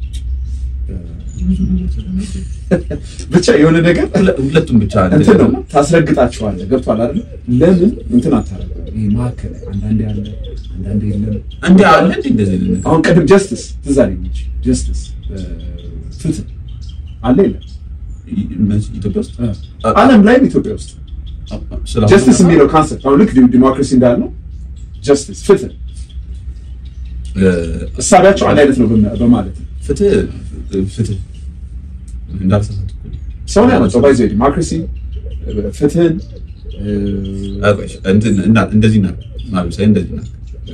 ብቻ የሆነ ነገር ሁለ- ሁለቱም ብቻ አለ እንትን ነው ታስረግጣቸዋለህ። ገብቶሃል አይደል? ለምን እንትን አታረግም? ይሄ መካከል ላይ አንዳንዴ አለ አንዳንዴ የለም። እንዴ አለ እንዴ እንደዚህ ልንል አሁን ቅድም ጀስትስ ትዝ አለኝ እንጂ ጀስትስ ፍትህ አለ የለም? ኢትዮጵያ ውስጥ ዓለም ላይም ኢትዮጵያ ውስጥ ስለአሁኑ ጀስትስ ሁኔታ፣ የሚለው ካንሰፕት አሁን ልክ ዲሞክራሲ እንዳልነው ጀስትስ ፍትህ እ፣ እሳቢያቸው አንድ አይነት ነው በማ- በማለት ነው። ፍትህ ፍትህ እንዳልተሳሳትኩ ሰው ነው ያመጣው ባይዘ ዲሞክራሲ ፍትህን እ፣ አቆሽ እንትን እና እንደዚህ ና ማለት ሳይ እንደዚህ ና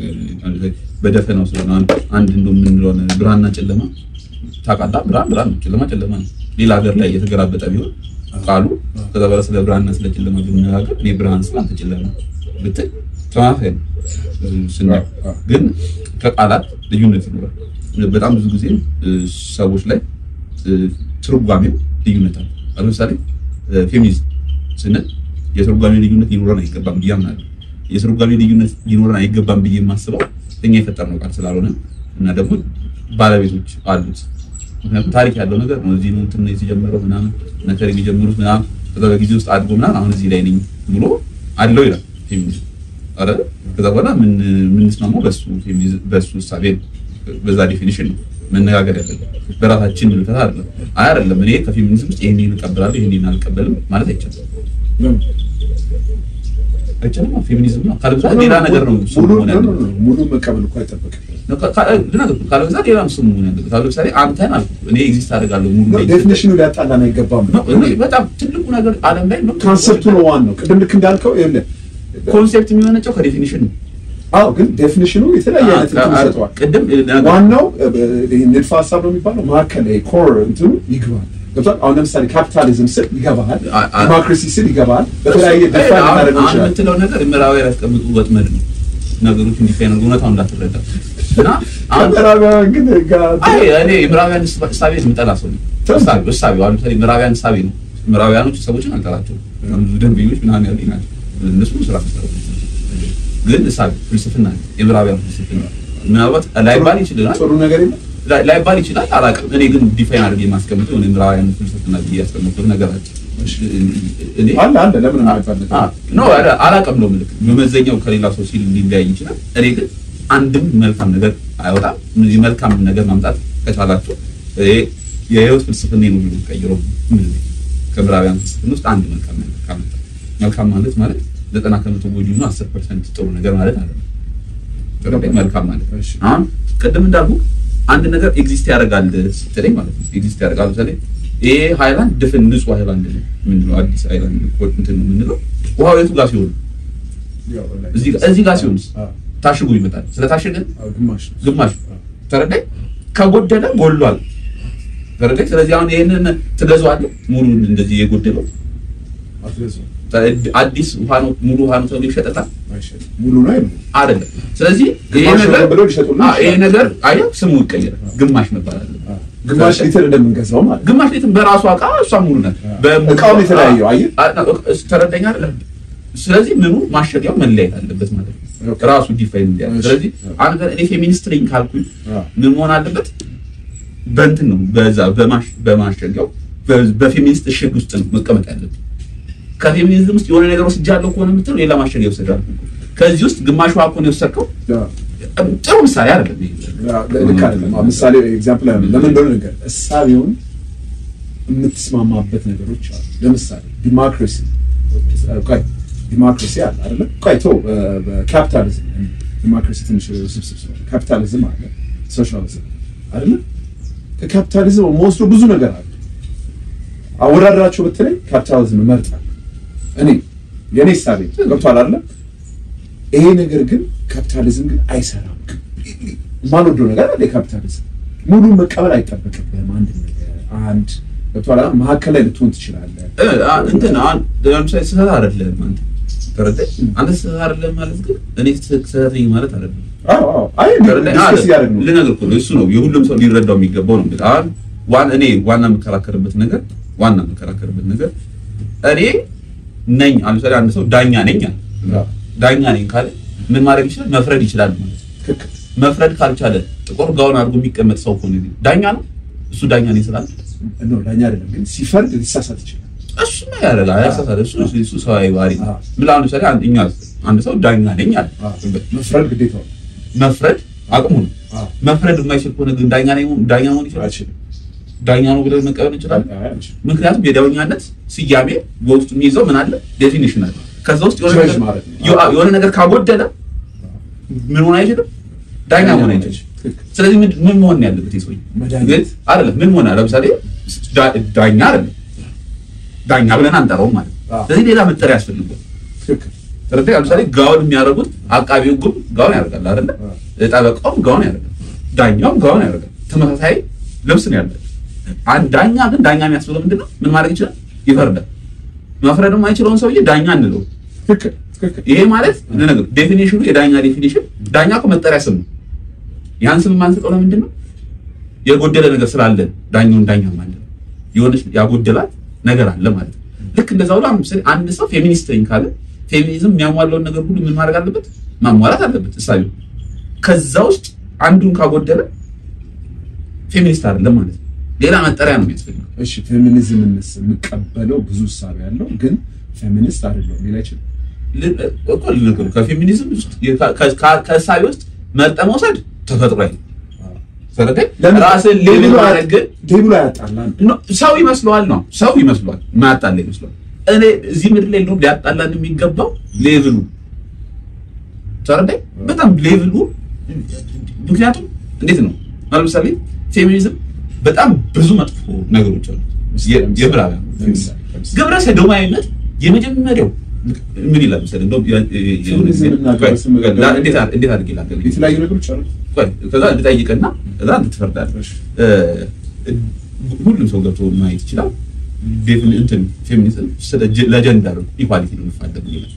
በደፈናው ስለሆነ አንድ አንድ እንደው የምንለው ነገር ብርሃንና ጨለማ ታውቃለህ። ብርሃን ብርሃን ነው፣ ጨለማ ጨለማ ነው። ሌላ ሀገር ላይ የተገራበጠ ቢሆን ቃሉ ከዛ በኋላ ስለ ብርሃንና ስለ ጨለማ ብንነጋገር እኔ ብርሃን ስለ አንተ ጨለማ ብትል ተማሳይ ነው ስናየው። ግን ከቃላት ልዩነት ይኖራል። በጣም ብዙ ጊዜ እ፣ ሰዎች ላይ እ፣ ትርጓሜው ልዩነት አለ። አሁን ለምሳሌ እ፣ ፌሚኒዝም ስንል የትርጓሜ ልዩነት ሊኖረን አይገባም ብዬ አምናለሁ። የትርጓሜ ልዩነት ሊኖረን አይገባም ብዬ የማስበው እኛ የፈጠርነው ቃል ስላልሆነ እና ደግሞ ባለቤቶች አሉት። ምክንያቱም ታሪክ ያለው ነገር ነው። እዚህ ነው እንትን ነው የተጀመረው ምናምን ነገር የሚጀምሩት ምናምን ከዛ በጊዜ ውስጥ አድጎ ምናምን አሁን እዚህ ላይ ነኝ ብሎ አለው ይላል ፌሚኒዝም አረ ከዛ በኋላ ምን የምንስማማው በሱ ፌሚኒዝም በሱ እሳቤ ነው። በዛ ዴፊኒሽን ነው መነጋገር ያለብን በራሳችን ምልከታ አይደለም። አይ አይደለም እኔ ከፌሚኒዝም ውስጥ ይሄን እቀበላለሁ ይሄን አልቀበልም ማለት አይቻልም። ለምን? አይቻልም። ፌሚኒዝም ነው ካልብዛ ሌላ ነገር ነው እሱ ሙሉ መሆን ኖ፣ ኖ፣ ያለበት። ኖ፣ ሙሉ መቀበል እኮ አይጠበቅም። ካልብዛ ሌላ ነው እሱ መሆን ያለበት። አሁን ለምሳሌ አንተን አልኩ እኔ ኤግዚስት አደርጋለሁ ሙሉ ላይ ዴፊኒሽኑ ሊያጣላን አይገባም። ነው። እኔ በጣም ትልቁ ነገር ዓለም ላይ ነው ካንሰፕቱ ነው ዋናው። ቅድም ልክ እንዳልከው ይኸውልህ፣ ኮንሴፕት የሚመነጨው ከዴፊኒሽን ነው። አዎ ግን ዴፊኒሽኑ የተለያየ አይነት እንትን ይሰጠዋል። ቅድም ዋናው ይሄ ንድፈ ሀሳብ ነው የሚባለው መካከል ላይ ኮር እንትኑ ይግባል። ገብቶሃል? አሁን ለምሳሌ ካፒታሊዝም ስል ይገባሃል፣ አ- አ- ዲሞክራሲ ስል ይገባል። በተለያየ ዲፋይን አሁን እናደርገው አሁን ይችላል። የምትለው ነገር ምዕራባውያን ያስቀምጡ ወጥመድ ነው። ነገሮች እንዲፋይን እውነታውን እንዳትረዳ እና አሁን ከምዕራባውያን ግን ጋር አይ እኔ ምዕራባውያን እሳቤ የምጠላ ሰው ነኝ። እሳቤ እሳቤ አሁን ለምሳሌ ምዕራባውያን እሳቤ ነው። ምዕራባውያኖች ሰዎችን አልጠላቸውም። ብዙ ደንበኞች ምናምን ያሉኝ ናቸው። እነሱ ስራ መስራት ግን እሳቤ ፍልስፍና ነው። የምዕራባውያን ፍልስፍና ምናልባት ላይባል ይችላል ጥሩ ነገር የለም። ላይ- ላይባል ይችላል አላውቅም። እኔ ግን ዲፋይን አድርጌ የማስቀምጠው የሆነ ምዕራባውያን ፍልስፍና ብዬ ያስቀምጠው ነገር አለ። እኔ አለ አለ ለምን የማይባል ነገር? አ- ኖ አለ- አላውቅም ነው ምልክ በመዘኛው ከሌላ ሰው ሲል ሊለያይ ይችላል። እኔ ግን አንድም መልካም ነገር አይወጣም። እነዚህ መልካም ነገር ማምጣት ከቻላችሁ ይሄ የህይወት ፍልስፍና ነው ብሎ ቀይሮ ምን ከምዕራባውያን ፍልስፍና ውስጥ አንድ መልካም ነገር ካመጣ መልካም ማለት ማለት ዘጠና ከመቶ ጎጂ ነው አስር ፐርሰንት ጥሩ ነገር ማለት አለ መልካም ማለት እሺ። አሁን ቅድም እንዳልኩ አንድ ነገር ኤግዚስት ያደርጋል ስትለኝ ማለት ነው ኤግዚስት ያደርጋል ለምሳሌ ይሄ ሃይላንድ ድፍን ንጹህ ሃይላንድ ነው የምንለው አዲስ ሃይላንድ ኮድ እንትን ነው የምንለው ውሃው የቱ ጋር ሲሆን ያው ላይ- እዚህ ጋር- እዚህ ጋር ሲሆንስ አዎ፣ ታሽጎ ይመጣል ስለታሸገ አዎ፣ ግማሽ ነው። ግማሽ ተረዳኝ ከጎደለ ጎሏል ተረዳኝ ስለዚህ አሁን ይሄንን ትገዛዋለህ ሙሉን እንደዚህ የጎደለው አትገዛውም፣ አዲስ ውሃ ነው ሙሉ ውሃ ነው ተብሎ ይሸጠታል አይሸጥም። ሙሉ ነው አይደለም። አይደለም ስለዚህ ይሄ ግማሽ ነገር ነው ብለው ሊሸጡልህ አዎ፣ ይሄ ይችላሉ። ነገር አየህ ስሙ ይቀየራል ግማሽ መባል አለበት አዎ፣ ግማሽ ሊትር እንደምንገዛው ማለት ነው። ግማሽ ሊትር በራሷ እቃ እሷ ሙሉ ናት። በሙሉ- እቃውም የተለያየው አየህ? አ- አ- ተረዳኝ አይደለም? ስለዚህ ምኑ ማሸጊያው መለያየት አለበት ማለት ነው። ኦኬ። ራሱ ዲፋይን እንዲያደርግ። እሺ። ስለዚህ አንድ ቀን እኔ ፌሚኒስት ነኝ ካልኩኝ አዎ። ምን መሆን አለበት? በእንትን ነው በዛ በማሽ- በማሸጊያው በ- በፌሚኒስት እሽግ ውስጥ ነው መቀመጥ ያለበት። ከፌሚኒዝም ውስጥ የሆነ ነገር ወስጃለሁ ከሆነ የምትለው ሌላ ማሸጊያ ይወስዳል። ከዚህ ውስጥ ግማሽ ውሃ ከሆነ የወሰድከው አዎ። ጥሩ ምሳሌ አይደለም ይሄ። ልክ አይደለም። አሁን ምሳሌ ኤግዛምፕል አይደለም። ለምን እንደሆነ ነገር እሳቤውን የምትስማማበት ነገሮች አሉ። ለምሳሌ ዲሞክራሲ ቆይ ዲሞክራሲ አለ አይደለ? ቆይ ቶ በካፒታሊዝም ዲሞክራሲ ትንሽ ስብስብ ስለሆነ ካፒታሊዝም አለ፣ ሶሻሊዝም አይደለ? ከካፒታሊዝም መወስዶ ብዙ ነገር አለ። አወዳደራቸው በተለይ ካፒታሊዝም እመርጣለሁ እኔ የኔ እሳቤ ገብቷል አይደለ? ይሄ ነገር ግን ካፒታሊዝም ግን አይሰራም። የማልወደው ነገር አለ። የካፒታሊዝም ሙሉ መቀበል አይጠበቅብህም። አንድ ነገር አንድ ገብቶሃል አይደል? መሀከል ላይ ልትሆን ትችላለህ። እ፣ አ- እንትን አሁን ለምሳሌ ስህተት አይደለም አንተ ተረዳኝ። አንተ ስህተት አይደለም ማለት ግን እኔ ስህተት ነኝ ማለት አይደለም። አዎ አዎ። አይ ተረዳኝ? ዲስከስ እያደረግን ነው። ልነግርህ እኮ ነው እሱ ነው የሁሉም ሰው ሊረዳው የሚገባው ነው። እንግዲህ አሁን ዋን እኔ ዋና የምከራከርበት ነገር ዋና የምከራከርበት ነገር እኔ ነኝ አሁን ለምሳሌ አንድ ሰው ዳኛ ነኝ አለ። አዎ። ዳኛ ነኝ ካለ ምን ማድረግ ይችላል? መፍረድ ይችላል ማለት ነው። ትክክል። መፍረድ ካልቻለ ጥቁር ጋውን አድርጎ የሚቀመጥ ሰው ከሆነ ግን ዳኛ ነው እሱ ዳኛ ነኝ ስላለ ኖ ዳኛ አይደለም ግን ሲፈርድ ሊሳሳት ይችላል። እሱማ ያደርጋል ያሳሳል። እሱ እሱ ሰዋዊ ባህሪ ነው። አዎ። ምን አሁን ለምሳሌ አንድ እኛ አንድ ሰው ዳኛ ነኝ አለ አዎ። መፍረድ ግዴታው ነው። መፍረድ አቅሙ ነው። አዎ። መፍረድ የማይችል ከሆነ ግን ዳኛ ነኝ ዳኛ መሆን ይችላል። አይችልም። ዳኛ ነው ብለን መቀበል እንችላለን። አይ አይችልም። ምክንያቱም የዳኛነት ስያሜ በውስጡ የሚይዘው ምን አለ? ዴፊኒሽን አለ። ከዛ ውስጥ የሆነ ጀጅ ነገር- ማለት ነው። የሆነ- የሆነ ነገር ካጎደለ ምን ሆን አይችልም? ዳኛ መሆን አይችልም። ትክክል። ስለዚህ ምን ምን መሆን ነው ያለበት? ይሄ ሰውዬ መድኃኒት። ግን አይደለም ምን መሆን ለምሳሌ ዳ- ዳኛ አይደለም ዳኛ ብለን አንጠራውም ማለት ነው። አዎ። ስለዚህ ሌላ መጠሪያ ያስፈልጋል። ትክክል። ስለዚህ ለምሳሌ ጋውን የሚያደርጉት አቃቢ ሕጉም ጋውን ያደርጋል አይደለ? አዎ። ጠበቃውም ጋውን ያደርጋል፣ ዳኛውም ጋውን ያደርጋል። ተመሳሳይ ልብስ ነው ያለው። አንድ ዳኛ ግን ዳኛ የሚያስብለው ምንድነው? ምን ማድረግ ይችላል? ይፈርዳል። መፍረድ የማይችለውን ሰውዬ ዳኛ እንለው። ትክክል። ትክክል። ይሄ ማለት ለነገሩ ዴፊኒሽኑ የዳኛ ዴፊኒሽን ዳኛ እኮ መጠሪያ ስም ነው። ያን ስም የማንሰጠው ለምንድን ነው? የጎደለ ነገር ስላለ ዳኛውን ዳኛ ማለት ነው። የሆነች ያጎደላት ነገር አለ ማለት ነው። ልክ እንደዛ ሁሉ አሁን ለምሳሌ አንድ ሰው ፌሚኒስት ነኝ ካለ ፌሚኒዝም የሚያሟላውን ነገር ሁሉ ምን ማድረግ አለበት? ማሟላት አለበት እሳቤው። ከዛ ውስጥ አንዱን ካጎደለ ፌሚኒስት አይደለም ማለት ነው። ሌላ መጠሪያ ነው የሚያስፈልገው። እሺ ፌሚኒዝምን የምቀበለው ብዙ እሳቤ ያለው ግን ፌሚኒስት አይደለሁም ሊል አይችልም። ል- እኮ ልነገሩ ከፌሚኒዝም ውስጥ ከ- ከ- ከእሳቤ ውስጥ መርጠ መውሰድ ተፈጥሯዊ ነው። ተረዳኝ? ራስን ሌብል ማድረግ ግን ሌብሉ አያጣላን። ኖ፣ ሰው ይመስለዋል ነው ሰው ይመስለዋል ማያጣላ ይመስለዋል። እኔ እዚህ ምድር ላይ እንደውም ሊያጣላን የሚገባው ሌቭሉ ተረዳኝ። በጣም ሌቭሉ ምክንያቱም እንዴት ነው አሁን ለምሳሌ ፌሚኒዝም በጣም ብዙ መጥፎ ነገሮች አሉ። የምዕራባውያን ለምሳሌ ለምሳሌ ግብረ ሰዶማዊነት የመጀመሪያው ምን ይላል መሰለህ? እንደውም የ- የ- የሆነ ጊዜ- ፌሚኒዝም እና ግብረ ሰዶማዊ- ላ- እንዴት አድ- እንዴት አድርጌ ላገልግል? የተለያዩ ነገሮች አሉ። ቆይ፣ ከዛ እንድጠይቅና ከዛ እንድትፈርዳለህ። እሺ። እ፣ ሁሉም ሰው ገብቶ ማየት ይችላል። ዴፊኒ- እንትን ፌሚኒዝም ስለ ጀ- ለጀንደር ኢኳሊቲ ነው የሚፋለግ ይላል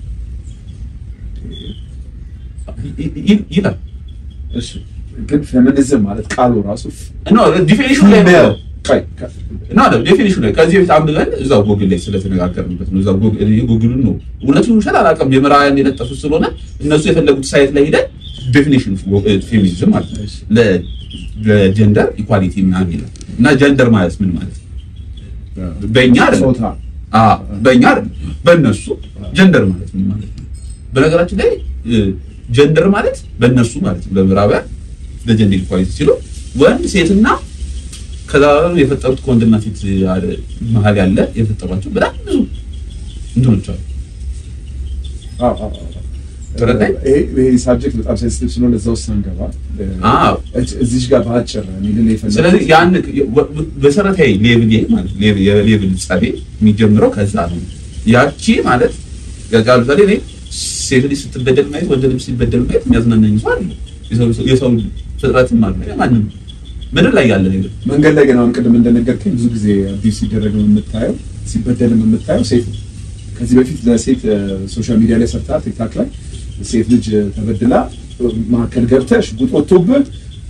ይ- ይ- ይላል። እሺ ግን ፌሚኒዝም ማለት ቃሉ ራሱ ኖ ዲፊኒሽኑ ላይ ነው ቆይ ከ- እና ዴፊኒሽኑ ላይ ከዚህ በፊት አንብበን እዛው ጎግል ላይ ስለተነጋገርንበት ነው። እዛው ጎግል ጎግሉን ነው እውነቱን ውሸት አላውቅም። የምዕራባውያን የለጠፉት ስለሆነ እነሱ የፈለጉት ሳይት ላይ ሄደን ዴፊኒሽን ፌሚኒዝም ማለት ነው ለ- ለጀንደር ኢኳሊቲ ምናምን ይላል እና ጀንደር ማለት ምን ማለት ነው? በእኛ አይደለም ጾታ አዎ፣ በእኛ አይደለም በእነሱ ጀንደር ማለት ምን ማለት ነው? በነገራችን ላይ ጀንደር ማለት በእነሱ ማለት ነው በምዕራባውያን ለጀንደር ኢኳሊቲ ሲሉ ወንድ ሴትና ከዛ የፈጠሩት ከወንድና ሴት ያለ- መሀል ያለ የፈጠሯቸው በጣም ብዙ እንትኖች አሉ። አዎ፣ አዎ፣ አዎ። ተረዳኝ? ይሄ ይሄ ሳብጀክት በጣም ሴንሲቲቭ ስለሆነ እዛ ውስጥ አንገባ። አዎ። እዚህ ጋር በአጭር እኔ ልል የፈለኩት ስለዚህ ያን መሰረታዊ ሌቭል ይሄ ማለት ሌቭል የሌቭል ጸቤ የሚጀምረው ከዛ ነው። ያቺ ማለት ያው ለምሳሌ እኔ ሴት ልጅ ስትበደል ማየት ወንድ ልጅ ሲበደል ማየት የሚያዝናናኝ ሰው አይደለም። የሰው- የሰው ፍጥረትም አለ ማንም ምድር ላይ ያለ ነገር መንገድ ላይ ግን አሁን ቅድም እንደነገርከኝ ብዙ ጊዜ አቢዩስ ሲደረግም የምታየው ሲበደልም የምታየው ሴት ነው። ከዚህ በፊት ለሴት ሶሻል ሚዲያ ላይ ሰርታ ቲክታክ ላይ ሴት ልጅ ተበድላ መካከል ገብተህ ሽጉጥ ወጥቶብህ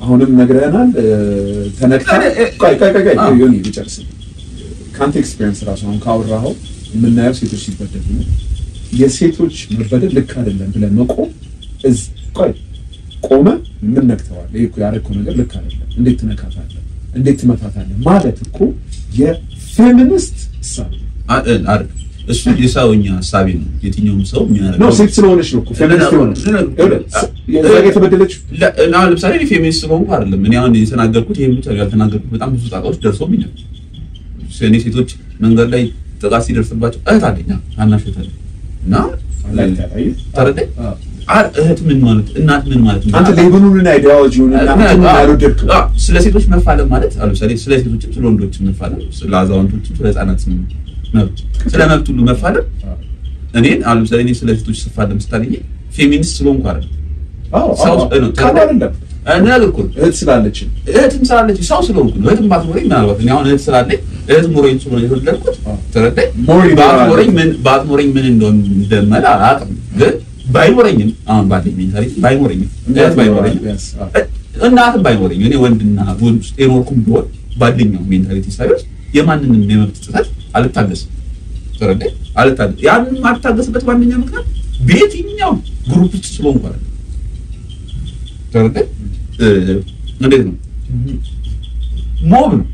አሁንም ነግረህናል። እ፣ ተነክታ እ- እ- ቆይ ቆይ ቆይ ቆይ አዎ። ዮኒ ልጨርስ። ከአንተ ኤክስፒሪየንስ ራሱ አሁን ካወራኸው የምናየው ሴቶች ሲበደሉ ነው። የሴቶች መበደል ልክ አይደለም ብለህ መቆም እዝ ቆይ ቆመ ምን ነክተዋል? ይሄ እኮ ያደረግከው ነገር ልክ አይደለም፣ እንዴት ትነካታለህ? እንዴት ትመታታለህ? ማለት እኮ የፌሚኒስት እሳቤ ነው። አ- እ- አይደል? እሱ የሰውኛ ሀሳቤ ነው። የትኛውም ሰው ነው የሚያደርገው ሴት ስለሆነች ነው እኮ ፌሚኒስት የሆነ የዛ ጋ የተበደለችው ለ- አሁን ለምሳሌ እኔ ፌሚኒስት ስለሆንኩ አይደለም እኔ አሁን የተናገርኩት ይሄን ብቻ ያልተናገርኩት በጣም ብዙ ጣጣዎች ደርሶብኛል። እኔ ሴቶች መንገድ ላይ ጥቃት ሲደርስባቸው እህት አለኝ ታናሽ እህት አለኝ እና ላይ ታታይ ተረዳኝ። አ- እህት ምን ማለት እናት ምን ማለት ነው? አንተ ሌብኑን አይዲያሎጂውን እና እንትኑን አልወደድክም። አ- ስለ ሴቶች መፋለም ማለት አሁን ለምሳሌ ስለ ሴቶችም ስለ ወንዶችም መፋለም፣ ስለ አዛውንቶችም ስለ ህፃናት መብት ስለ መብት ሁሉ መፋለም እኔን አሁን ለምሳሌ እኔ ስለ ሴቶች ስፋለም ስታገኝ ፌሚኒስት ስለሆንኩ አይደለም አዎ ሰው አዎ ነው ቃል አይደለም ነገር እኮ ነው። እህት ስላለችን እህትም ስላለች ሰው ስለሆንኩ ነው። እህትም ባትኖረኝ ምናልባት እኔ አሁን እህት ስላለኝ እህት ኖረኝ ስለሆነ የተወለድኩት አዎ። ተረዳኝ። ሞር ይኖራል። ባትኖረኝ ምን ባትኖረኝ ምን እንደሆነ እንደመላ አላውቅም፣ ግን ባይኖረኝም አሁን ባለኝ ሜንታሊቲ ባይኖረኝም እህት ባይኖረኝም Yes፣ አዎ። እናትም ባይኖረኝ እኔ ወንድና ወንድ ውስጥ የኖርኩም ቢሆን ባለኛው ሜንታሊቲ ሳይሆን የማንንም የመብት ጥሰት አልታገስም። ተረዳኝ። አልታገስ ያንን የማልታገስበት ዋነኛ ምክንያት በየትኛው ግሩፕ ውስጥ ስለሆንኩ አይደለም። ተረዳኝ። እ፣ እንዴት ነው ሞብ ነው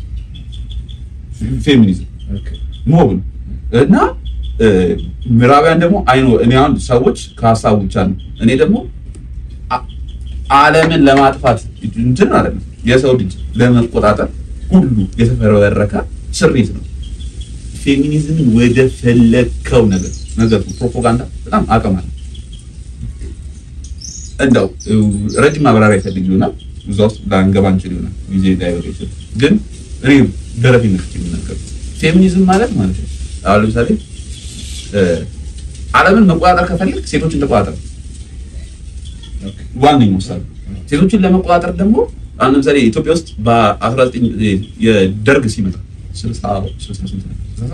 ፌሚኒዝም ኦኬ። ሞብ ነው እና እ፣ ምዕራባውያን ደግሞ አይኖ እኔ አሁን ሰዎች ከሀሳቡ ብቻ ነው እኔ ደግሞ አ- ዓለምን ለማጥፋት እንትን አይደለም የሰው ልጅ ለመቆጣጠር ሁሉ የተፈበረከ ስሪት ነው። ፌሚኒዝምን ወደ ፈለግከው ነገር ነገር ፕሮፓጋንዳ በጣም አቅም አለ። እንደው እ፣ ረጅም ማብራሪያ ይፈልግ ይሆናል እዛ ውስጥ ላንገባ እንችል ይሆናል ጊዜ ዳይቨር ይችላል። ግን እኔ ደረፊነት የሚናገር ፌሚኒዝም ማለት ማለት ነው አሁን ለምሳሌ እ፣ ዓለምን መቆጣጠር ከፈለግ ሴቶችን ተቆጣጠር ኦኬ። ዋነኛው ምሳሌ ሴቶችን ለመቆጣጠር ደግሞ አሁን ለምሳሌ ኢትዮጵያ ውስጥ በ19 የደርግ ሲመጣ 60 60 ስንት ነው?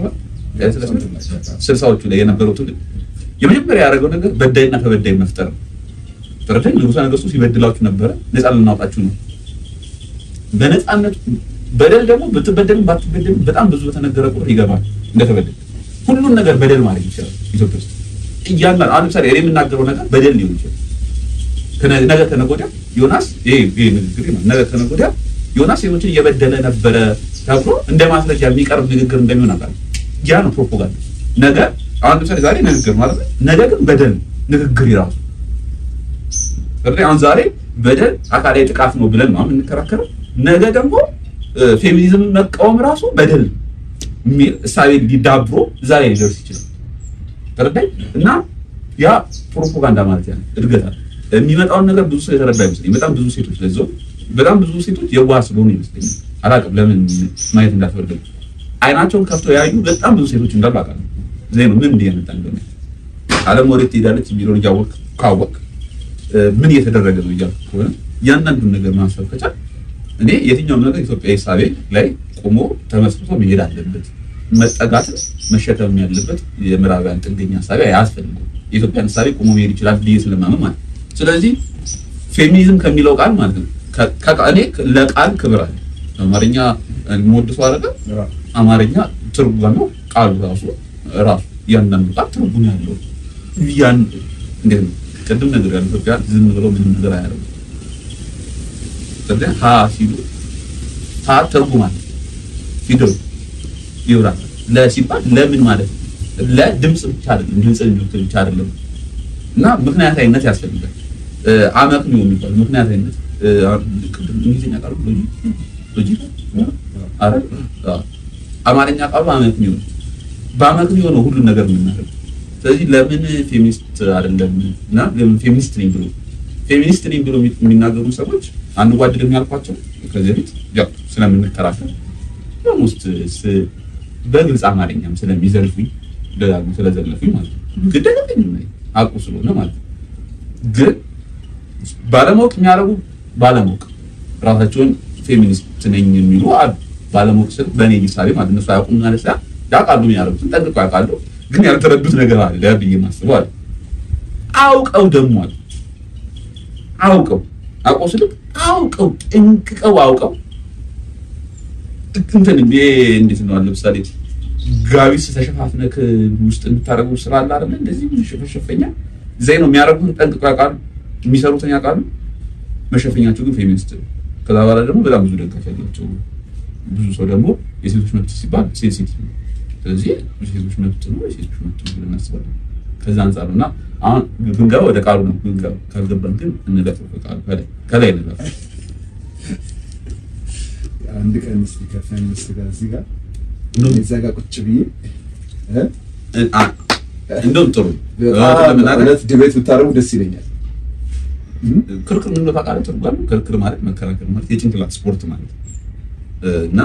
67 ስልሳዎቹ ላይ የነበረው ትውልድ የመጀመሪያ ያደረገው ነገር በዳይና ተበዳይ መፍጠር ነው። ተረዳኝ። ንጉሠ ነገሥቱ ሲበድላችሁ ነበረ፣ ነፃ ልናውጣችሁ ነው። በነፃነት በደል ደግሞ ብትበደልም ባትበደልም በጣም ብዙ በተነገረ ቁጥር ይገባል እንደተበደል። ሁሉን ነገር በደል ማለት ይችላል ኢትዮጵያ ውስጥ እያንዳንዱ አሁን ለምሳሌ እኔ የምናገረው ነገር በደል ሊሆን ይችላል። ከነ- ነገ ከነገ ወዲያ ዮናስ ይሄ ይሄ ንግግር ነው። ነገ ከነገ ወዲያ ዮናስ ሴቶችን እየበደለ ነበረ ተብሎ እንደ ማስረጃ የሚቀርብ ንግግር እንደሚሆን አውቃለሁ። ያ ነው ፕሮፓጋንዳ። ነገ አሁን ለምሳሌ ዛሬ ንግግር ማለት ነው፣ ነገ ግን በደል ነው ንግግር ይራሱ ስለዚህ አሁን ዛሬ በደል አካላዊ ጥቃት ነው ብለን ነው የምንከራከረው። ነገ ደግሞ ፌሚኒዝምን መቃወም ራሱ በደል ነው የሚል እሳቤ ሊዳብሮ እዛ ላይ ሊደርስ ይችላል። ተረዳኝ እና ያ ፕሮፓጋንዳ ማለት ያ ነው። እድገት አለ። የሚመጣውን ነገር ብዙ ሰው የተረዳ ይመስለኝ። በጣም ብዙ ሴቶች ለዛው በጣም ብዙ ሴቶች የዋህ ስለሆኑ ይመስለኛል። አላውቅም ለምን ማየት እንዳትፈልግ አይናቸውን ከፍተው ያዩ በጣም ብዙ ሴቶች እንዳሉ አውቃለሁ። እዚህ ነው ምን እየመጣ እንደሆነ ዓለም ወዴት ትሄዳለች የሚለውን እያወቅ ካወቅ ምን እየተደረገ ነው እያልኩ ከሆነ እያንዳንዱን ነገር ማሰብ ከቻል እኔ የትኛውም ነገር ኢትዮጵያዊ ሳቤ ላይ ቆሞ ተመስርቶ መሄድ አለበት። መጠጋትን መሸከም ያለበት የምዕራባውያን ጥገኛ ሳቤ አያስፈልግም። የኢትዮጵያን ሳቤ ቆሞ መሄድ ይችላል ብዬ ስለማመን ማለት ነው። ስለዚህ ፌሚኒዝም ከሚለው ቃል ማለት ነው ከ- እኔ ለቃል ክብር አለ። አማርኛ የምወድሰው አይደለም አማርኛ ትርጓሜው ቃሉ ራሱ ራሱ እያንዳንዱ ቃል ትርጉም ያለው ያን እንዴት ነው ቅድም ነገር ያለው ኢትዮጵያ ዝም ብለው ምንም ነገር አያደርጉም። ስለዚህ ሀ ሲሉ ሀ ትርጉም አለ ፊደሉ ይብራል። ለ ሲባል ለምን ማለት ነው። ለድምፅ ብቻ አይደለም ድምፅ እንዲወጥ ብቻ አይደለም እና ምክንያታዊነት ያስፈልጋል። አመክንዮ የሚባል ምክንያታዊነት እ፣ አሁን ቅድም እንግሊዝኛ ቃሉ ሎጂክ ሎጂክ አይደል? አዎ። አማርኛ ቃሉ አመክንዮ ነው። በአመክንዮ ነው ሁሉን ነገር የምናደርገው። ስለዚህ ለምን ፌሚኒስት አይደለም እና ለምን ፌሚኒስት ነኝ ብሎ ፌሚኒስት ነኝ ብሎ የሚ- የሚናገሩ ሰዎች አንዋደድም ያልኳቸው ከዚህ በፊት ያው ስለምንከራከር ኦልሞስት ስ- በግልጽ አማርኛም ስለሚዘልፉኝ ደጋግሞ ስለዘለፉኝ ማለት ነው። ግድ አይደለኝም እኔ አውቁ ስለሆነ ማለት ነው። ግን ባለማወቅ የሚያደርጉ ባለማወቅ ራሳቸውን ፌሚኒስት ነኝ የሚሉ አሉ። ባለማወቅ ስል በእኔ ሂሳቤ ማለት እነሱ አያውቁም ማለት ሳይሆን ያውቃሉ፣ የሚያደርጉትን ጠንቅቀው ያውቃሉ። ግን ያልተረዱት ነገር አለ ብዬ ማስበው አለ። አውቀው ደግሞ አለ አውቀው አውቀው ስልክ አውቀው ጠንቅቀው አውቀው እንትን ይሄ እንዴት ነው? ለምሳሌ ጋቢስ ተሸፋፍነክ ውስጥ የምታደርገው ስራ አለ አይደል? እንደዚህ መሸፈኛ ዲዛይን ነው የሚያደርጉት ጠንቅቀው ያውቃሉ። የሚሰሩትን ያውቃሉ። መሸፈኛቸው ግን ፌሚኒስት ነው። ከዛ በኋላ ደግሞ በጣም ብዙ ደጋፊ ያላቸው ብዙ ሰው ደግሞ የሴቶች መብት ሲባል ሴንሲቲቭ ነው። ስለዚህ የሴቶች መብት ነው የሴቶች መብት ነው ብለን እናስባለን። ከዛ አንጻር ነው እና አሁን ብንገባ ወደ ቃሉ ነው ብንገባ ካልገባን ግን እንለፈው ከቃሉ ከላይ ከላይ እንለፈው አንድ ቀን እስኪ ከፌሚኒስት ጋር እዚህ ጋር እንደውም እዛ ጋር ቁጭ ብዬ እ? አ- እንደውም ጥሩ በጣም ለመናገር እውነት ዲቤት ብታደርጉ ደስ ይለኛል። ክርክር ምን እንደሆነ ታውቃለህ? ትርጓሜው ክርክር ማለት መከራከር ማለት የጭንቅላት ስፖርት ማለት ነው። እ፣ እና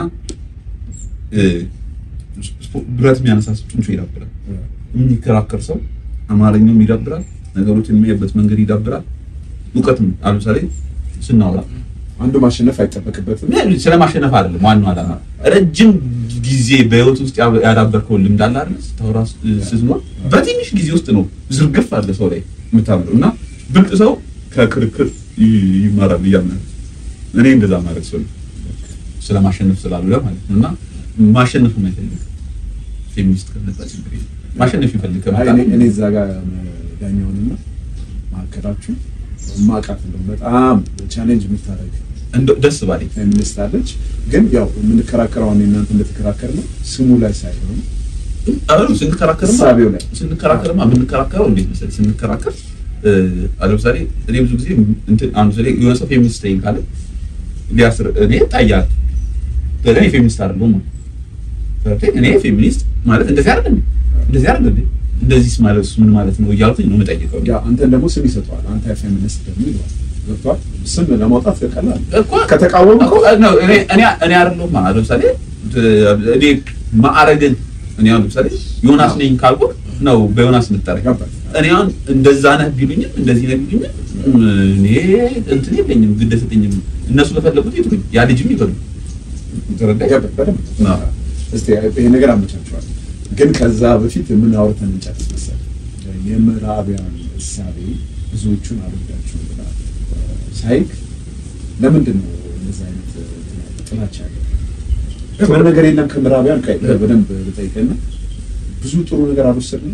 እ፣ ስፖ- ብረት የሚያነሳ ሰው ጡንቻ ይዳብራል። የሚከራከር ሰው አማርኛውም ይዳብራል፣ ነገሮችን የሚያይበት መንገድ ይዳብራል። እውቀትም አሁን ለምሳሌ ስናወራ አንዱ ማሸነፍ አይጠበቅበትም። ስለ ማሸነፍ አይደለም ዋናው ዓላማ ረጅም ጊዜ በህይወት ውስጥ ያ- ያዳበርከውን ልምድ አለ አይደል? ስታወራ ስ- ስትኖር በትንሽ ጊዜ ውስጥ ነው ዝርግፍ አለ ሰው ላይ የምታምረው እና ብልጥ ሰው ከክርክር ይ- ይማራል ብዬ አምናለሁ። እኔ እንደዛ ማድረግ ሰው ነኝ። ስለ ማሸነፍ ስላልሆነ ማለት ነው እና ማሸነፍ የማይፈልግ ፌሚኒስት ከመጣ ችግር የለም። ማሸነፍ ይፈልግ አይ ከመጣ እኔ- እኔ እዛ ጋር ዳኛውንና ማዕከላችሁ ማቃት ነው በጣም ቻሌንጅ የምታደርግ እንደው ደስ ባለኝ ፌሚኒስት አለች። ግን ያው የምንከራከረው አሁን እናንተ እንደተከራከር ነው ስሙ ላይ ሳይሆን አሁን ስንከራከርማ እሳቤው ላይ ስንከራከርማ የምንከራከረው እንዴት መሰለህ? ስንከራከር እ፣ አሁን ለምሳሌ እኔ ብዙ ጊዜ እንትን አሁን ለምሳሌ የሆነ ሰው ፌሚኒስት ነኝ ካለ ሊያስር እኔ እጣያለሁ ግን እኔ ፌሚኒስት አይደለሁም ማለት ገብቶኝ እኔ ፌሚኒስት ማለት እንደዚህ አይደለም እንደዚህ አይደለም እንደዚህ ማለት ምን ማለት ነው እያልኩኝ ነው የምጠይቀው ያ አንተን ደግሞ ስም ይሰጠዋል። አንተ ፌሚኒስት ደግሞ ይለዋል። ገብቶሃል? ስም ለማውጣት ቀላል እኮ ከተቃወሙ እኮ ነው እኔ እኔ እኔ አይደለሁም ማለት ለምሳሌ እኔ ማዕረግን እኔ አሁን ለምሳሌ ዮናስ ነኝ ካልኩ ነው በዮናስ የምጠራኝ ገባኝ። እኔ አሁን እንደዛ ነህ ቢሉኝም እንደዚህ ነህ ቢሉኝም እኔ እንትን የለኝም ግድ የለኝም። እነሱ ለፈለጉት ይጥሩኝ፣ ያ ልጅም ይበሉ። ተረዳኝ? ገባኝ በደንብ። አዎ። እስቲ ይሄ ነገር አመቻችኋል። ግን ከዛ በፊት ምን አውርተን እንጨርስ መሰለህ? የምዕራቢያን እሳቤ ብዙዎቹን አልወዳቸው ብለሃል። ሳይክ ለምንድን ነው እንደዚህ አይነት ጥላቻ ያለ? ጥሩ ነገር የለም ከምዕራቢያን ቀይ በደንብ ልጠይቅህና ብዙ ጥሩ ነገር አልወሰድንም።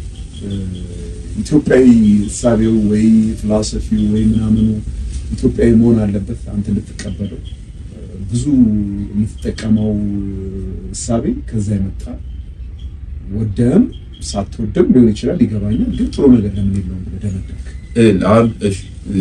ኢትዮጵያዊ እሳቤው ወይ ፊሎሶፊው ወይ ምናምኑ ኢትዮጵያዊ መሆን አለበት አንተ ልትቀበለው ብዙ የምትጠቀመው እሳቤ ከዛ የመጣ ወደም ሳትወደም ሊሆን ይችላል፣ ይገባኛል። ግን ጥሩ ነገር ለምን የለውም ብለህ ደመደምክ? እ፣ አሁን እሺ እ፣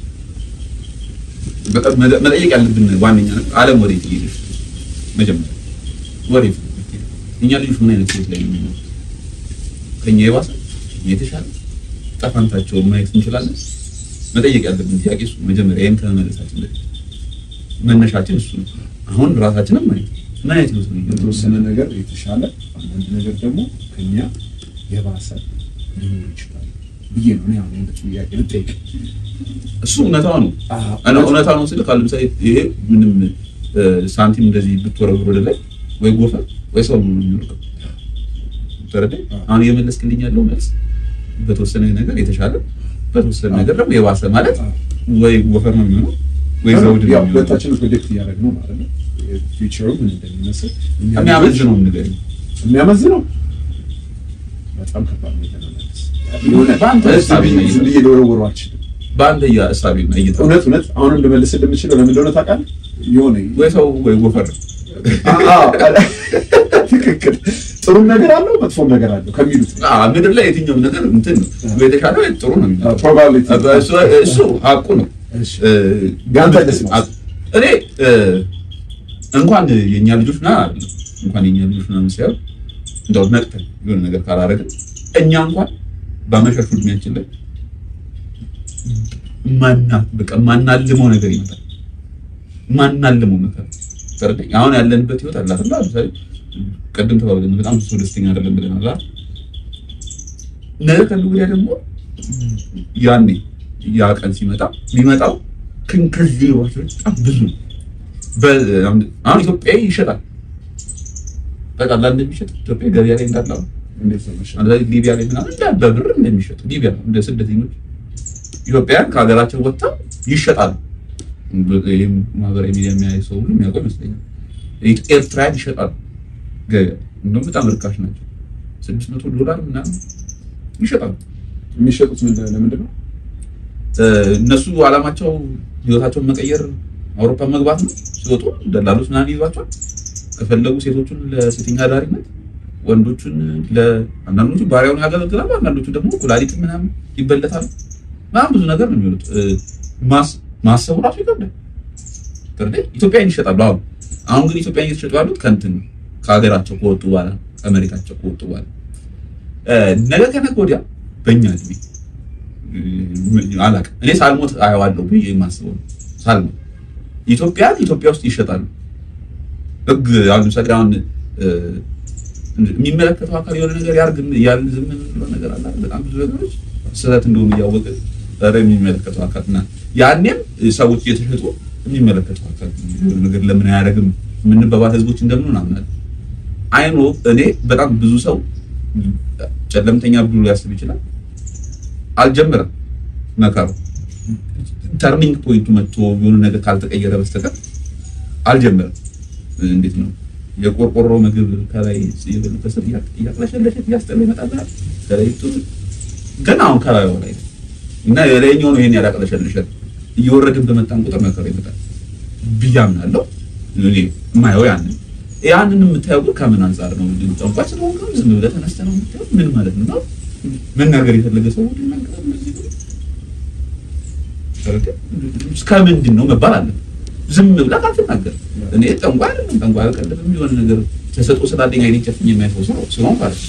በጣም መጠ- መጠየቅ ያለብን ዋነኛ ነገር ዓለም ወዴት እየሄደች ነው? መጀመሪያ ወዴት ነው የምትሄደው? እኛ ልጆች ምን አይነት ህይወት ላይ ነው የሚኖሩት? ከኛ የባሰ የተሻለ ጠፋንታቸውን ማየት እንችላለን። መጠየቅ ያለብን ጥያቄ እሱ መጀመሪያ ይህን ከመመለሳችን በፊት መነሻችን እሱ ነው። አሁን ራሳችንም ማየት ምን አይነት ህይወት ነው እየኖርን የተወሰነ ነገር የተሻለ አንዳንድ ነገር ደግሞ ከኛ የባሰ ሊኖር ይችላል ብዬ ነው እኔ አሁን እንደ ጥያቄ ልጠይቅ። እሱ እውነታው ነው። አዎ። እና እውነታው ነው ስልክ አሁን ለምሳሌ ይሄ ምንም እ፣ ሳንቲም እንደዚህ ብትወረውር ወደ ላይ ወይ ጎፈር ወይ ሰው ነው የሚወርቀው። ተረዳኝ? አዎ። አሁን እየመለስክልኝ ያለው መልስ በተወሰነ ነገር የተሻለ በተወሰነ ነገር ደግሞ የባሰ ማለት አዎ። ወይ ጎፈር ነው የሚሆነው ወይ ዘውድ ነው ያው የሚሆነው። ሁለታችንም ፕሮጀክት እያደረግን ነው ማለት ነው። ፊውቸሩ ምን እንደሚመስል እኛ ልጆች- የሚያመዝነው ንገረኝ። የሚያመዝነው በጣም ከባድ ነው። ለመመለስ የሆነ በአንተ ዝም እሳቤ ነው ብዬ- ዝም ብዬ ልወረውረው አልችልም። በአንተ እሳቤና እይታ እውነት እውነት አሁንም ልመልስልህ የምችለው ለምን እንደሆነ ታውቃለህ? የሆነ ወይ ሰው ወይ ጎፈር አዎ፣ ትክክል። ጥሩም ነገር አለው መጥፎም ነገር አለው ከሚሉት ነው። አዎ፣ ምድር ላይ የትኛውም ነገር እንትን ነው ወይ የተሻለ ወይ ጥሩ ነው የሚለው ፕሮባቢሊቲ እሱ እሱ ሀቁ ነው። እሺ። እ፣ ያንተ ደስ ነው። እኔ እ፣ እንኳን የኛ ልጆች ና አይደለም እንኳን የኛ ልጆች ምናምን ሳይሆን እንደው ነቅተን የሆነ ነገር ካላደረግን እኛ እንኳን በአመሻሹ እድሜያችን ላይ ማና በቃ ማናልመው ነገር ይመጣል። ማናልመው ነገር ተረዳኝ። አሁን ያለንበት ህይወት አላት እና ለምሳሌ ቅድም ተባብለን በጣም ብዙ ሰው ደስተኛ አይደለም ብለን አላ ነገ ከነገ ወዲያ ደግሞ ያኔ ያ ቀን ሲመጣ የሚመጣው ከዚህ የባሰ በጣም ብዙ ነው። በ- አሁን ኢትዮጵያዊ ይሸጣል በቃ ላ እንደሚሸጥ ኢትዮጵያ ገበያ ላይ እንዳለ አሁን እንዴት ነው መሸጥ? አንዳንድ ሊቢያ ላይ ምናምን እንደ በብር እንደሚሸጡ ሊቢያ እንደ ስደተኞች ኢትዮጵያውያን ከሀገራቸው ወጥተው ይሸጣሉ። ይህም ማህበራዊ ሚዲያ የሚያይ ሰው ሁሉ የሚያውቀው ይመስለኛል። ኤርትራውያን ይሸጣሉ ገበያ እንደውም በጣም ርካሽ ናቸው። ስድስት መቶ ዶላር ምናምን ይሸጣሉ። የሚሸጡት ምን ለምንድን ነው? እነሱ አላማቸው ህይወታቸውን መቀየር አውሮፓ መግባት ነው። ሲወጡ ደላሎች ምናምን ይዟቸዋል። ከፈለጉ ሴቶቹን ለሴተኛ አዳሪነት፣ ወንዶቹን ለአንዳንዶቹ ባሪያውን ያገለግላሉ። አንዳንዶቹ ደግሞ ኩላሊት ምናምን ይበለታሉ። በጣም ብዙ ነገር ነው የሚሆኑት። ማሰቡ ራሱ ይከብዳል። ፍርዴ ኢትዮጵያን ይሸጣሉ። አሁን አሁን ግን ኢትዮጵያን እየተሸጡ ያሉት ከእንትን ከሀገራቸው ከወጡ በኋላ ከመሬታቸው ከወጡ በኋላ ነገ ከነገ ወዲያ በእኛ እድሜ አላውቅም እኔ ሳልሞት አየዋለሁ ብዬ የማስበው ነው። ሳልሞት ኢትዮጵያን ኢትዮጵያ ውስጥ ይሸጣሉ። ህግ አሁን ለምሳሌ አሁን የሚመለከተው አካል የሆነ ነገር ያርግ ያልን ዝም የምንለው ነገር አለ። በጣም ብዙ ነገሮች ስህተት እንደሆኑ እያወቀ ኧረ የሚመለከተው አካል እና ያኔም ሰዎች እየተሸጡ የሚመለከተው አካል የሆነ ነገር ለምን አያደርግም የምንባባል ህዝቦች እንደምንሆን አምናለሁ። አይኖ እኔ በጣም ብዙ ሰው ጨለምተኛ ብሎ ሊያስብ ይችላል። አልጀመረም መከሩ ተርኒንግ ፖይንቱ መጥቶ የሆነ ነገር ካልተቀየረ በስተቀር አልጀመረም። እንዴት ነው የቆርቆሮ ምግብ ከላይ ከስር እያቅለሸለሸ እያስጠላ ይመጣል። ከላይ ገና አሁን ከላይ ላይ እና የላይኛው ነው ይሄን ያላቅለሸልሸል እየወረድን በመጣን ቁጥር መከሩ ይመጣል ብዬ አምናለሁ። እኔ የማየው ያንን ያንን የምታየው ግን ከምን አንጻር ነው? ጠንቋይ ስለሆንክ ዝም ብለህ ተነስተህ ነው የምታየው? ምን ማለት ነው? መናገር የፈለገ ሰው ሁሉ ይናገራል። እስከ ምንድን ነው መባል አለ። ዝም ብለህ አትናገርም። እኔ ጠንቋይ አይደለም ጠንቋይ አልቀልድም። የሆነ ነገር ተሰጥኦ ስላለኝ አይኔ ጨፍኝ የሚያፈው ሰው ስለሆን ማለት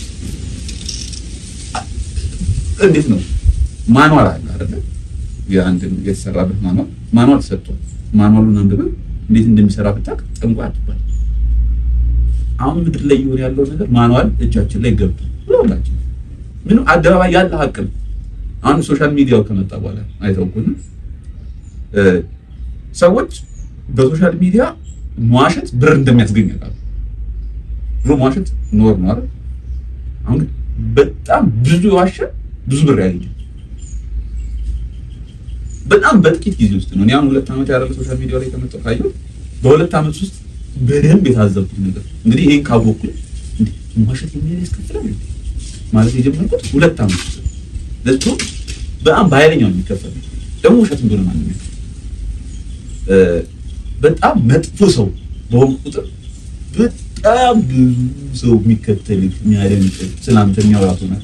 እንዴት ነው ማኗል አለ አይደለ? የአንድ የተሰራበት ማኗል ማኗል ተሰጥቷል። ማኗሉን አንብበህ እንዴት እንደሚሰራ ብታውቅ ጠንቋይ አትባል። አሁን ምድር ላይ እየሆነ ያለው ነገር ማኗል እጃችን ላይ ገብቶ ሁላችን ምንም አደባባይ ያለ ሀቅ ነው። አሁን ሶሻል ሚዲያው ከመጣ በኋላ አይተው ከሆነ ሰዎች በሶሻል ሚዲያ መዋሸት ብር እንደሚያስገኝ ያውቃሉ። ብሎ መዋሸት ኖር ነው አይደል? አሁን ግን በጣም ብዙ የዋሸ ብዙ ብር ያገኛል። በጣም በጥቂት ጊዜ ውስጥ ነው። እኔ አሁን ሁለት ዓመት ያደረገ ሶሻል ሚዲያ ላይ ከመጣሁ ካየሁ በሁለት ዓመት ውስጥ በደንብ የታዘብኩት ነገር እንግዲህ ይሄን ካወቅኩኝ እንዴ መዋሸት የሚል ያስከፍላል ማለት የጀመርኩት ሁለት ዓመት ውስጥ ለቶ በጣም በኃይለኛው የሚከፈል ደግሞ ውሸት እንደሆነ ማለት ነው። በጣም መጥፎ ሰው በሆንኩ ቁጥር በጣም ብዙ ሰው የሚከተልህ የሚያደንቅ ስላንተ የሚያወራት ሆናል።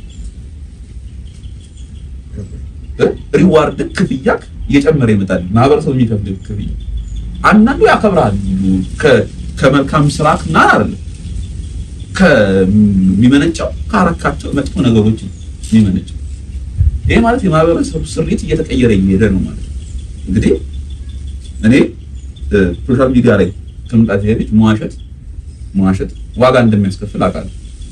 ሪዋርድ ክፍያክ እየጨመረ ይመጣል። ማህበረሰቡ የሚከፍል ክፍያ አንዳንዱ ያከብራል ከመልካም ስራክ እና አይደለም ከሚመነጨው ካረካቸው መጥፎ ነገሮች የሚመነጨው ይሄ ማለት የማህበረሰቡ ስሪት እየተቀየረ እየሄደ ነው ማለት ነው። እንግዲህ እኔ ሶሻል ሚዲያ ላይ ከመምጣት በፊት መዋሸት መዋሸት ዋጋ እንደሚያስከፍል አውቃለሁ።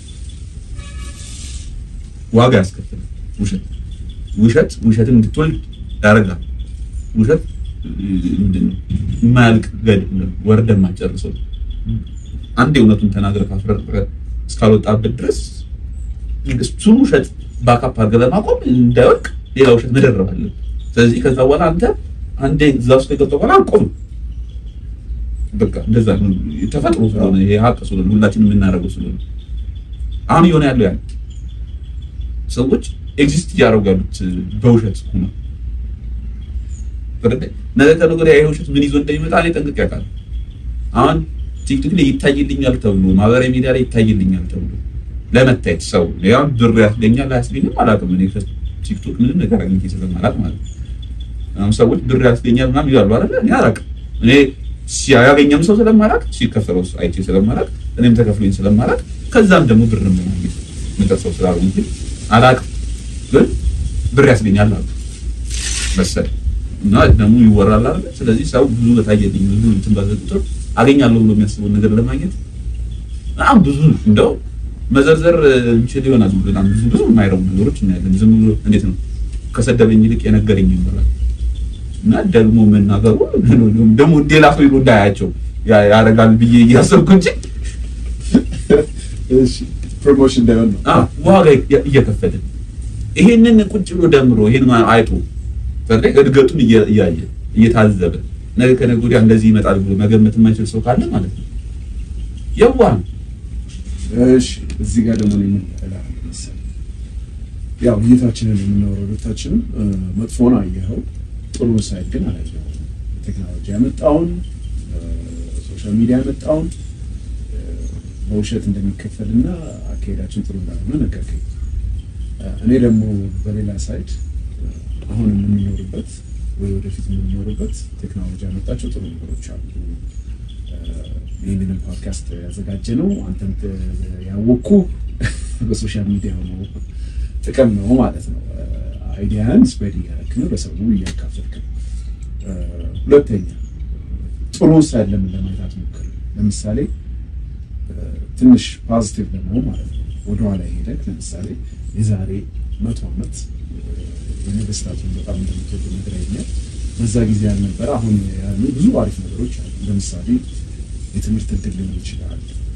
ዋጋ ያስከፍላል። ውሸት ውሸት ውሸትን እንድትወልድ ያደርጋል። ውሸት ምንድን ነው? የማያልቅ ገድ ወርደህ የማትጨርሰው አንድ እውነቱን ተናግረህ ካስረጠህ እስካልወጣበት ድረስ እሱን ውሸት ባካፕ አድርገህ ለማቆም እንዳይወድቅ ሌላ ውሸት መደረብ አለብህ። ስለዚህ ከዛ በኋላ አንተ አንዴ እዛ ውስጥ ከገባህ በኋላ አቆም። በቃ እንደዛ ነው ተፈጥሮ ስለሆነ ይሄ ሀቅ ስለሆነ ሁላችንም የምናደርገው ስለሆነ አሁን እየሆነ ያለው ያ ሰዎች ኤግዚስት እያደረጉ ያሉት በውሸት ሆነ ነገ ከነገ ወዲያ ይሄ ውሸት ምን ይዞ እንደሚመጣ እኔ ጠንቅቄ አውቃለሁ። አሁን ቲክቶክ ላይ ይታይልኛል ተብሎ ማህበራዊ ሚዲያ ላይ ይታይልኛል ተብሎ ለመታየት ሰው ያው ብር ያስገኛል አያስገኝም አላውቅም። እኔ ቲክቶክ ምንም ነገር አግኝቼ ስለማላውቅ ማለት ነው። አሁን ሰዎች ብር ያስገኛል ምናምን ይላሉ አይደለ? እኔ አላውቅም። እኔ ሲያገኘም ሰው ስለማላውቅ ሲከፈለው አይቼ ስለማላውቅ እኔም ተከፍሎኝ ስለማላውቅ ከዛም ደግሞ ብር ነው የምጠርሰው ስላልሆንኩ አላውቅም። ግን ብር ያስገኛል አሉ መሰለኝ እና ደግሞ ይወራል አይደለ? ስለዚህ ሰው ብዙ በታየልኝ ብዙ እንትን ባለ ቁጥር አገኛለሁ ብሎ የሚያስበውን ነገር ለማግኘት በጣም ብዙ እንደው መዘርዘር እንችል ይሆናል። በጣም ብዙ ብዙ የማይረቡ ነገሮች እናያለን። ዝም ብሎ እንዴት ነው ከሰደበኝ ይልቅ የነገረኝ ይባላል እና ደግሞ መናገሩ ደግሞ ሌላ ሰው ይሉ እንዳያቸው ያደርጋል ብዬ እያሰብኩ እንጂ ፕሮሞሽን እንዳይሆን ነው ዋጋ እየከፈለ ይሄንን ቁጭ ብሎ ደምሮ ይሄን አይቶ እድገቱን እያየ እየታዘበ ነገ ከነገ ወዲያ እንደዚህ ይመጣል ብሎ መገመት የማይችል ሰው ካለ ማለት ነው የዋህ ነው። እሺ እዚህ ጋር ደግሞ ነው የምንጠላው መሰለኝ። ያው እይታችንን የምናወራው ሁለታችንም እ፣ መጥፎን አየኸው፣ ጥሩ ሳይድ ግን አላየኸውም። ቴክኖሎጂ ያመጣውን እ፣ ሶሻል ሚዲያ ያመጣውን እ፣ በውሸት እንደሚከፈልና አካሄዳችን ጥሩ እንዳልሆነ ነገርከኝ። እ፣ እኔ ደግሞ በሌላ ሳይድ እ፣ አሁን የምንኖርበት ወይ ወደፊት የምንኖርበት ቴክኖሎጂ ያመጣቸው ጥሩ ነገሮች አሉ። ይህንንም ፖድካስት ያዘጋጀ ነው አንተም ያወቅኩ በሶሻል ሚዲያ ነው ጥቅም ነው ማለት ነው። አይዲያን ስፕሬድ እያደረክ ነው፣ ለሰው እያካፈልክ ነው። ሁለተኛ ጥሩ ሳይድ ለምን ለማየት አትሞክር? ለምሳሌ ትንሽ ፖዚቲቭ ለመሆን ማለት ነው ወደኋላ ሄደክ ለምሳሌ የዛሬ መቶ ዓመት የነገስታቱን በጣም እንደምትወዱ ነግረኸኛል። በዛ ጊዜ ያልነበረ አሁን ያሉ ብዙ አሪፍ ነገሮች አሉ። ለምሳሌ የትምህርት እድል ሊሆን ይችላል፣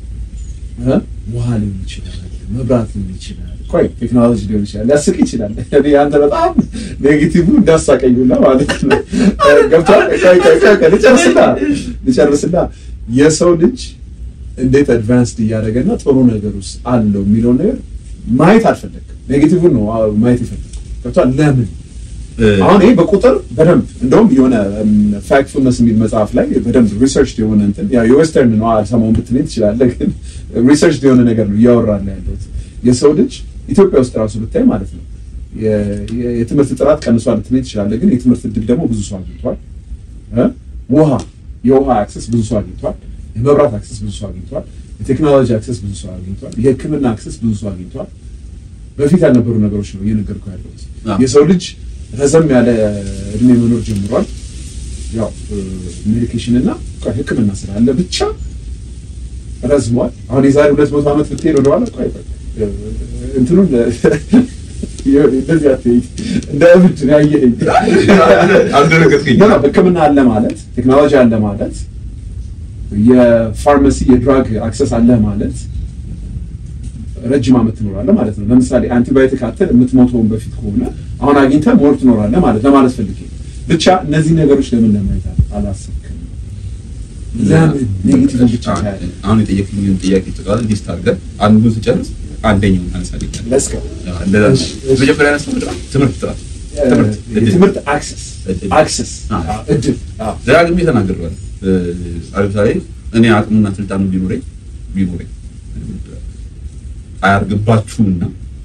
እ ውሃ ሊሆን ይችላል፣ መብራት ሊሆን ይችላል፣ ቆይ ቴክኖሎጂ ሊሆን ይችላል። ሊያስቅ ይችላል። እኔ አንተ በጣም ኔጌቲቭ እንዳሳቀኙና ማለት ነው። ገብቶሃል? ቆይ ቆይ ቆይ ቆይ ልጨርስና ልጨርስና የሰው ልጅ እንዴት አድቫንስድ እያደረገና ጥሩ ነገር ውስጥ አለው የሚለውን ነገር ማየት አልፈለግም። ኔጌቲቭን ነው ማየት የፈለግም። ገብቶሃል? ለምን አሁን ይሄ በቁጥር በደንብ እንደውም የሆነ ፋክትፉልነስ የሚል መጽሐፍ ላይ በደንብ ሪሰርች የሆነ እንትን ያው የዌስተርን ነው አልሰማውን ብትለኝ ትችላለህ፣ ግን ሪሰርች የሆነ ነገር ነው እያወራን ያለሁት። የሰው ልጅ ኢትዮጵያ ውስጥ ራሱ ብታይ ማለት ነው የትምህርት ጥራት ቀንሷል ልትለኝ ትችላለህ፣ ግን የትምህርት እድል ደግሞ ብዙ ሰው አግኝቷል። ውሃ የውሃ አክሰስ ብዙ ሰው አግኝቷል። የመብራት አክሰስ ብዙ ሰው አግኝቷል። የቴክኖሎጂ አክሰስ ብዙ ሰው አግኝቷል። የሕክምና አክሰስ ብዙ ሰው አግኝቷል። በፊት ያልነበሩ ነገሮች ነው እየነገርኩህ ያለሁት። የሰው ልጅ ረዘም ያለ እድሜ መኖር ጀምሯል። ያው ሜዲኬሽን እና ሕክምና ስላለ ብቻ ረዝሟል። አሁን የዛሬ ሁለት መቶ ዓመት ብትሄድ ወደኋላ ቆይ ቆይ እንትኑን እንደዚህ አትሄድ እንደ እብድ ነው ያየኸኝ። አልደረገጥከኝ። ሕክምና አለ ማለት ቴክኖሎጂ አለ ማለት የፋርማሲ የድራግ አክሰስ አለ ማለት ረጅም ዓመት ትኖራለህ ማለት ነው። ለምሳሌ አንቲባዮቲክ አትል የምትሞተውን በፊት ከሆነ አሁን አግኝተህ ሞር ትኖራለህ ማለት ለማለት ፈልጌ ብቻ እነዚህ ነገሮች ለምን ለማየት አላሰብክም? ለምን ኔጌቲቭ ብቻ ታያለህ? አሁን የጠየቅኝን ጥያቄ ጠቃላይ ሊስት አድርገን አንዱን ስጨርስ አንደኛውን አነሳልኛል። ለስከ እንደዛ ነው። መጀመሪያ ያነሳው ምንድን ነው? ትምህርት ጥራት፣ ትምህርት እድል። የትምህርት አክሰስ እድል። አክሰስ አዎ። እድል አዎ። ደጋግሜ ተናግሬዋለሁ። ለምሳሌ እኔ አቅሙና ስልጣኑ ቢኖረኝ ቢኖረኝ አያርግባችሁምና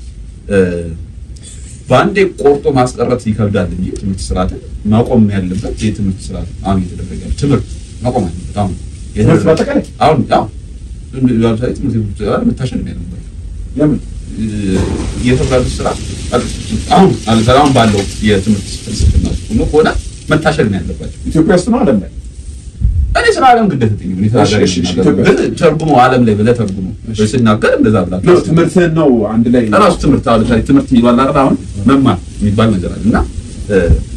በአንዴ ቆርጦ ማስቀረት ይከብዳል እንጂ ትምህርት ስርዓትን ማቆም ያለበት የትምህርት ስርዓት አሁን እየተደረገ ያለው ትምህርት ማቆም አለበት። አሁን ትምህርት በአጠቃላይ አሁን አሁን ለምሳሌ ትምህርት ቤቶች ጋር መታሸግ ነው ያለበት ለምን የተባሉ ስራ አሁን ለምሳሌ አሁን ባለው የትምህርት ፍልስፍና ውስጥ ሆኖ ከሆነ መታሸግ ነው ያለባቸው። ኢትዮጵያ ውስጥ ነው ዓለም ላይ እኔ ስለ ዓለም ግዴታ የለኝም። እኔ ስለ ሀገሬ እሺ፣ እሺ፣ ነው የምናገረው። ግን ተርጉሞ ዓለም ላይ ብለህ ተርጉሞ እሺ። ስናገር እንደዛ ነው ብላችሁ ትምህርትህን ነው አንድ ላይ ራሱ ትምህርት አሁን ለምሳሌ ትምህርት የሚባል አይደል አሁን መማር የሚባል ነገር አለ እና እ፣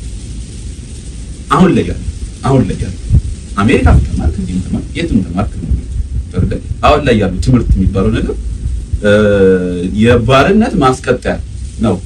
አሁን ላይ ያለ አሁን ላይ ያለ አሜሪካ ተማርክ እንዲህ ተማርክ የትም ተማርክ ተረዳህ? አሁን ላይ ያሉ ትምህርት የሚባለው ነገር እ፣ የባርነት ማስቀጠያ ነው።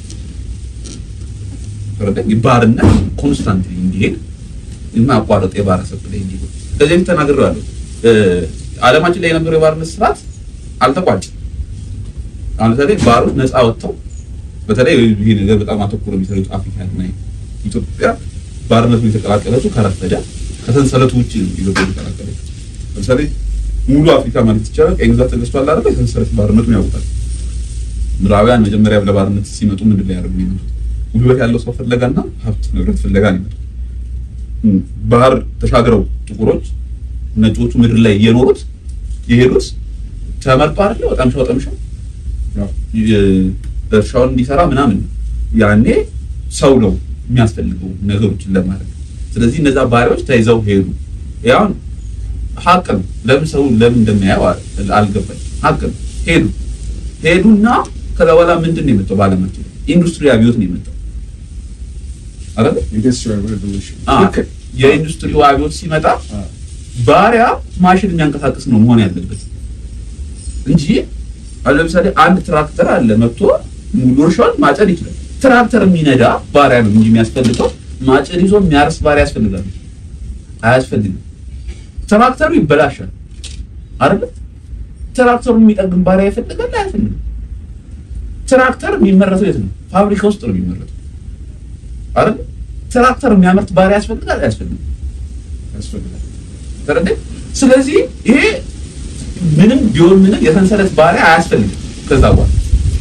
ተረዳህ? የባርነት ኮንስታንትሊ እንዲሄድ የማያቋርጥ የባረ ሰብ ላይ እንዲሄድ ከዚህ በፊት ተናግሬዋለሁ። እ፣ ዓለማችን ላይ የነበረው የባርነት ስርዓት አልተቋጭም። አሁን ለምሳሌ ባሮች ነፃ ወጥተው በተለይ ይህ ነገር በጣም አተኩሮ የሚሰሩት አፍሪካ እና ኢትዮጵያ ባርነቱ የተቀላቀለችው ከረፈደ ከሰንሰለቱ ውጭ ነው ኢትዮጵያ የተቀላቀለችው። ለምሳሌ ሙሉ አፍሪካ ማለት ይቻላል ቀኝ ግዛት ተገዝቷል አይደል? የሰንሰለት ባርነቱን ያውቁታል። ምዕራባውያን መጀመሪያ ለባርነት ሲመጡ ምንድን ላይ ያደርጉ የሚመጡት ጉልበት ያለው ሰው ፍለጋና ሀብት ንብረት ፍለጋ ነው የሚመጡት። እም፣ ባህር ተሻግረው ጥቁሮች ነጮቹ ምድር ላይ እየኖሩት የሄዱት ተመርጦ አይደለ? ወጣምሻው ወጣምሻው ያው እርሻውን እንዲሰራ ምናምን ነው። ያኔ ሰው ነው የሚያስፈልገው ነገሮችን ለማድረግ። ስለዚህ እነዛ ባሪያዎች ተይዘው ሄዱ። ያው ሀቅ ነው። ለምን ሰው ለምን እንደሚያየው አል- አልገባኝ። ሀቅ ነው። ሄዱ ሄዱና ከዛ በኋላ ምንድን ነው የመጣው? በዓለማችን ኢንዱስትሪ አብዮት ነው የመጣው አይደል? ኢንዱስትሪያል ሬቮሉሽን አዎ። ልክ የኢንዱስትሪው አብዮት ሲመጣ አዎ። ባሪያ ማሽን የሚያንቀሳቅስ ነው መሆን ያለበት እንጂ አሁን ለምሳሌ አንድ ትራክተር አለ መጥቶ ሙሉ እርሻውን ማጨድ ይችላል። ትራክተር የሚነዳ ባሪያ ነው እንጂ የሚያስፈልገው ማጨድ ይዞ የሚያርስ ባሪያ ያስፈልጋል። አያስፈልግም። ትራክተሩ ይበላሻል አይደል? ትራክተሩን የሚጠግን ባሪያ ይፈልጋል አያስፈልግም? ትራክተር የሚመረተው የት ነው? ፋብሪካ ውስጥ ነው የሚመረተው አይደል? ትራክተር የሚያመርት ባሪያ ያስፈልጋል አያስፈልግም? ያስፈልጋል። ተረዳኝ። ስለዚህ ይሄ ምንም ቢሆን ምንም የሰንሰለት ባሪያ አያስፈልግም። ከዛ በኋላ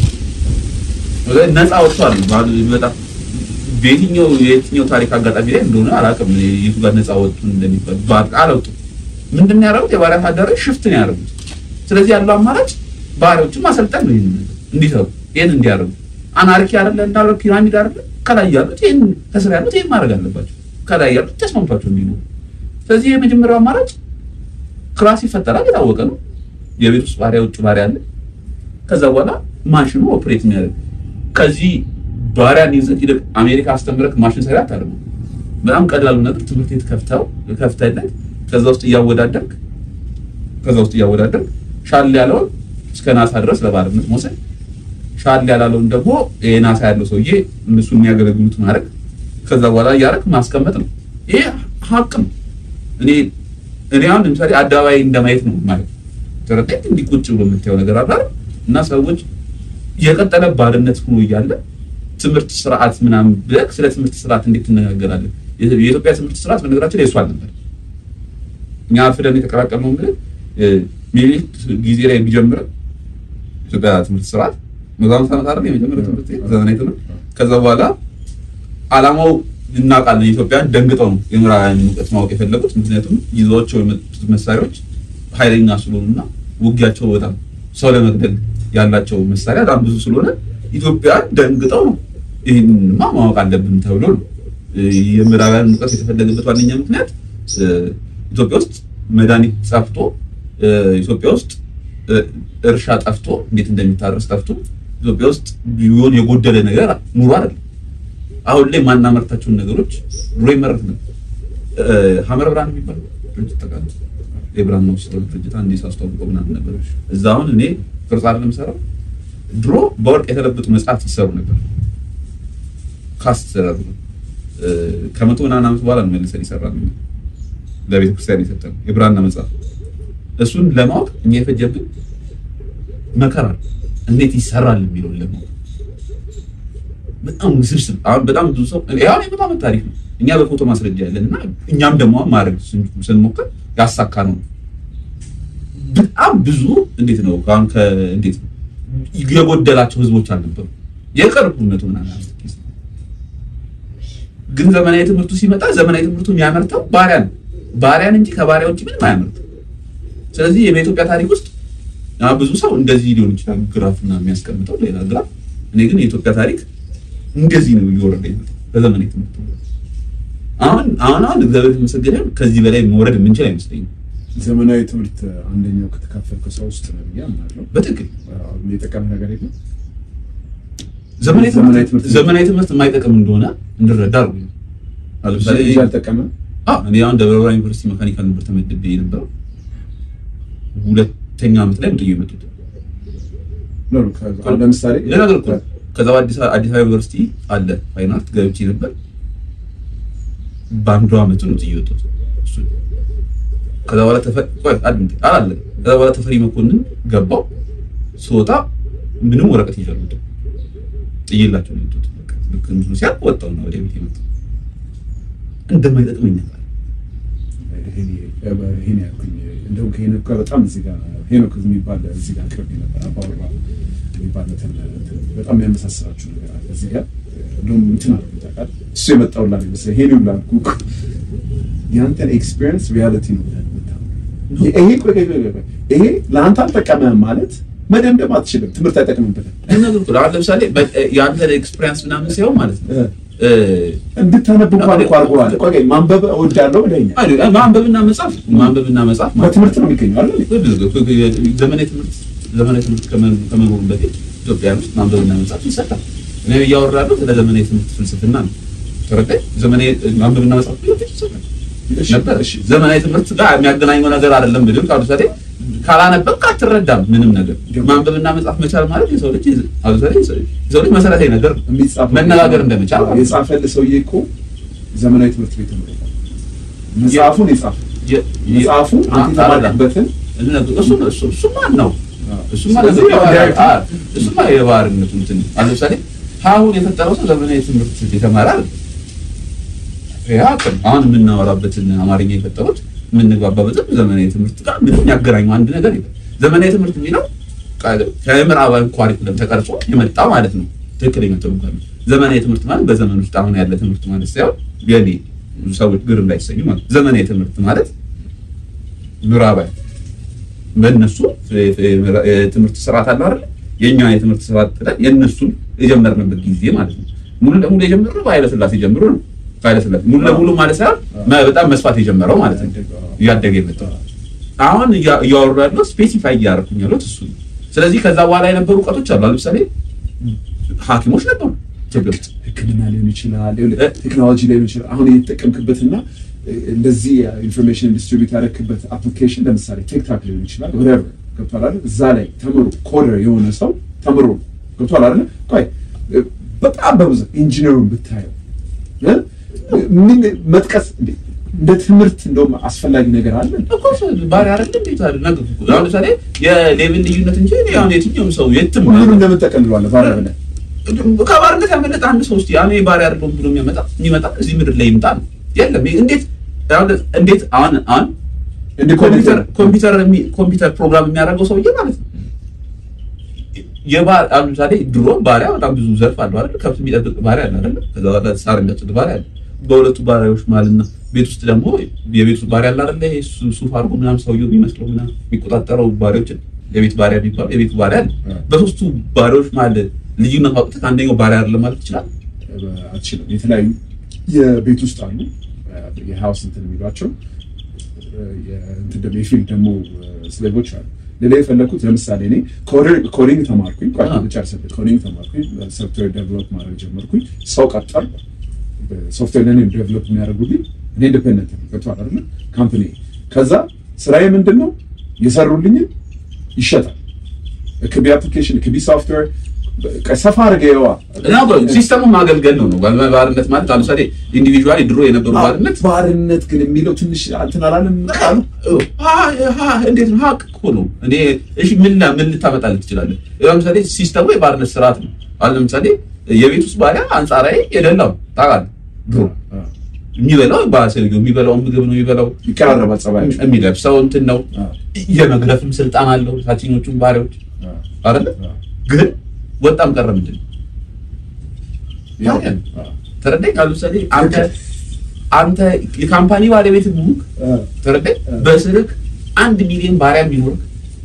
ነፃ ወጥቷል። ማለት በጣም በየትኛው የትኛው ታሪክ አጋጣሚ ላይ እንደሆነ አላውቅም። የቱ ጋር ነፃ ወጡ እንደሚባል ባር አላወጡም። ምንድን ነው ያደረጉት? የባሪያ ታዳሪዎች ሽፍት ነው ያደረጉት። ስለዚህ ያለው አማራጭ ባሪያዎችን ማሰልጠን ነው። ይሄን እንዲሰሩ ይሄን እንዲያደርጉ አናርኪ አይደለ እንዳለው ፒራሚድ አይደለ ከላይ ያሉት ይሄን ከስር ያሉት ይሄን ማድረግ አለባቸው። ከላይ ያሉት ተስማምቷቸው የሚኖሩ ስለዚህ የመጀመሪያው አማራጭ ክላስ ይፈጠራል። የታወቀ ነው። የቤት ውስጥ ባሪያ፣ ውጭ ባሪያ አለ። ከዛ በኋላ ማሽኑ ኦፕሬት የሚያደርግ ከዚህ ባሪያን ይዘህ ሄደህ አሜሪካ አስተምረህ ማሽን ሰሪ አታደርጉ። በጣም ቀላሉ ነገር ትምህርት ቤት ከፍተው ከፍተህለት ከዛ ውስጥ እያወዳደርክ ከዛ ውስጥ እያወዳደርክ ሻል ያለውን እስከ ናሳ ድረስ ለባርነት መውሰድ፣ ሻል ያላለውን ደግሞ የናሳ ያለው ሰውዬ እነሱ የሚያገለግሉት ማድረግ፣ ከዛ በኋላ እያደረክ ማስቀመጥ ነው። ይሄ ሀቅ ነው። እኔ እኔ አሁን ለምሳሌ አደባባይ እንደማየት ነው ማለት ተረዳኝ። እንዲህ ቁጭ ብሎ የምታየው ነገር አለ አይደል? እና ሰዎች የቀጠለ ባርነት ሆኖ እያለ ትምህርት ስርዓት ምናምን ብለህ ስለ ትምህርት ስርዓት እንዴት ትነጋገራለህ? የኢትዮጵያ ትምህርት ስርዓት በነገራችን ላይ እሱ አልነበር። እኛ አርፍደን የተቀላቀልነው እንግዲህ ሚኒሊክ ጊዜ ላይ ቢጀምር ኢትዮጵያ ትምህርት ስርዓት መቶ ዓመት ዓመት አይደል የመጀመሪያው ትምህርት ቤት ዘመናዊ ትምህርት ከዛ በኋላ አላማው እናውቃለን። ኢትዮጵያን ደንግጠው ነው የምዕራባውያን እውቀት ማወቅ የፈለጉት። ምክንያቱም ይዘዋቸው የመጡት መሳሪያዎች ኃይለኛ ስለሆኑና ውጊያቸው በጣም ሰው ለመግደል ያላቸው መሳሪያ በጣም ብዙ ስለሆነ ኢትዮጵያን ደንግጠው ነው ይህንማ ማወቅ አለብን ተብሎ ነው የምዕራባውያን እውቀት የተፈለገበት ዋነኛ ምክንያት ኢትዮጵያ ውስጥ መድኃኒት ጠፍቶ ኢትዮጵያ ውስጥ እርሻ ጠፍቶ እንዴት እንደሚታረስ ጠፍቶ ኢትዮጵያ ውስጥ ቢሆን የጎደለ ነገር ኑሮ አይደለም። አሁን ላይ ማናመርታቸውን ነገሮች ድሮ ይመረት ነው። ሀመር ብርሃን የሚባለው ድርጅት ተቃለ የብርሃን ነው ሲስተም ድርጅት አንዴ ሳስተዋውቀው ምናምን ነበር። እዛ አሁን እኔ ቅርጽ አይደለም የምሰራው። ድሮ በወርቅ የተለበጡ መጽሐፍት ይሰሩ ነበር። ካስት ተደርጎ ከመቶ ምናምን ዓመት በኋላ ነው መልሰን ይሰራል ለቤተ ክርስቲያን የሰጠነው የብራና መጽሐፍ። እሱን ለማወቅ እኛ የፈጀብን መከራ እንዴት ይሰራል የሚለውን ለማወቅ በጣም ውስብስብ። አሁን በጣም ብዙ ሰው ያው የመቶ ዓመት ታሪክ ነው። እኛ በፎቶ ማስረጃ ያለን እና እኛም ደግሞ ማድረግ ስንሞክር ያሳካ ነው። በጣም ብዙ እንዴት ነው አሁን ከእንዴት ነው የጎደላቸው ህዝቦች አልነበሩ። የቅርብ መቶ ምናምን ዓመት ጊዜ ግን ዘመናዊ ትምህርቱ ሲመጣ ዘመናዊ ትምህርቱ የሚያመርተው ባሪያ ነው። ባሪያን እንጂ ከባሪያ ውጭ ምንም አያመርትም። ስለዚህ በኢትዮጵያ ታሪክ ውስጥ ብዙ ሰው እንደዚህ ሊሆን ይችላል ግራፍ እና የሚያስቀምጠው ሌላ ግራፍ። እኔ ግን የኢትዮጵያ ታሪክ እንደዚህ ነው እየወረደ ይመጣ በዘመናዊ ትምህርቱ። አሁን አሁን አሁን እግዚአብሔር የተመሰገነ ከዚህ በላይ መውረድ የምንችል አይመስለኝም። ዘመናዊ ትምህርት አንደኛው ከተካፈልከው ሰው ውስጥ ነው ብዬ አምናለሁ። በትክክል የጠቀመ ነገር የለም። ዘመናዊ ዘመናዊ ትምህርት ትምህርት ዘመናዊ ትምህርት የማይጠቅም እንደሆነ እንድረዳ አድርጎ ለምሳሌ እንጂ አልጠቀመም። አዎ እኔ አሁን ደብረ ብርሃን ዩኒቨርሲቲ መካኒካል ነበር ተመድቤ የነበረው ሁለተኛ ዓመት ላይ ምጥዩ የመጡት ነው ነው። ከዛ- አሁን ለምሳሌ ሌላ ነገር እኮ ነው። ከዛ በአዲስ አበባ አዲስ አበባ ዩኒቨርሲቲ አለ ፋይን አርት ገብቼ ነበር። በአንዱ ዓመቱ ነው ጥዬ የወጣሁት። እሱ ከዛ በኋላ ተፈ ቆይ አድምጥ አላለ ከዛ በኋላ ተፈሪ መኮንን ገባው ስወጣ ምንም ወረቀት ይዣለሁ ጥዬላቸው ነው የወጣሁት። በቃ ልክ እንትኑ ሲያልቅ ወጣሁ ነው ወደ ቤት የመጣሁ እንደማይጠቅመኝ አውቃለሁ። ይሄን ያልኩኝ እንደውም ከሄኖክ ጋር በጣም እዚህ ጋር ሄኖክ የሚባል እዚህ ጋር ቅርብ ነበር አባወራ የሚባል እንትን በጣም የሚያመሳስራችሁ ነገር አለ እዚህ ጋር እንደውም እንትን አለ ታውቃለህ እሱ የመጣውላ ይመስለኝ ሄኖክ ላልኩ እኮ የአንተን ኤክስፒሪየንስ ሪያሊቲ ነው ብለህ የምታምነው። ይሄ ቆይ ቆይ ቆይ ቆይ ይሄ ለአንተ አልጠቀመህም ማለት መደምደም አትችልም ትምህርት አይጠቅምም ብለህ ይሄን ነገር እኮ አሁን ለምሳሌ በ- የአንተ ኤክስፒሪየንስ ምናምን ሳይሆን ማለት ነው እ እንድታነብ እንኳን እኮ አድርገዋል ቆይ ቆይ ማንበብ እወዳለሁ ብለኸኛል አይ ማንበብና መጻፍ ማንበብና መጻፍ ማለት በትምህርት ነው የሚገኘው አይደል ዘመናዊ ትምህርት ዘመናዊ ትምህርት ከመኖ- ከመኖሩ በፊት ኢትዮጵያ ውስጥ ማንበብና መጻፍ ይሰጣል። እኔ እያወራለሁ ስለ ዘመናዊ ትምህርት ፍልስፍና ነው። ተረዳኝ። ዘመናዊ ማንበብና መጻፍ በፊት ይሰጣል እሺ፣ ነበር። እሺ። ዘመናዊ ትምህርት ጋር የሚያገናኘው ነገር አይደለም። ብድር ካሉሳሌ ካላነበብክ አትረዳም ምንም ነገር። ማንበብና መጻፍ መቻል ማለት የሰው ልጅ አሉሳሌ የሰው ልጅ መሰረታዊ ነገር ነው። የሚጻፈው መነጋገር እንደመቻል ማለት ነው። የጻፈልህ ሰውዬ እኮ ዘመናዊ ትምህርት ቤት ነው መጽሐፉን የጻፈው የ- የ- መጽሐፉን አንተ አ- የተማርክበትን እሱ እሱ እሱ ማን ነው? እሱማ ስለዚህ ለምን ያው የባህር- ዳይሬክት- አ- እሱማ የባህርነቱ እንትን ነው። አሁን ለምሳሌ ሀሁን የፈጠረው ሰው ዘመናዊ ትምህርት የተማረ አይደል? ያ ቅም አሁን የምናወራበትን አማርኛ የፈጠሩት የምንግባባበትን ዘመናዊ ትምህርት ጋር ምንም ያገናኘው አንድ ነገር የለም። ዘመናዊ ትምህርት የሚለው ቃ- ከምዕራባዊ ኳሪኩለም ተቀርጾ የመጣ ማለት ነው። ትክክለኛ ትርጉም ነው። ዘመናዊ ትምህርት ማለት በዘመን ውስጥ አሁን ያለ ትምህርት ማለት ሳይሆን የኔ ብዙ ሰዎች ግር እንዳይሰኙ ማለት ነው። ዘመናዊ ትምህርት ማለት ምዕራባዊ በእነሱ የትምህርት ስርዓት አለ አይደል? የኛ የትምህርት ስርዓት ጥለን የእነሱን የጀመርንበት ጊዜ ማለት ነው። ሙሉ ለሙሉ የጀመርነው በኃይለ ሥላሴ ጀምሮ ነው። ኃይለ ሥላሴ ሙሉ ለሙሉ ማለት ሳይሆን መ- በጣም መስፋት የጀመረው ማለት ነው። እያደገ የመጣው አሁን እያ- እያወሩ ያለው ስፔሲፋይ እያደረኩኝ ያሉት እሱ ነው። ስለዚህ ከዛ በኋላ የነበሩ እውቀቶች አሉ። ለምሳሌ ሐኪሞች ነበሩ ኢትዮጵያ ውስጥ ሕክምና ሊሆን ይችላል፣ እ- ቴክኖሎጂ ሊሆን ይችላል። አሁን የተጠቀምክበትና እ፣ እንደዚህ ኢንፎርሜሽን ዲስትሪቢዩት ያደረክበት አፕሊኬሽን ለምሳሌ ቲክታክ ሊሆን ይችላል። ወደቨር ገብቷል አይደል? እዛ ላይ ተምሮ ኮደር የሆነ ሰው ተምሮ ገብቷል አይደል? ቆይ እ፣ በጣም በብዙ ኢንጂነሩን ብታየው እ፣ ምን መጥቀስ እንዴ እንደ ትምህርት እንደውም አስፈላጊ ነገር አለ እኮ ባሪያ አይደል እንዴት አይደል ነገር እኮ አሁን ለምሳሌ የሌቭል ልዩነት እንጂ እኔ አሁን የትኛውም ሰው የትም ሁሉንም እንደምን ጠቀልለዋለህ ባሪያ ብለህ ከባርነት ያመለጠ አንድ ሰው እስቲ ያኔ ባሪያ አይደለሁም ብሎ የሚያመጣ የሚመጣ እዚህ ምድር ላይ ይምጣ ነው የለም። እንዴት አሁን እንዴት አሁን አሁን እንደ ኮምፒውተር ኮምፒውተር የሚ- ኮምፒውተር ፕሮግራም የሚያደርገው ሰውዬ ማለት ነው። የባር አሁን ለምሳሌ ድሮ ባሪያ በጣም ብዙ ዘርፍ አለው አይደል? ከብት የሚጠብቅ ባሪያ አለ አይደል? ከዛ በኋላ ሳር የሚያጭድ ባሪያ አለ። በሁለቱ ባሪያዎች ማልና ቤት ውስጥ ደግሞ የቤት ውስጥ ባሪያ አለ አይደል? ይሄ ሱ- ሱፍ አድርጎ ምናምን ሰውዬው የሚመስለው ምናምን የሚቆጣጠረው ባሪያዎችን የቤት ባሪያ የሚባለው የቤት ባሪያ አለ። በሶስቱ ባሪያዎች ማለት ልዩነት ማውጣት አንደኛው ባሪያ አይደለም ማለት ይችላል። አትችልም። የተለያዩ የቤት ውስጥ አሉ የሃውስ እንትን የሚሏቸው እንትን ደግሞ የፊልድ ደግሞ ስሌቮች አሉ። ሌላ የፈለኩት ለምሳሌ እኔ ኮዲንግ ተማርኩኝ፣ ቆይ አዎ። ልጨርስልህ። ኮዲንግ ተማርኩኝ፣ ሶፍትዌር ዴቨሎፕ ማድረግ ጀመርኩኝ። ሰው ቀጠርኩ፣ ሶፍትዌር ለኔ ዴቨሎፕ የሚያደርጉልኝ እኔ ኢንዲፔንደንት ነው። ገብቶሃል አይደለ? ካምፓኒ ከዛ ስራዬ ምንድን ነው የሰሩልኝን ይሸጣል። ክቢ አፕሊኬሽን ክቢ ሶፍትዌር ሰፋ አድርገዋ እና ሲስተሙን ማገልገል ነው ነው ባርነት ማለት ለምሳሌ ኢንዲቪጁዋሊ ድሮ የነበሩ ባርነት ባርነት ግን የሚለው ትንሽ እንትን አላለም ቃሉ እንዴት ነው? ሀቅ እኮ ነው። እኔ እሺ ምን ላ- ምን ልታመጣልህ ትችላለህ? ለምሳሌ ሲስተሙ የባርነት ስርዓት ነው። አሁን ለምሳሌ የቤት ውስጥ ባሪያ አንጻራዊ የደላው ታውቃለህ፣ ድሮ የሚበላው ባሰልዩ የሚበላው ምግብ ነው የሚበላው፣ ይቀራረባል ጸባያቸው። የሚለብሰው እንትን ነው፣ የመግረፍም ስልጣን አለው። ታችኞቹም ባሪያዎች አይደለ? ግን ወጣም ቀረ ምንድን ነው ያው ተረዳኝ። አሁን ለምሳሌ አንተ አንተ የካምፓኒ ባለቤት ሙክ ተረዳኝ። በስልክ አንድ ሚሊዮን ባሪያ ቢኖርህ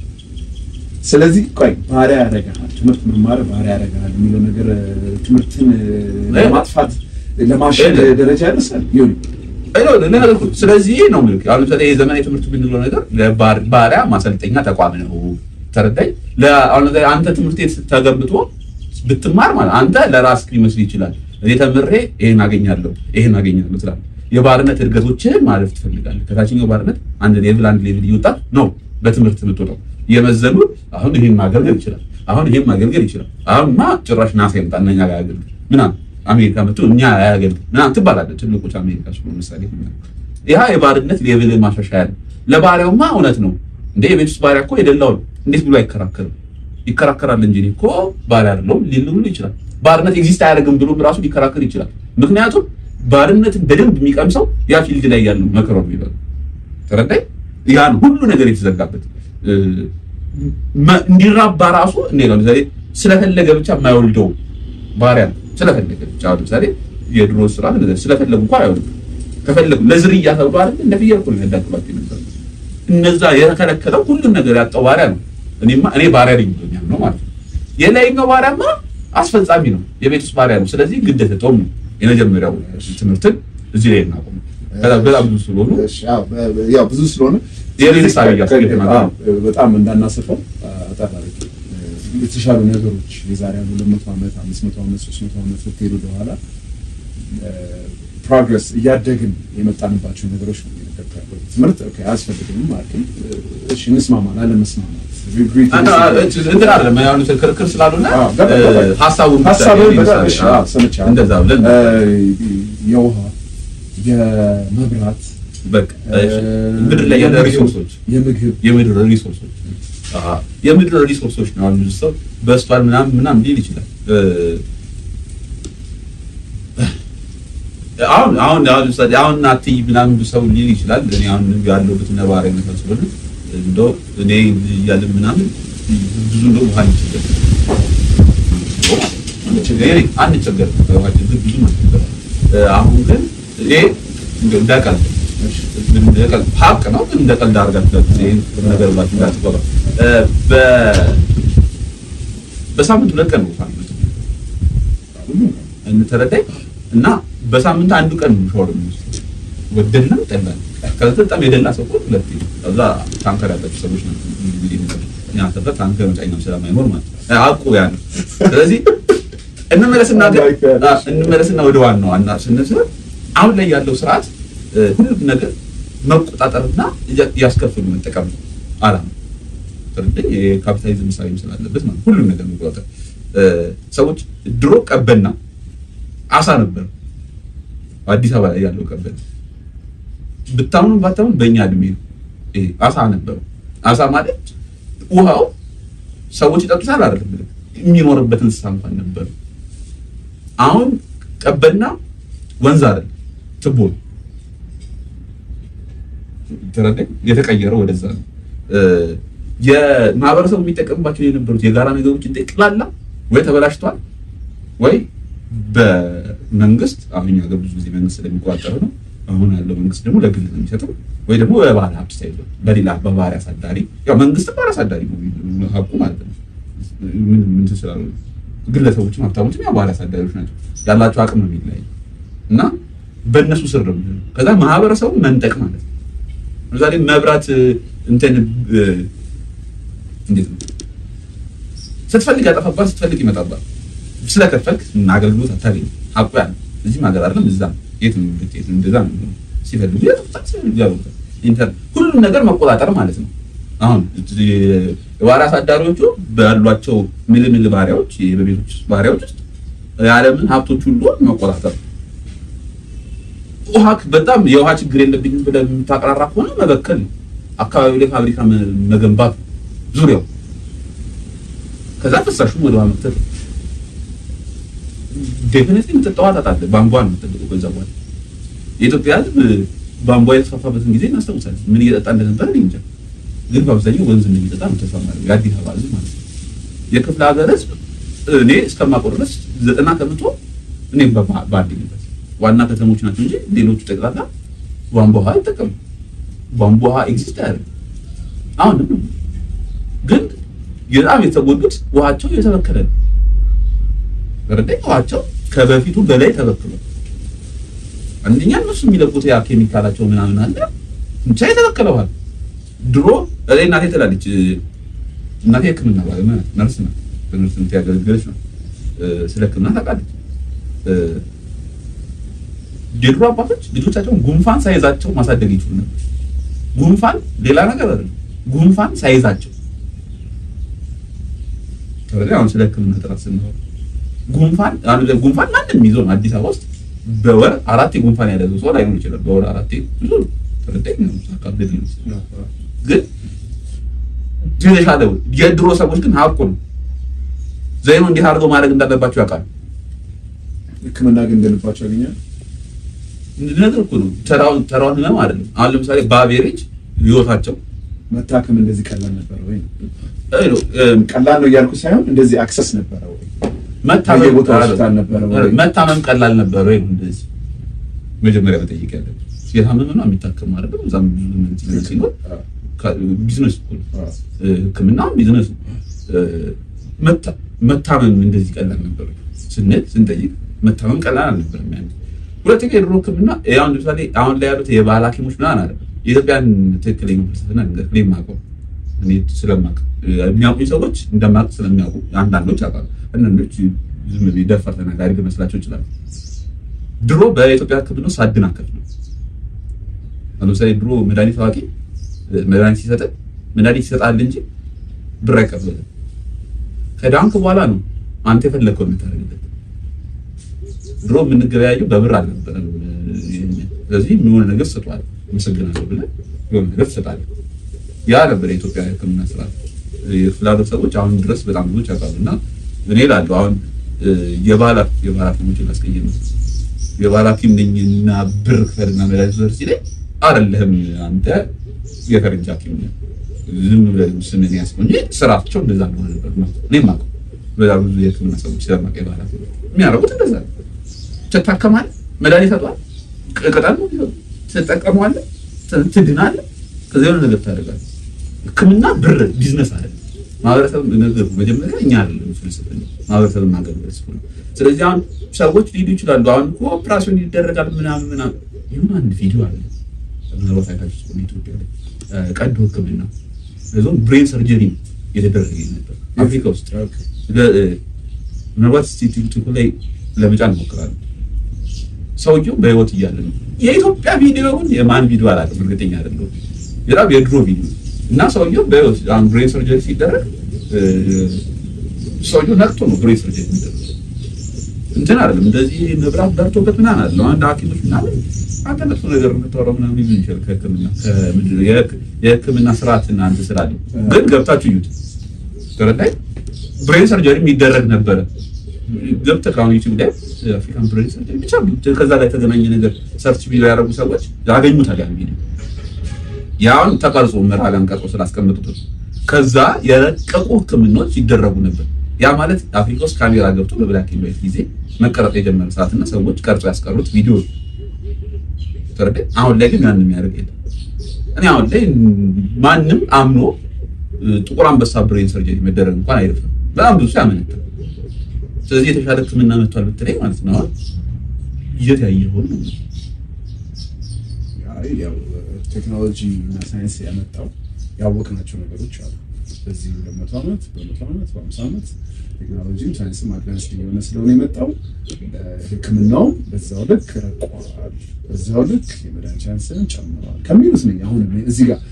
ስለዚህ ቆይ ባሪያ ያደርግሃል፣ ትምህርት መማር ባሪያ ያደርግሃል የሚለው ነገር እ፣ ትምህርትን እ፣ ለማጥፋት ለማሸግ እ- ደረጃ ያደርሳል። ይሁን አይደል ለነገርኩ ስለዚህ ነው ምልክ አሁን ለምሳሌ የዘመናዊ ትምህርት የምንለው ነገር ለባር- ባሪያ ማሰልጠኛ ተቋም ነው። ተረዳኝ። ለአሁን ለምሳሌ አንተ ትምህርት ቤት ተገንብቶ ብትማር ማለት አንተ ለራስህ ሊመስል ይችላል። እኔ ተምሬ ይሄን አገኛለሁ ይሄን አገኛለሁ ትላለህ። የባርነት እድገቶችህን ማለፍ ትፈልጋለህ። ከታችኛው ባርነት አንድ ሌቭል አንድ ሌቭል እየወጣ ነው በትምህርት የምትወጣው። እየመዘኑ አሁን ይሄን ማገልገል ይችላል፣ አሁን ይሄን ማገልገል ይችላል። አሁንማ ጭራሽ ናሳ ይምጣ እኛ ጋር ያገልግል ምናምን አሜሪካ መጥቶ እኛ ያገልግል ምናምን ትባላለህ። ትልቆች አሜሪካ ስለሆነ ምሳሌ ይህ የባርነት ሌቭል ማሻሻያ ነው። ለባሪያውማ እውነት ነው እንደ የቤት ውስጥ ባሪያ እኮ የደላው ነው። እንዴት ብሎ አይከራከርም? ይከራከራል እንጂ እኔ እኮ ባሪያ አይደለሁም ሊል ሁሉ ይችላል። ባርነት ኤግዚስት አያደርግም ብሎ ራሱ ሊከራከር ይችላል። ምክንያቱም ባርነትን በደንብ የሚቀምሰው ያ ፊልድ ላይ ያለው መከረው የሚበሉ ተረዳኝ። ያን ሁሉ ነገር የተዘጋበት እ፣ መ- እንዲራባ ራሱ እንዴ ነው ለምሳሌ ስለፈለገ ብቻ የማይወልደው ባሪያ ነው። ስለፈለገ ብቻ አሁን ለምሳሌ የድሮ ስርዓት እንደዚህ ስለፈለጉ እንኳን አይወልዱ ከፈለጉ ለዝርያ ተብሎ አይደል እንደ ፍየል እኮ ነው ያዳቅሏቸው የነበረው። እነዛ የተከለከለው ሁሉም ነገር ያጣው ባሪያ ነው። እኔማ እኔ ባሪያ ነኝ ብሎኛል ነው ማለት ነው። የላይኛው ባሪያማ አስፈጻሚ ነው፣ የቤት ውስጥ ባሪያ ነው። ስለዚህ ግዴታ ተውም ነው የመጀመሪያው ትምህርትን እዚህ ላይ እናቆም። በጣም በጣም ብዙ ስለሆኑ እሺ፣ አዎ፣ በ- በ- ያው ብዙ ስለሆነ የሌላ ሳቢ እያስገድል ማለት ነው። አዎ፣ በጣም እንዳናሰፋው አጠር አድርጌ እ፣ የተሻሉ ነገሮች የዛሬ አንድ ሁለት መቶ ዓመት አምስት መቶ ዓመት ሶስት መቶ ዓመት ስትሄዱ ወደኋላ ፕሮግረስ እያደግን የመጣንባቸው ነገሮች ነው እየነገርኩህ ያለሁት። ትምህርት ኦኬ አያስፈልግም አልክኝ። እሺ እንስማማን አለመስማማት agree to እና disagree። እንትን አይደለም ያው ክርክር ስላልሆነ አዎ፣ ገባ- ገባ። እ፣ ሀሳቡን ብቻ ሀሳብህን ይሄን በጣም ምሳሌ፣ እሺ፣ አዎ፣ አዎ፣ ሰምቻለሁ። እንደዛ ብለን እ፣ የውሃ የመብራት በቃ እሺ። ምድር ላይ ያለ ሪሶርሶች የምግብ የምድር ሪሶርሶች አዎ፣ የምድር ሪሶርሶች ነው። አሁን ብዙ ሰው በስቷል ምናምን ምናምን ሊል ይችላል። እ፣ አሁን አሁን አሁን ለምሳሌ አሁን አትይ ምናምን ብዙ ሰው ሊል ይችላል። እኔ አሁን ያለሁበት ነባራዊ ሁኔታ ስለሆነ እንደው እኔ እያለ ምናምን ብዙ እንደው ውሃ ይችላል አንቸገርም በውሃችን ግን ብዙ አንቸገርም። እ፣ አሁን ግን ይሄ እንዳቀል እንደቀል ሀቅ ነው ግን እንደ ቀልድ አድርጋችሁ ይሄን ነገር ብላችሁ እንዳትቆጥሩ። እ፣ በ- በሳምንት ሁለት ቀን ነው ውሃ የሚመጣው። እንተረዳኝ እና በሳምንት አንዱ ቀን ነው ሻወር የሚወስደው ወደድንም ጠላን። ከዛ በጣም የደላ ሰው እኮ ሁለቴ ከዛ ታንከር ያላቸው ሰዎች ነው እንግዲህ እኛ ሰፈር ታንከር መጫኛም ስለማይኖር ማለት ነው አቁ ያ ነው። ስለዚህ እንመለስና ግን አ፣ እንመለስና ወደ ዋናው ዋና ስንስር አሁን ላይ ያለው ስርዓት እ፣ ሁሉም ነገር መቆጣጠርና እያ- እያስከፍሉ መጠቀም ነው አላማ ትርልኝ የካፒታሊዝም ምሳሌም ስላለበት ማለት ሁሉም ነገር መቆጣጠር እ፣ ሰዎች ድሮ ቀበና አሳ ነበር አዲስ አበባ ላይ ያለው ቀበና ብታምኑ ባታምኑ በእኛ እድሜ ነው ይሄ አሳ ነበሩ አሳ ማለት ውሃው ሰዎች ይጠጡታል አይደለም ብለህ የሚኖርበት እንስሳ እንኳን ነበር አሁን ቀበና ወንዝ አይደለም ትቦ ነው ተረዳኝ የተቀየረው ወደዛ ነው እ፣ የማህበረሰቡ የሚጠቀምባቸው የነበሩት የጋራ ነገሮች ጠቅላላ ወይ ተበላሽቷል ወይ በመንግስት አሁን እኛ ሀገር ብዙ ጊዜ መንግስት ስለሚቆጣጠር ነው አሁን ያለው መንግስት ደግሞ ለግል ነው የሚሰጠው ወይ ደግሞ በባለ ሀብት ሳይሆን በሌላ በባህሪ አሳዳሪ ያው መንግስት ባለ አሳዳሪ ነው ሀቁ ማለት ነው ምን ምን ስላሉ ግለሰቦችም ሀብታሞችም ያው ባለ አሳዳሪዎች ናቸው ያላቸው አቅም ነው የሚለያይ እና በእነሱ ስር ነው የሚሆነው ከዛ ማህበረሰቡ መንጠቅ ማለት ነው ለምሳሌ መብራት እንትን እ፣ እንዴት ነው ስትፈልግ ያጠፋባል ስትፈልግ ይመጣባል ስለከፈልክ ምን አገልግሎት አታገኝም ሀቁ ያ ነው እዚህም ሀገር አይደለም እዛ የት ነው ብትሄድ እንደዛ ነው የሚሆነው። ሲፈልጉ ያጠፉታል ሲፈልጉ ያበሩታል ኢንተር ሁሉም ነገር መቆጣጠር ማለት ነው አሁን የባሪያ አሳዳሪዎቹ ባሏቸው ምልምል ባሪያዎች በቤቶች ውስጥ ባሪያዎች ውስጥ የዓለምን ሀብቶች ሁሉ መቆጣጠር ውሃ በጣም የውሃ ችግር የለብኝም ብለህ የምታቀራራ ከሆነ መበከል ነው። አካባቢው ላይ ፋብሪካ መ- መገንባት ነው። ዙሪያው ከዛ ፍሳሹን ወደ ውሃ መክተት ነው። ዴፊኒትሊ የምትጠጣው ታጣለህ። ቧንቧ ነው የምትጠብቀው። ከዛ በኋላ የኢትዮጵያ ሕዝብ ቧንቧ የተስፋፋበትን ጊዜ እናስታውሳለን። ምን እየጠጣ እንደነበር እኔ እንጃ፣ ግን በአብዛኛው ወንዝ እንደሚጠጣ ነው ተስፋ ማድረግ የአዲስ አበባ ሕዝብ ማለት ነው። የክፍለ ሀገር ሕዝብ እኔ እስከማውቀው ድረስ ዘጠና ከመቶ እኔም በባ- ባደግበት ዋና ከተሞች ናቸው እንጂ ሌሎቹ ጠቅላላ ቧንቧ ውሃ አይጠቀሙ። ቧንቧ ውሃ ኤግዚስት አያደርግም። አሁንም ግን በጣም የተጎዱት ውሃቸው የተበከለ ነው። በረዳይ ውሃቸው ከበፊቱ በላይ ተበክሏል። አንደኛ እነሱ የሚለቁት ያ ኬሚካላቸው ምናምን አለ ብቻ የተበከለ ውሃ ነው። ድሮ እኔ እናቴ ትላለች እ፣ እናቴ ሕክምና ባለሙያ ናት፣ ነርስ ናት። በነርስነት ያገለገለች ነው። እ፣ ስለ ሕክምና ታውቃለች። እ፣ የድሮ አባቶች ልጆቻቸውን ጉንፋን ሳይዛቸው ማሳደግ ይችሉ ነበር። ጉንፋን ሌላ ነገር አይደለም። ጉንፋን ሳይዛቸው ተረዳይ። አሁን ስለ ሕክምና ጥራት ስናወራ ጉንፋን አሁን ጉንፋን ማንም ይዞ ነው አዲስ አበባ ውስጥ በወር አራቴ ጉንፋን ያደረገው ሰው ላይሆን ይችላል። በወር አራቴ ብዙ ነው። ተረዳኝ ነው አካብደት ነው ግን የተሻለ የድሮ ሰዎች ግን ሀቁ ነው ዘይኑ እንዴት አድርገው ማድረግ እንዳለባቸው ያውቃሉ። ህክምና ግን እንደልባቸው ያገኛል። ነገር እኮ ነው ተራውን ተራውን ህመም አይደለም። አሁን ለምሳሌ በአቬሬጅ ህይወታቸው መታከም እንደዚህ ቀላል ነበረ ወይ? አይ ነው እም፣ ቀላል ነው እያልኩ ሳይሆን እንደዚህ አክሰስ ነበረ ወይ? መታመም በየቦታው ቀላል- ሆስፒታል ነበረ ወይ? መታመም ቀላል ነበረ ወይ? እንደዚህ መጀመሪያ መጠየቅ ያለብን የታመመ ነው የሚታከም አይደለም። እዛም ብዙ እንትን ሲኖር አዎ፣ ከ- ቢዝነስ እኮ ነው። አዎ። ህክምና ቢዝነስ ነው። እ፣ መታ- መታመም እንደዚህ ቀላል ነበር ስንል ስንጠይቅ መታመም ቀላል አልነበረም። ያን ሁለተኛ የድሮ ህክምና ያው ለምሳሌ አሁን ላይ ያሉት የባህል ሐኪሞች ምናምን አለ የኢትዮጵያን ትክክለኛ ፍልስፍና ነገር እኔ የማውቀው እኔ ስለማውቅ እ፣ የሚያውቁኝ ሰዎች እንደማውቅ ስለሚያውቁ አንዳንዶች ያውቃሉ፣ አንዳንዶች ዝም ብዬ ደፋር ተናጋሪ ሊመስላቸው ይችላል። ድሮ በኢትዮጵያ ህክምና ውስጥ አደናቀፍ ነው። ለምሳሌ ድሮ መድኃኒት አዋቂ መድኃኒት ሲሰጥ መድኃኒት ይሰጣል እንጂ ብር አይቀበልም። ከዳንክ በኋላ ነው አንተ የፈለግከውን የምታደርግበት። ድሮ የምንገበያየው በብር አልነበረም። ስለዚህ የሚሆነ ነገር ስጧል። አመሰግናለሁ ብለህ የሆነ ነገር ትሰጣለህ። ያ ነበር የኢትዮጵያ ሕክምና ስርዓት። የክፍለ ሀገር ሰዎች አሁን ድረስ በጣም ብዙዎች ያውቃሉ። እና እኔ እላለሁ አሁን የባህል የባህል ሐኪሞችን ላስቀይም ነው የባህል ሐኪም ነኝና ብር ክፈልና መድኃኒት ውሰድ ሲለኝ አይደለህም አንተ የፈረንጅ ሐኪም ነህ ዝም ብለህ ስምን ያስቆኝ እንጂ ስራቸው እንደዛ እንደሆነ ነበር ነው እኔ የማውቀው። በጣም ብዙ የሕክምና ሰዎች ስለማውቅ የባህል ሐኪም የሚያደርጉት እንደዛ ነው። ትታከማለህ፣ መድኃኒት ሰጧል፣ ቅጠል ነው ትጠቀመዋለህ፣ ትድናለህ፣ ከዚያ የሆነ ነገር ታደርጋለህ። ሕክምና ብር ቢዝነስ አለ። ማህበረሰብ ነገር መጀመሪያ እኛ አይደለም ፍልስፍና ማህበረሰብን ማገልገል ስለሆነ፣ ስለዚህ አሁን ሰዎች ሊሄዱ ይችላሉ። አሁን እኮ ኦፕራሲዮን ይደረጋል ምናምን ምናምን። ይሁን አንድ ቪዲዮ አለ ምናልባት አይታችሁ ከሆነ ኢትዮጵያ ላይ ቀዶ ሕክምና እዞን ብሬን ሰርጀሪ የተደረገ ነበር አፍሪካ ውስጥ። ምናልባት እስቲ ቲክቶክ ላይ ለመጫን እሞክራለሁ። ሰውየው በህይወት እያለ ነው። የኢትዮጵያ ቪዲዮውን የማን ቪዲዮ አላውቅም፣ እርግጠኛ አይደለሁም። በጣም የድሮ ቪዲዮ እና ሰውየው በህይወት አሁን ብሬን ሰርጀሪ ሲደረግ ሰውየው ነቅቶ ነው ብሬን ሰርጀሪ የሚደረግ እንትን አይደለም። እንደዚህ መብራት በርቶበት ምናምን አይደለም። አንድ ሐኪሞች ምናምን አንተ መጥፎ ነገር የምታወራው ምናምን ሊሆን ይችላል። ከህክምና ከምንድን ነው የህክምና ስርዓትና አንተ ስላለ ግን ገብታችሁ እዩት። ተረዳይ ብሬን ሰርጀሪ የሚደረግ ነበረ። ገብተህ ከአሁን ዩቲዩብ ላይ አፍሪካን ብሬን ሰርጀሪ ብቻ ከዛ ላይ የተገናኘ ነገር ሰርች ቪዲዮ ያደረጉ ሰዎች ያገኙታል ያን ቪዲዮ ያውን ተቀርጾ መራጋን ቀርጾ ስላስቀመጡት ከዛ የረቀቁ ህክምናዎች ይደረጉ ነበር። ያ ማለት አፍሪካ ውስጥ ካሜራ ገብቶ በብላክ ኤንድ ዋይት ጊዜ መቀረጽ የጀመረ ሰዓትና ሰዎች ቀርጾ ያስቀሩት ቪዲዮ ተረደ። አሁን ላይ ግን ያን የሚያደርግ የለም። እኔ አሁን ላይ ማንም አምኖ ጥቁር አንበሳ ብሬን ሰርጀሪ መደረግ እንኳን አይደፍርም። በጣም ብዙ ያመነታል። ስለዚህ የተሻለ ህክምና መጥቷል ብትለኝ ማለት ነው አሁን የት ያየኸው ነው ያው ቴክኖሎጂ እና ሳይንስ ያመጣው ያወቅናቸው ነገሮች አሉ። በዚህ በመቶ ዓመት በመቶ ዓመት በአምሳ ዓመት ቴክኖሎጂም ሳይንስም አድቫንስ የሆነ ስለሆነ የመጣው ህክምናውም በዛው ልክ ረቋል፣ በዛው ልክ የመድኃኒት ሳይንስን ጨምረዋል ከሚሉት ነኝ። አሁን እዚህ ጋር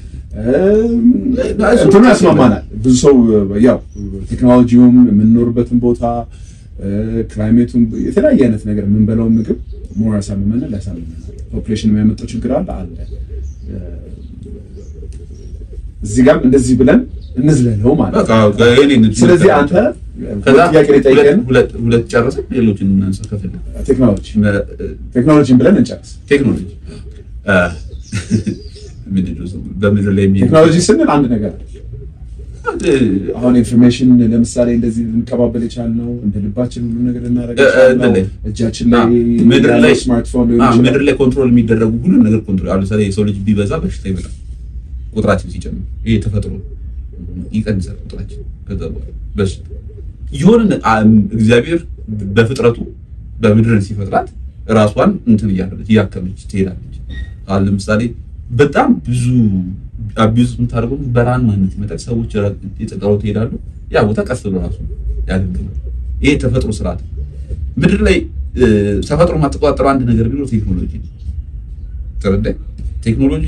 እንትኑ ያስማማናል። ብዙ ሰው ያው ቴክኖሎጂውም የምንኖርበትን ቦታ ክላይሜቱን የተለያየ አይነት ነገር የምንበላውን ምግብ ሞር ያሳምመናል፣ ያሳምመናል። ፖፕሌሽን የሚያመጣው ችግር አለ አለ እዚህ ጋርም እንደዚህ ብለን እንዝለለው ማለት ነው። ስለዚህ አንተ ጥያቄ ላይ ጠይቀን ሁለት ጨረስን፣ ሌሎችን እናንሳ ከፈለግን። ቴክኖሎጂ ቴክኖሎጂን ብለን እንጨርስ። ቴክኖሎጂ ምንድን ነው? በምድር ላይ የሚሄድ ቴክኖሎጂ ስንል አንድ ነገር አሁን ኢንፎርሜሽን ለምሳሌ እንደዚህ ልንቀባበል የቻልነው እንደ ልባችን ሁሉ ነገር ልናደርግ የቻልነው እጃችን ላይ ምድር ላይ ስማርትፎን ሊሆን አዎ፣ ይችላል። ምድር ላይ ኮንትሮል የሚደረጉ ሁሉ ነገር ኮንትሮል አሁን ለምሳሌ የሰው ልጅ ቢበዛ በሽታ ይመጣል። ቁጥራችን ሲጨምር ይሄ ተፈጥሮ ይቀንሳል ቁጥራችን። ከዛ በኋላ በሽታ የሆነ እግዚአብሔር በፍጥረቱ በምድርን ሲፈጥራት ራሷን እንትን እያደረገች እያከመች ትሄዳለች። አሁን ለምሳሌ በጣም ብዙ አቢዩዝ የምታደርገው በረሃን ማነት ይመጣል። ሰዎች የጠጠሩ ትሄዳሉ። ያ ቦታ ቀስ ብሎ ራሱ ያገግማል። ይሄ ተፈጥሮ ስርዓት ነው። ምድር ላይ ተፈጥሮ የማትቆጣጠረው አንድ ነገር ቢኖር ቴክኖሎጂ ነው። ተረዳኝ። ቴክኖሎጂ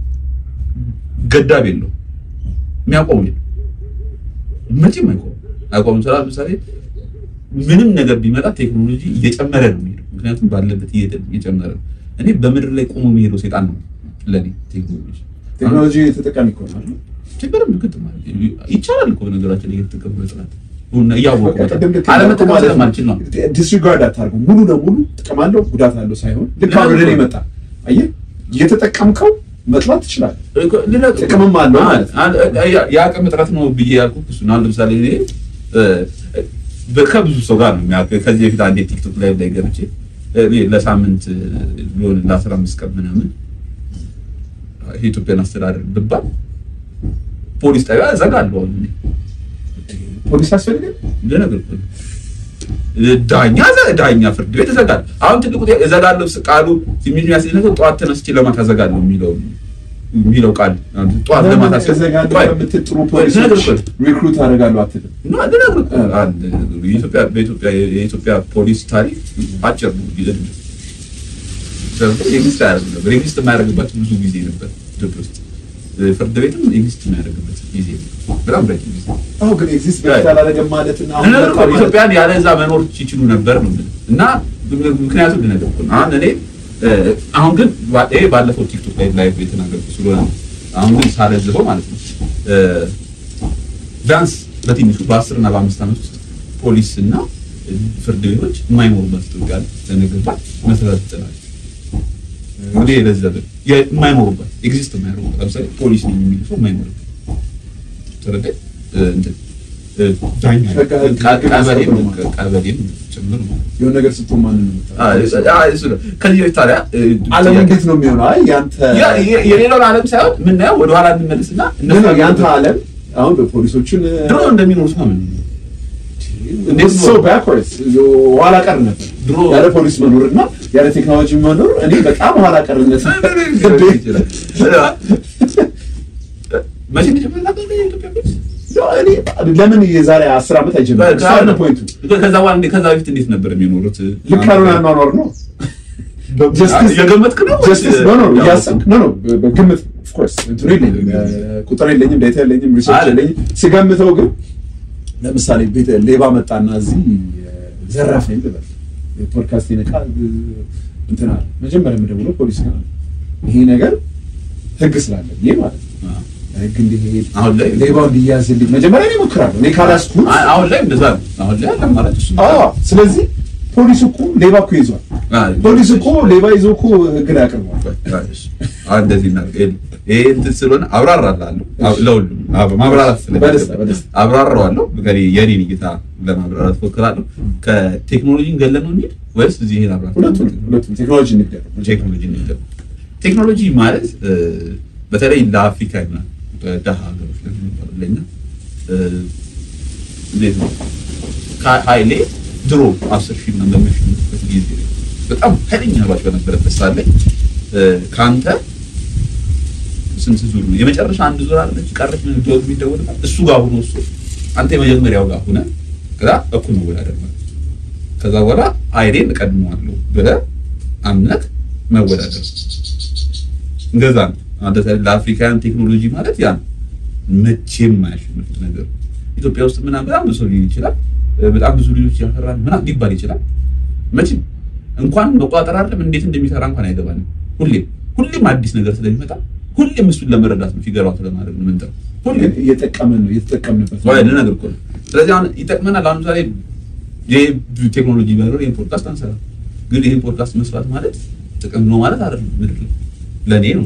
ገዳብ የለው የሚያቆም የለው መቼም አይቆም አይቆም። ስራ ለምሳሌ ምንም ነገር ቢመጣ ቴክኖሎጂ እየጨመረ ነው የሚሄደው። ምክንያቱም ባለበት እየጨመረ ነው። እኔ በምድር ላይ ቆሞ የሚሄደው ሴጣን ነው ለኔ ቴክኖሎጂ ቴክኖሎጂ ተጠቃሚ ይሆናል። ችግር ምክት ማለት ይቻላል እኮ ነገራችን እየተጠቀሙ መጥራት እያወቁ ቅድም ልክ አለመጠቀም ማለት ነው። ስለማልችል ነው። ዲስሪጋርድ አታርገው። ሙሉ ለሙሉ ጥቅም አለው ጉዳት አለው ሳይሆን ልክ አሁን ወደ እኔ መጣ። አየህ እየተጠቀምከው መጥላት ትችላለህ። ጥቅምም አለው ማለት ነው። የአቅም እጥረት ነው ብዬ ያልኩት እሱ ነው። አሁን ለምሳሌ እኔ እ፣ ከብዙ ሰው ጋር ነው የሚያ- ከዚህ በፊት አንዴ ቲክቶክ ላይ ላይ ገብቼ እኔ ለሳምንት ቢሆን ለአስራ አምስት ቀን ምናምን የኢትዮጵያን አስተዳደር ብባል ፖሊስ ጣቢያ እዘጋለሁ። አሁን እኔ ፖሊስ አስፈልግም። ልነግርህ እኮ ነው። ዳኛ ዘ- ዳኛ ፍርድ ቤት እዘጋለሁ። አሁን ትልቁ ጥያቄ እዘጋለሁ ስ- ቃሉ የሚል የሚያስይዝ ነገር ጠዋት ተነስቼ ለማታ እዘጋለሁ የሚለው የሚለው ቃል አሁን ጠዋት ለማታ ስ- እዘጋለሁ ቆይ፣ በምትል ጥሩ ቆይ፣ ልነግርህ ፖሊሶች እኮ ነው። ሪክሩት አደርጋለሁ አትልም። እና ልነግርህ እኮ ነው። አንድ የኢትዮጵያ በኢትዮጵያ የኢትዮጵያ ፖሊስ ታሪክ አጭር ነው ጊዜ ነው። ኤግዚስት አያደርግም ነበር። ኤግዚስት የማያደርግባቸው ብዙ ጊዜ ነበር ኢትዮጵያ ውስጥ ፍርድ ቤትም ኤግዚስት የማያደርግበት ጊዜ ነው። በጣም ረጅም ጊዜ አሁን ግን ኤግዚስት በፊት አላደረገም ማለት እና አሁን ልነግርህ እኮ ነው። መጣ ማለት ኢትዮጵያን ያለ እዛ መኖር ይችሉ ነበር ነው የምልህ። እና ምክንያቱም ልነግርህ እኮ ነው። አሁን እኔ አሁን ግን ይሄ ባለፈው ቲክቶክ ላይ ላይቭ የተናገርኩት ስለሆነ ነው። አሁን ግን ሳለዝበው ማለት ነው ቢያንስ በትንሹ በአስር እና በአምስት ዓመት ውስጥ ፖሊስ እና ፍርድ ቤቶች የማይኖሩበት ኢትዮጵያ ለነገርባት መሰረት ጥላል። እንግዲህ የለዘበ የማይኖሩበት ኤግዚስት የማይኖሩበት ለምሳሌ ፖሊስ ነኝ የሚል ሰው የማይኖርበት ተረዳኝ እንትን ዳኛ ቀበሌም ቀበሌም ጭምር ነው። የሆነ ነገር ስትሆን ማንን ነው የምታውቀው? ከዚህ በፊት ታዲያ ዓለም እንዴት ነው የሚሆነው? አይ ያንተ የሌላውን ዓለም ሳይሆን የምናየው ወደኋላ እንመለስና ምን ነው ያንተ ዓለም አሁን በፖሊሶችን ድሮ እንደሚኖሩት ነው ምን እንዴት so backwards ኋላ ቀር ነበር ድሮ ያለ ፖሊስ መኖር እና ያለ ቴክኖሎጂ መኖር እኔ በጣም ኋላ ቀርነት መቼ እንደጀመረ ነበር የኢትዮጵያ ፖሊስ? እኔ ለምን የዛሬ አስር ዓመት አይጀምርም? እሱ አይደለም ፖይንቱ። ከዛ በኋላ እንዴ- ከዛ በፊት እንዴት ነበር የሚኖሩት? ልክ ያልሆነ አኗኗር ነው። ጀስቲስ የገመትክ ነው ወይስ- ጀስቲስ ኖ ኖ እያሰብክ ኖ ኖ በግምት ኦፍ ኮርስ እንትኑ የለኝም ቁጥር የለኝም ዳታ የለኝም ሪሰርች አለ። የለኝም ሲገምተው ግን ለምሳሌ ቤት ሌባ መጣና እዚህ ዘራፈኝ ልበል የፖድካስቴን ዕቃ እንትን አለ መጀመሪያ የምደውለው ፖሊስ ጋር ነው። ይሄ ነገር ህግ ስላለ ብዬ ማለት ነው አዎ። ህግ እንዲሄድ አሁን ላይ ሌባው እንዲያዝልኝ መጀመሪያ እኔ እሞክራለሁ እኔ ካላስኩት አ- አሁን ላይ እንደዛ ነው። አሁን ላይ አለ አማራጭ እሱ ነው። አዎ ስለዚህ ፖሊስ እኮ ሌባ እኮ ይዟል አዎ። ፖሊስ እኮ ሌባ ይዞ እኮ ህግ ላይ አቅርቧል አሁን እንደዚህ እናድርግ። ይሄ እንትን ስለሆነ አብራራላለሁ አብ- ለሁሉም አብ- ማብራራት ስለሚገባ በደስታ፣ በደስታ። አብራራዋለሁ። እንግዲህ የኔን እይታ ለማብራራት ፎክራለሁ። ከቴክኖሎጂን ገለን ነው እንሂድ ወይስ እዚህ ይሄን አብራራ ሁለቱም ሁለቱም ቴክኖሎጂ ንግደር ቴክኖሎጂ እንሂድ። ቴክኖሎጂ ማለት እ፣ በተለይ ለአፍሪካ እና በደሃ ሀገሮች ለሚባሉ ለኛ እ፣ እንዴት ነው ከሀይሌ ድሮ አስር ሺህ እና በሚያሸንፍበት ጊዜ በጣም ኃይለኛ ባች በነበረበት ሰዓት ላይ እ፣ ከአንተ ስንት ዙር ነው የመጨረሻ አንድ ዙር አለች ቀረች ነው ዶዝ የሚደወልበት እሱ ጋር ሆኖ እሱ አንተ የመጀመሪያው ጋር ሆነ ከዛ እኩል መወዳደር ማለት ነው። ከዛ በኋላ ሀይሌን እቀድመዋለሁ ብለህ አምነህ መወዳደር እንደዛ ነው። አንተ ታዲያ ለአፍሪካውያን ቴክኖሎጂ ማለት ያ ነው። መቼም የማያሸንፉት ነገር ነው። ኢትዮጵያ ውስጥ ምናምን በጣም ብዙ ሰው ሊሆን ይችላል፣ በጣም ብዙ ልጆች ያፈራል ምናምን ሊባል ይችላል። መቼም እንኳን መቆጣጠር አይደለም እንዴት እንደሚሰራ እንኳን አይገባንም። ሁሌም ሁሌም አዲስ ነገር ስለሚመጣ ሁሌም እሱን ለመረዳት ነው ፊገር አውት ለማድረግ ነው የምንጥረው። ሁሌም እየጠቀመን ነው እየተጠቀምንበት ወይ ልነግርህ እኮ ነው። ስለዚህ አሁን ይጠቅመናል። አሁን ምሳሌ ይሄ ቴክኖሎጂ ባይኖር ይሄን ፖድካስት አንሰራ። ግን ይሄን ፖድካስት መስራት ማለት ጥቅም ነው ማለት አይደለም። ምድር ላይ ለእኔ ነው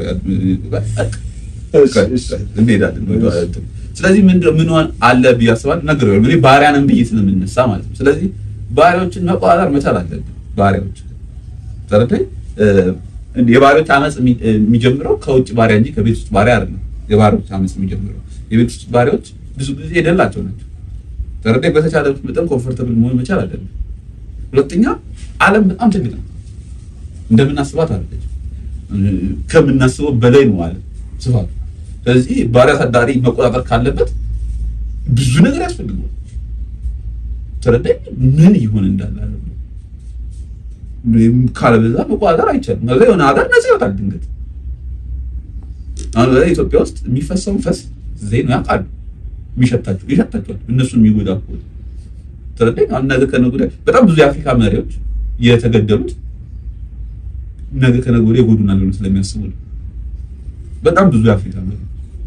እንሄዳለን። ስለዚህ ምንድን ምን አለ ብዬ አስባለሁ። ነገር እኔ ባሪያ ነን ብዬ ስለምነሳ ማለት ነው። ስለዚህ ባሪያዎችን መቆጣጠር መቻል አለብን። ባሪያዎች ተረዳኝ። የባሪያዎች አመፅ የሚጀምረው ከውጭ ባሪያ እንጂ ከቤት ውስጥ ባሪያ አይደለም። የባሪያዎች አመፅ የሚጀምረው የቤት ውስጥ ባሪያዎች ብዙ ጊዜ የደላቸው ናቸው። ተረዳኝ። በተቻለ መጠን ኮምፎርተብል መሆን መቻል አለብን። ሁለተኛ ዓለም በጣም ትልቅ ነው። እንደምናስባት አይደለች። ከምናስበው በላይ ነው ዓለም ስፋቱ። ስለዚህ ባሪያ አሳዳሪ መቆጣጠር ካለበት ብዙ ነገር ያስፈልገዋል። ተረዳኝ። ምን ይሆን እንዳለ ዓለም ካለበዛ መቆጣጠር አይቻልም። ከዛ የሆነ ሀገር ነፃ ይወጣል ድንገት። አሁን በላይ ኢትዮጵያ ውስጥ የሚፈሰውን ፈስ ዜና ያውቃሉ። የሚሸታቸው ይሸታቸዋል። እነሱን የሚጎዳ ከሆነ ተረዳኝ። አሁን ነገ ከነገ ወዲያ በጣም ብዙ የአፍሪካ መሪዎች የተገደሉት ነገ ከነገ ወዲያ ይጎዱናል ብለው ስለሚያስቡ ነው። በጣም ብዙ የአፍሪካ መሪዎች።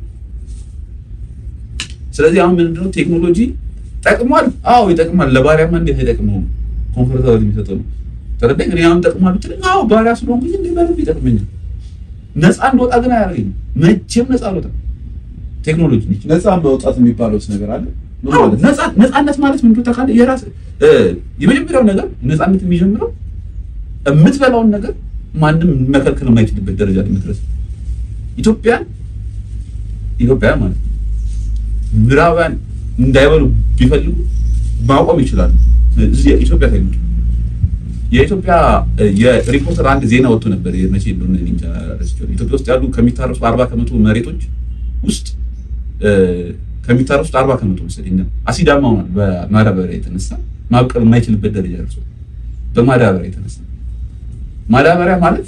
ስለዚህ አሁን ምንድነው ቴክኖሎጂ ጠቅሟል? አዎ ይጠቅማል። ለባሪያማ እንዴት አይጠቅመውም? ኮምፎርታብል የሚሰጠው ነው። ተረዳኝ። እኔ አሁን ጠቅሟል ብትለኝ አዎ ባሪያ ስለሆንኩኝ እንዴ ማለት ይጠቅመኛል። ነፃ እንደወጣ ግን አያደርገኝም። መቼም ነፃ አልወጣም። ቴክኖሎጂ ነች። ነፃ መውጣት የሚባለውስ ነገር አለ። ምን አዎ ማለት ነው? ነፃ ነፃነት ማለት ምን ታውቃለህ? የራስ የመጀመሪያው ነገር ነፃነት የሚጀምረው የምትበላውን ነገር ማንም መከልከል የማይችልበት ደረጃ ላይ መድረስ። ኢትዮጵያን ኢትዮጵያ ማለት ነው ምዕራባውያን እንዳይበሉ ቢፈልጉ ማቆም ይችላሉ። እዚህ ኢትዮጵያ ታይሉ የኢትዮጵያ የሪፖርተር አንድ ዜና ወጥቶ ነበር። መቼ እንደሆነ እኔ እንጃ ረስቼዋለሁ። ኢትዮጵያ ውስጥ ያሉ ከሚታረሱ አርባ ከመቶ መሬቶች ውስጥ ከሚታረሱት አርባ ከመቶ መሰለኝ አሲዳማ ሆኗል። በማዳበሪያ የተነሳ ማብቀል የማይችልበት ደረጃ ደርሷል። በማዳበሪያ የተነሳ ማዳበሪያ ማለት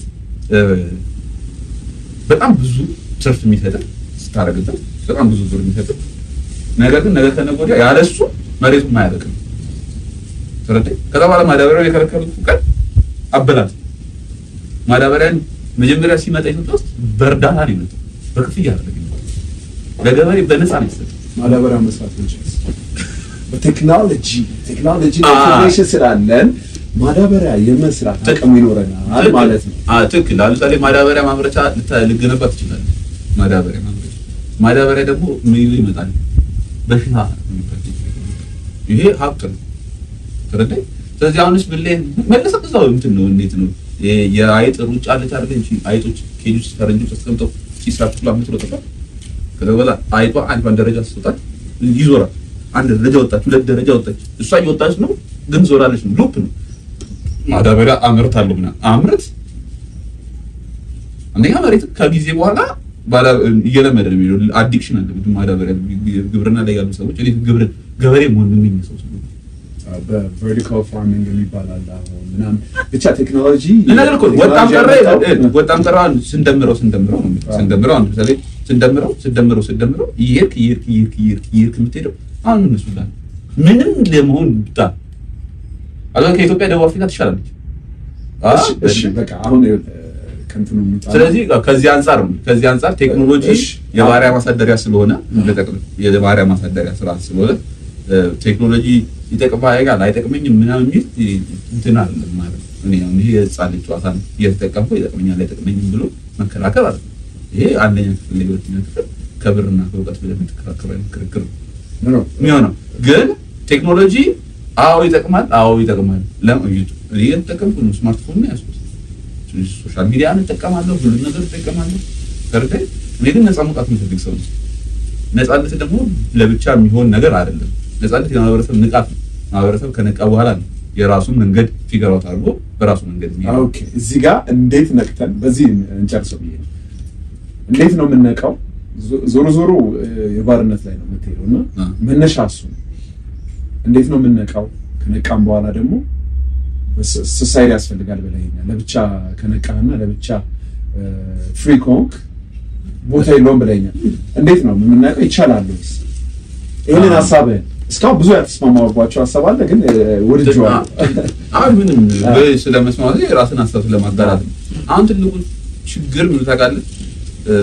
በጣም ብዙ ትርፍ የሚሰጥ ስታረግበት በጣም ብዙ ብር የሚሰጥ ነገር ግን ነገ ከነገ ወዲያ ያለሱ መሬቱ ማያበቅም። ተረዳኝ። ከዛ በኋላ ማዳበሪያውን የከለከሉት ቀን አበላት ማዳበሪያን መጀመሪያ ሲመጣ ኢትዮጵያ ውስጥ በእርዳታ ነው የመጣው፣ በክፍያ አይደለም የመጣው። ለገበሬ በነፃ ነው የተሰጠው። ማዳበሪያ መስራት እንችላለን። በቴክኖሎጂ ቴክኖሎጂ አ- ኢንፎርሜሽን ስላለን ማዳበሪያ የመስራት አቅም ይኖረናል ማለት ነው። አዎ ትክክል። ለምሳሌ ማዳበሪያ ማምረቻ ልታ- ልገነባ ትችላለህ። ማዳበሪያ ማምረቻ ማዳበሪያ ደግሞ ምን ይዞ ይመጣል? በሽታ የሚባል ይሄ ሀብት ነው። ተረዳኝ። ስለዚህ አሁንስ ምን ላይ መለሰ እዛው እንትን ነው እንዴት ነው ይሄ የአይጥ ሩጫ አለች አይደል እንጂ አይጦች ኬጅ ውስጥ ፈረንጆች አስቀምጠው ሲሳፍቱ አምጥቶ ተፈ ከዛ በኋላ አይጧ አንዷን ደረጃ ስትወጣ ይዞራል። አንድ ደረጃ ወጣች፣ ሁለት ደረጃ ወጣች። እሷ እየወጣች ነው ግን ዞራለች ነው ሉፕ ነው። ማዳበሪያ አምርታለሁ ምናምን አምርት አንደኛ መሬት ከጊዜ በኋላ ባላ እየለመደ ነው የሚሄደው። አዲክሽን አለ ብዙ ማዳበሪያ ግብርና ላይ ያሉ ሰዎች እኔ ግብር ገበሬ መሆን ምን ሰው ስለሆነ በቨርቲካል ፋርሚንግ የሚባል አለ አሁን ምናምን ብቻ ቴክኖሎጂ ነገር እኮ ወጣም ቀረ ያመጣው- ወጣም ቀረ አሁን ስንደምረው ስንደምረው ነው የሚለው። አዎ። ስንደምረው አሁን ለምሳሌ ስንደምረው ስንደምረው ስንደምረው እየሄድክ እየሄድክ እየሄድክ እየሄድክ እየሄድክ የምትሄደው አሁን እነሱ ጋር ምንም ለመሆን ብታ አሁን ከኢትዮጵያ ደቡብ አፍሪካ ትሻላለች። አ? እሺ፣ እሺ በቃ አሁን ይኸውልህ፣ ከእንትኑ እንውጣ። ስለዚህ ከዚህ አንጻር ነው ከዚህ አንጻር ቴክኖሎጂ እሺ። የባሪያ ማሳደሪያ ስለሆነ ለጠቅም የባሪያ ማሳደሪያ ስርዓት ስለሆነ እ፣ ቴክኖሎጂ ይጠቅማል አይጠቅመኝም ምናምን የሚል እንትን አይደለም ማለት ነው። እኔ አሁን ይሄ የህፃን ልጅ ጨዋታ ነው እየተጠቀምኩ ይጠቅመኛል አይጠቅመኝም ብሎ መከራከር አለ። ይሄ አንደኛ ክፍል ላይ ሁለተኛ ክፍል ከብርና ከእውቀት ብለህ የምትከራከረው አይነት ክርክር ነው ኖ፣ ኖ፣ የሚሆነው ግን ቴክኖሎጂ አዎ ይጠቅማል፣ አዎ ይጠቅማል። ለምን እኔ እየተጠቀምኩ ነው፣ ስማርትፎን ነው ያዝኩት፣ ሶሻል ሚዲያ እንጠቀማለሁ፣ ሁሉ ነገር እጠቀማለሁ። ተረዳኝ። እኔ ግን ነፃ መውጣት የምፈልግ ሰው ነው። ነፃነት ደግሞ ለብቻ የሚሆን ነገር አይደለም። ነፃነት የማህበረሰብ ንቃት ነው። ማህበረሰብ ከነቃ በኋላ ነው የራሱን መንገድ ፊገር አውት አድርጎ በራሱ መንገድ የሚሄደው። ኦኬ እዚህ ጋር እንዴት ነቅተን በዚህ እንጨርሰው ብዬ ነው። እንዴት ነው የምንነቃው? ዞ- ዞሮ ዞሮ እ፣ የባርነት ላይ ነው የምትሄደው እና አ። መነሻ እሱ ነው። እንዴት ነው የምንነቃው? ከነቃም በኋላ ደግሞ ሶሳይቲ ያስፈልጋል ብለኸኛል። ለብቻ ከነቃህና ለብቻ ፍሪ ከሆንክ ቦታ የለውም ብለኸኛል። እንዴት ነው የምናውቀው? ይቻላል ወይስ? ይህንን አ። ሀሳብህን እስካሁን ብዙ ያልተስማማባቸው ሀሳብ አለ፣ ግን እ፣ ወድጄዋለሁ። አሁን ምንም በ- ስለመስማት የራስን ሀሳብ ስለማጋራት ነው። አሁን ትልቁ ችግር ምን ታውቃለህ? እ፣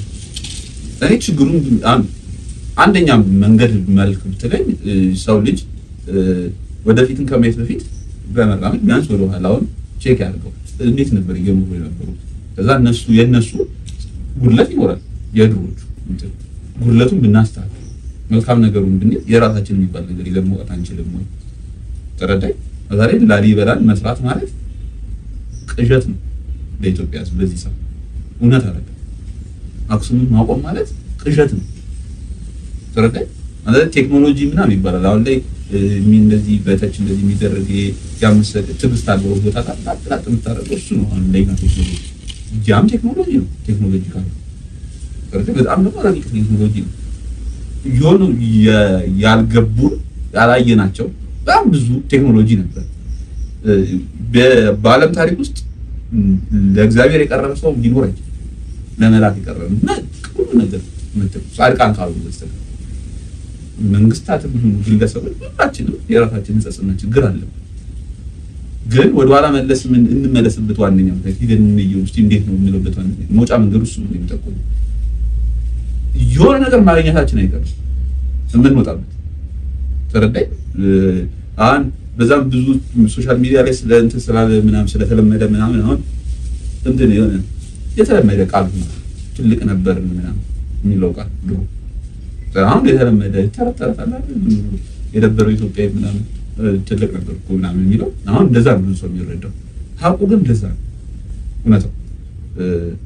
እኔ ችግሩን አን- አንደኛ መንገድ መልክ ብትለኝ እ፣ ሰው ልጅ እ፣ ወደፊትን ከማየት በፊት በመራመድ ቢያንስ ወደ ኋላውን ቼክ ያደርገው እንዴት ነበር እየኖሩ የነበሩት። ከዛ እነሱ የእነሱ ጉድለት ይኖራል የድሮቹ እንትን ጉድለቱን ብናስተካክል መልካም ነገሩን ብንል የራሳችን የሚባል ነገር ይዘን መውጣት አንችልም ወይ? ተረዳኝ። ዛሬ ላሊበላን መስራት ማለት ቅዠት ነው ለኢትዮጵያ ሕዝብ በዚህ ሰዓት እውነት አይደለም። አክሱምን ማቆም ማለት ቅዠት ነው። ተረዳኝ። ማለት ቴክኖሎጂ ምናምን ይባላል አሁን ላይ እ፣ የሚ- እንደዚህ በተች እንደዚህ የሚደረግ ያምሰል ትዕግስት አለው ቦታ ጣጥላጥ የምታደርገው እሱ ነው። አሁን ላይ ቴክኖሎጂ ያም ቴክኖሎጂ ነው። ቴክኖሎጂ ካለ ተረዳኝ። በጣም ደግሞ ረቂቅ ቴክኖሎጂ ነው። የሆኑ የ- ያልገቡን ያላየናቸው በጣም ብዙ ቴክኖሎጂ ነበር። እ፣ በ- በዓለም ታሪክ ውስጥ ም፣ ለእግዚአብሔር የቀረበ ሰው ሊኖር አይችልም። ለመላክ የቀረበ እና ሁሉ ነገር ምትል ጻድቃን ካሉ በስተቀር መንግስታትም ይሁኑ ግለሰቦች ሁላችንም የራሳችን ሕጸጽና ችግር አለ። ግን ወደኋላ መለስ ምን እንመለስበት ዋነኛ ምክንያት ሂደን እንየው እስኪ እንዴት ነው የምንለበት ዋነኛ መውጫ መንገዱ እሱ ነው የሚጠቁም የሆነ ነገር ማግኘታችን አይቀርም የምንወጣበት ተረዳኝ። አሁን በዛም ብዙ ሶሻል ሚዲያ ላይ ስለ እንትን ስላለ ምናምን ስለተለመደ ምናምን አሁን እንትን የሆነ የተለመደ ቃል ነው ትልቅ ነበር ምናምን የሚለው ቃል ድሮ አሁን የተለመደ ተረት ተረት አለ አይደል? የነበረው ኢትዮጵያ ምናምን እ፣ ትልቅ ነበር እኮ ምናምን የሚለው አሁን እንደዛ ነው ብዙ ሰው የሚረዳው። ሀቁ ግን እንደዛ ነው እውነታው እ፣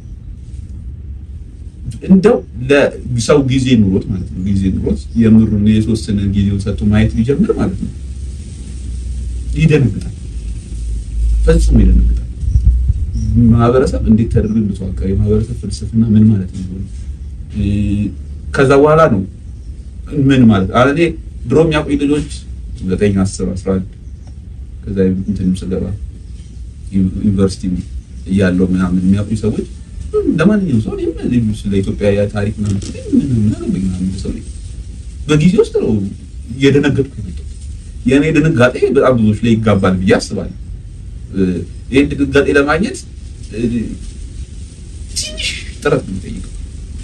እንደው ለሰው ጊዜ ኑሮት ማለት ነው ጊዜ ኑሮት የምሩን የተወሰነ ጊዜውን ሰጥቶ ማየት ቢጀምር ማለት ነው ይደነግጣል፣ ፈጽሞ ይደነግጣል። ማህበረሰብ እንዴት ተደርጎ እንደተዋቀረ የማህበረሰብ ፍልስፍና ምን ማለት ነው ብሎ እ፣ ከዛ በኋላ ነው ምን ማለት አለ እኔ ድሮ የሚያውቁኝ ልጆች ዘጠኝ አስር አስራ አንድ ከዛ እንትንም ስገባ ዩኒቨርሲቲ እያለው ምናምን የሚያውቁኝ ሰዎች ለማንኛውም ሰው እኔም ስለ ኢትዮጵያ ታሪክ ምናምን ስለ ምን ምን አገባኝ ምናምን ሰው ነኝ። በጊዜ ውስጥ ነው እየደነገጥኩ የመጣሁት። የእኔ ድንጋጤ በጣም ብዙዎች ላይ ይጋባል ብዬ አስባለሁ። እ፣ ይህን ድንጋጤ ለማግኘት ትንሽ ጥረት ነው የሚጠይቀው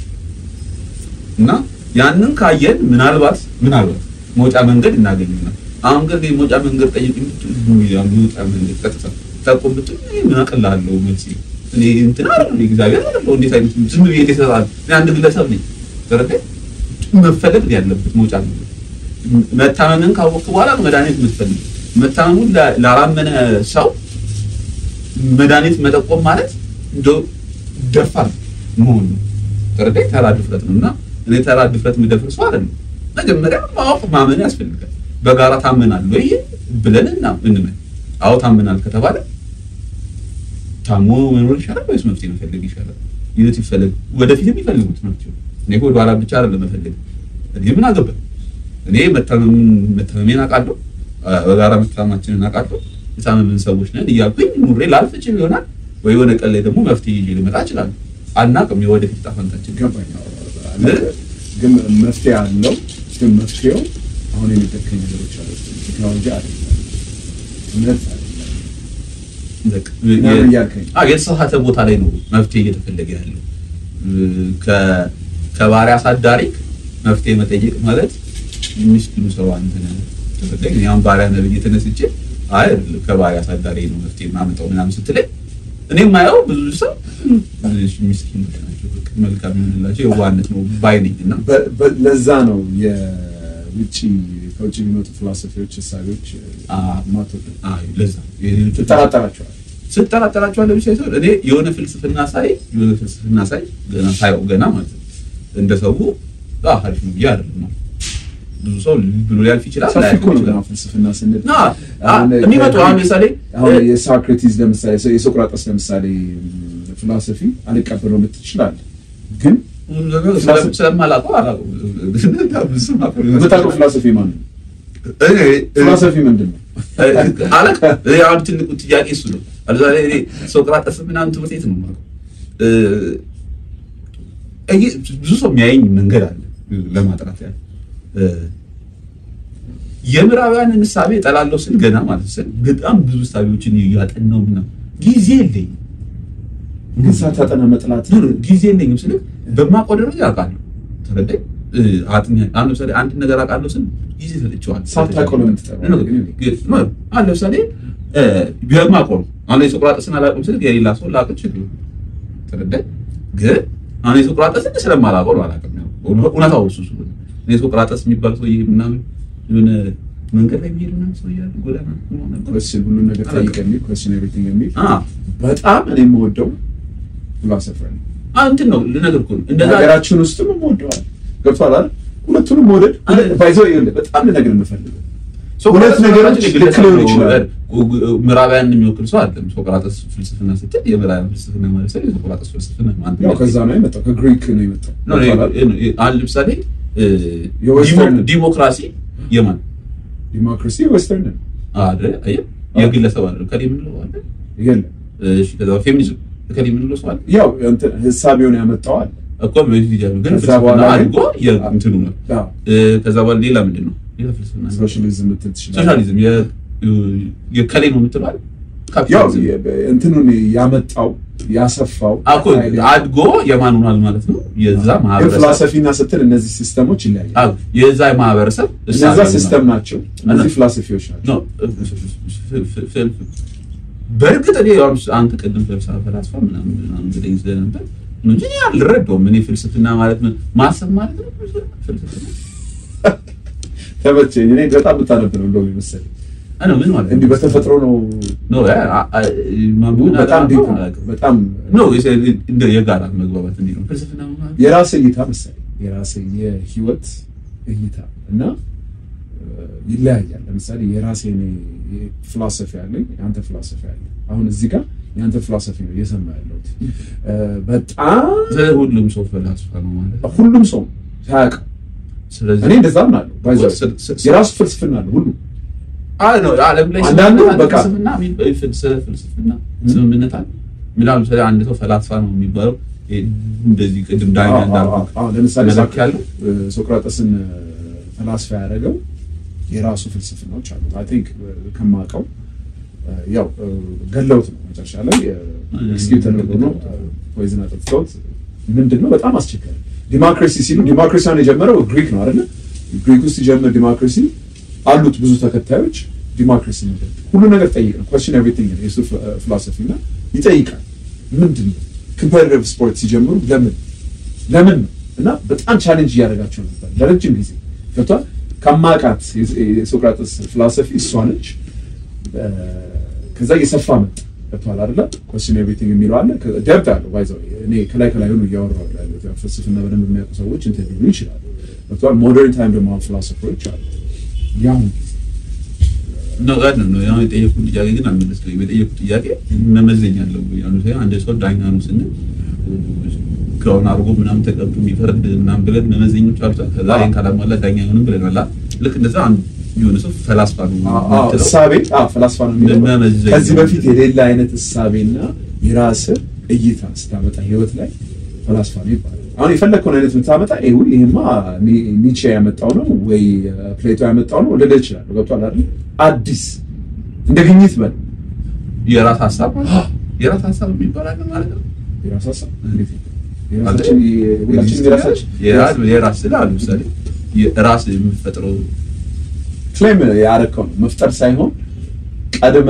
እና ያንን ካየን ምናልባት ምናልባት መውጫ መንገድ እናገኝና አሁን ግን መውጫ መንገድ ጠይቅ መውጫ መንገድ ቀጥታ ጠቁም ብትል ምን አቅልላለሁ መልስ እኔ እንትን አይደለም እግዚአብሔር አይደለም እንዴት አይነት ዝም ብዬ እንዴት እሰጣለሁ እኔ አንድ ግለሰብ ነኝ ተረዳኝ መፈለግ ያለበት መውጫ መንገድ መታመምን ካወቅክ በኋላ መድኃኒት የምትፈልግ መታመሙን ላላመነ ሰው መድኃኒት መጠቆም ማለት እንደው ደፋር መሆን ነው። ተረዳኝ። ተራ ድፍረት ነው እና እኔ ተራ ድፍረት የምደፍር ሰው አይደለም። መጀመሪያ ማወቅ ማመን ያስፈልጋል። በጋራ ታመናል ወይ ብለን እና እንመን። አዎ ታመናል ከተባለ ታሞ መኖር ይሻላል ወይስ መፍትሄ መፈለግ ይሻላል? ይሁት ይፈለግ ወደፊት የሚፈልጉት ናቸው። እኔ ወደ ኋላ ብቻ አይደለም መፈለግ። እኔ ምን አገባኝ? እኔ መታመሜን አውቃለሁ፣ በጋራ መታመማችንን አውቃለሁ። የታመምን ሰዎች ነን እያልኩኝ ኑሬ ላልፍ እችል ይሆናል ወይ የሆነ ቀን ላይ ደግሞ መፍትሄ ይዤ ልመጣ እችላለሁ። አናውቅም የወደፊት ዕጣ ፈንታችን ገባኝ። ግን መፍትሄ አለው። ግን መፍትሄው አሁን የሚጠቀኝ ነገሮች አሉ። ቴክኖሎጂ አይደለም፣ እምነት አይደለም እያልከኝ የተሳሳተ ቦታ ላይ ነው መፍትሄ እየተፈለገ ያለው። ከባሪያ አሳዳሪ መፍትሄ መጠየቅ ማለት ምስኪኑ ሰው አንተ ነህ ተፈለግ ያም ባሪያ ነብይ የተነስቼ አይ ከባሪያ አሳዳሪ ነው መፍትሄ ማመጣው ምናምን ስትለኝ እኔ የማየው ብዙ ሰው ምስኪኖች ናቸው፣ መልካም የምንላቸው የዋህነት ነው ባይ ነኝ እና ለዛ ነው የውጭ ከውጭ የሚመጡ ፊሎሶፊዎች እሳቤዎች ማቶት ለዛ ትጠራጠራቸዋል ስጠራጠራቸዋለሁ ብቻ ሳይሆን እኔ የሆነ ፍልስፍና ሳይ የሆነ ፍልስፍና ሳይ ገና ሳየው ገና ማለት ነው እንደ ሰው አሪፍ ነው ብዬ አይደለም ነው ብዙ ሰው ብሎ ሊያልፍ ይችላል። ሰፊ እኮ ነው ገና ፍልስፍና ስንል የሚመጡ አሁን ለምሳሌ አሁን የሶክራቲስ ለምሳሌ የሶቅራጠስ ለምሳሌ ፊሎሶፊ አልቀበለው ልትል ትችላለህ፣ ግን ስለማላውቀው አላውቀውም። የምታውቀው ፊሎሶፊ ማን ነው? ፊሎሶፊ ምንድን ነው? አለቅ አሁን ትልቁ ጥያቄ እሱ ነው። ለምሳሌ እኔ ሶቅራጠስ ምናምን ትምህርት ቤት ነው የማውቀው። ብዙ ሰው የሚያየኝ መንገድ አለ ለማጥራት ያለ የምዕራባውያንን እሳቤ እጠላለሁ ስል ገና ማለት ስል በጣም ብዙ እሳቤዎችን እያጠናሁ ምናምን ጊዜ የለኝም። ግን ሳታጠና መጥላት ጊዜ የለኝም ስል በማውቀው ደረጃ አውቃለሁ። ተረዳኝ። አሁን ለምሳሌ አንድ ነገር አውቃለሁ ስል ጊዜ ሰጥቼዋለሁ። ሳታውቀው ለምን ትጠራለህ? አሁን ለምሳሌ በማውቀው ነው። አሁን የሶቅራጠስን አላውቅም ስል የሌላ ሰው ላውቅ እችላለሁ። ተረዳኝ። ግን አሁን የሶቅራጠስን ስለማላውቀው ነው አላውቅም። እውነታው እሱ ስለሆነ እኔ ሶቅራጠስ የሚባል ሰውዬ ምናምን የሆነ መንገድ ላይ የሚሄድ ምናምን ሰውዬ አለ ጎዳና ኮስችን ሁሉን ነገር ጠይቅ የሚል ኮስችን ኤቭሪቲንግ የሚል በጣም እኔ የምወደው ፊሎሶፈር ነው። እንትን ነው ልነግርህ እኮ ነው እንደዛ ሀገራችን ውስጥም የምወደዋል ገብቶሃል አይደል? ሁለቱንም መውደድ ባይዘው ይኸውልህ በጣም ልነግርህ የምፈልገው ሁለት ነገሮች ልክ ሊሆኑ ይችላል። ምዕራባውያን የሚወክል ሰው አይደለም። ሶቅራጠስ ፍልስፍና ስትል የምዕራባውያን ፍልስፍና ማለት ሳይሆን የሶቅራጠስ ፍልስፍና ማለት ያው ከዛ ነው የመጣው ከግሪክ ነው የመጣው። አሁን ለምሳሌ የዌስተርን ዲሞክራሲ የማን ዲሞክራሲ ዌስተርን ነው አይደል? አየህ የግለሰብ አይደል? ከሌ የምንለው አለ። የለም እሺ፣ ከዛ ፌሚኒዝም ከሌ የምንለው ሰው አለ ያው እንትን ህሳቤውን ያመጣው አለ እኮ በዚህ ግን ከዛ ፍልስፍና በኋላ ግን- አድጎ የእንትኑ ነው። አዎ ከዛ በኋላ ሌላ ምንድን ነው? ሌላ ፍልስፍና ነው። ሶሻሊዝም ልትል ትችላለህ። ሶሻሊዝም የ- የከሌ ነው የምትለው አይደል? ያው ካፒታሊዝም የ- እንትኑን ያመጣው ያሰፋው አኮ አድጎ የማን ሆኗል ማለት ነው? የዛ ግን ማህበረሰብ ፍላሰፊና ስትል እነዚህ ሲስተሞች ይለያያል። አዎ፣ የዛ ማህበረሰብ እነዛ እሳቤ ነው። ሲስተም ናቸው፣ እነዚህ ፍላሰፊዎች ናቸው። ነው በእርግጥ እኔ አሁን አንተ ቅድም ፍልስፍና ፈላስፋ ምናምን ምናምን ብለኝ ስለነበር ነው እንጂ እኔ አልረዳውም። እኔ ፍልስፍና ማለት ምን ማሰብ ማለት ነው? ፍልስፍና ተመቸኝ። እኔ በጣም ብታነብ ነው እንደውም የመሰለኝ አይ ነው ምን ማለት እንዲህ በተፈጥሮ ነው ነው ያ አ- አ- ማንበብን በጣም አላውቅም፣ ዲፕ ነው። አላውቅም። በጣም ነው የሰ- እንደ የጋራ መግባባት እንዲህ ነው ፍልስፍና ማለት የራስህ እይታ መሰለኝ የራስህ የህይወት እይታ እና እ፣ ይለያያል። ለምሳሌ የራሴ ፊሎሶፊ አለኝ፣ የአንተ ፊሎሶፊ አለ። አሁን እዚህ ጋር የአንተ ፊሎሶፊ ነው እየሰማ ያለሁት እ፣ በጣም ሁሉም ሰው ፈላስፋ ነው ማለት ነው። ሁሉም ሰው ሳያውቀው ስለዚህ እኔ እንደዛ ምናለሁ ባይዘው ስ- ስ- የራሱ ፍልስፍና አለ ሁሉ አይ ነው ዓለም ላይ አንዳንዱ ስምምነት አለ፣ በቃ- ፍልስፍና የሚባል ፍልስ- ፍልስፍና ስምምነት አለ። ምናምን ለምሳሌ አንድ ሰው ፈላስፋ ነው የሚባለው ይሄ እንደዚህ ቅድም ዳኛ አዎ፣ እንዳልኩ አዎ፣ አዎ። ለምሳሌ መለክ ያለው እ፣ ሶቅራጠስን እ፣ ፈላስፋ ያደረገው የራሱ ፍልስፍናዎች አሉት። አይ ቲንክ ከማውቀው ያው ገለውት ነው መጨረሻ ላይ ኤክስኪዩት ተደርጎ ነው ፖይዝን አጠጥተውት ምንድን ነው በጣም አስቸጋሪ ዲሞክራሲ ሲሉ ዲሞክራሲያን የጀመረው ግሪክ ነው አይደለ ግሪክ ውስጥ ሲጀምር ዲሞክራሲ አሉት ብዙ ተከታዮች ዲሞክራሲ ምንድን ነው ሁሉ ነገር ጠይቅ ነው ኮስችን ኤቭሪቲንግ ነው የሱ ፊሎሶፊ እና ይጠይቃል ምንድን ነው ኮምፐቲቲቭ ስፖርት ሲጀምሩ ለምን ለምን ነው እና በጣም ቻሌንጅ እያደረጋቸው ነበር ለረጅም ጊዜ ገብቷል ከማቃት የሶቅራጥስ ፊሎሶፊ እሷ ነች ከዛ እየሰፋ መጣ ገብቷል አይደለ ኮስችን ኤቭሪቲንግ የሚለው አለ ደብት አለው ባይዘው እኔ ከላይ ከላይ ሆኖ እያወራሁ ያለሁት ያው ፍልስፍና በደንብ የሚያውቁ ሰዎች እንትን ሊሉ ይችላሉ ገብቷል ሞደርን ታይም ደግሞ አሁን ፊሎሶፈሮች አሉ ያሁን ጊዜ ነው ጋር ነው ያው የጠየቁት ጥያቄ ግን አልመለስከኝም። የጠየቁት ጥያቄ መመዘኛ አለው። ያው ሰው አንድ ሰው ዳኛ ነው ስንል ክራውን አድርጎ ምናምን ተቀብቶ የሚፈርድ ምናምን ብለን መመዘኞች አሉት። ከዛ ይሄን ካላሟላ ዳኛ አይሆንም ብለናል። ልክ እንደዛ አንድ የሆነ ሰው ፈላስፋ ነው አዎ እሳቤ አዎ ፈላስፋ ነው የሚለው መመዘኛ ከዚህ በፊት የሌላ አይነት እሳቤና የራስህ እይታ ስታመጣ ህይወት ላይ ፈላስፋ ነው ይባላል። አሁን የፈለግከውን አይነት የምታመጣ ይሁ ይሄማ ኒቼ ያመጣው ነው ወይ ፕሌቶ ያመጣው ነው ልልህ እችላለሁ። ገብቶሃል አይደል? አዲስ እንደ ግኝት በል የራስ ሀሳብ የራስ ሀሳብ የሚባል አለ ማለት ነው። የራስ ሀሳብ እንዴት ነው? የራሳችን ሁላችንም የራሳችን የራስ የራስ ስለ አሉ ምሳሌ የራስ የምትፈጥረው ክሌም ያደረከው ነው መፍጠር ሳይሆን ቀድመ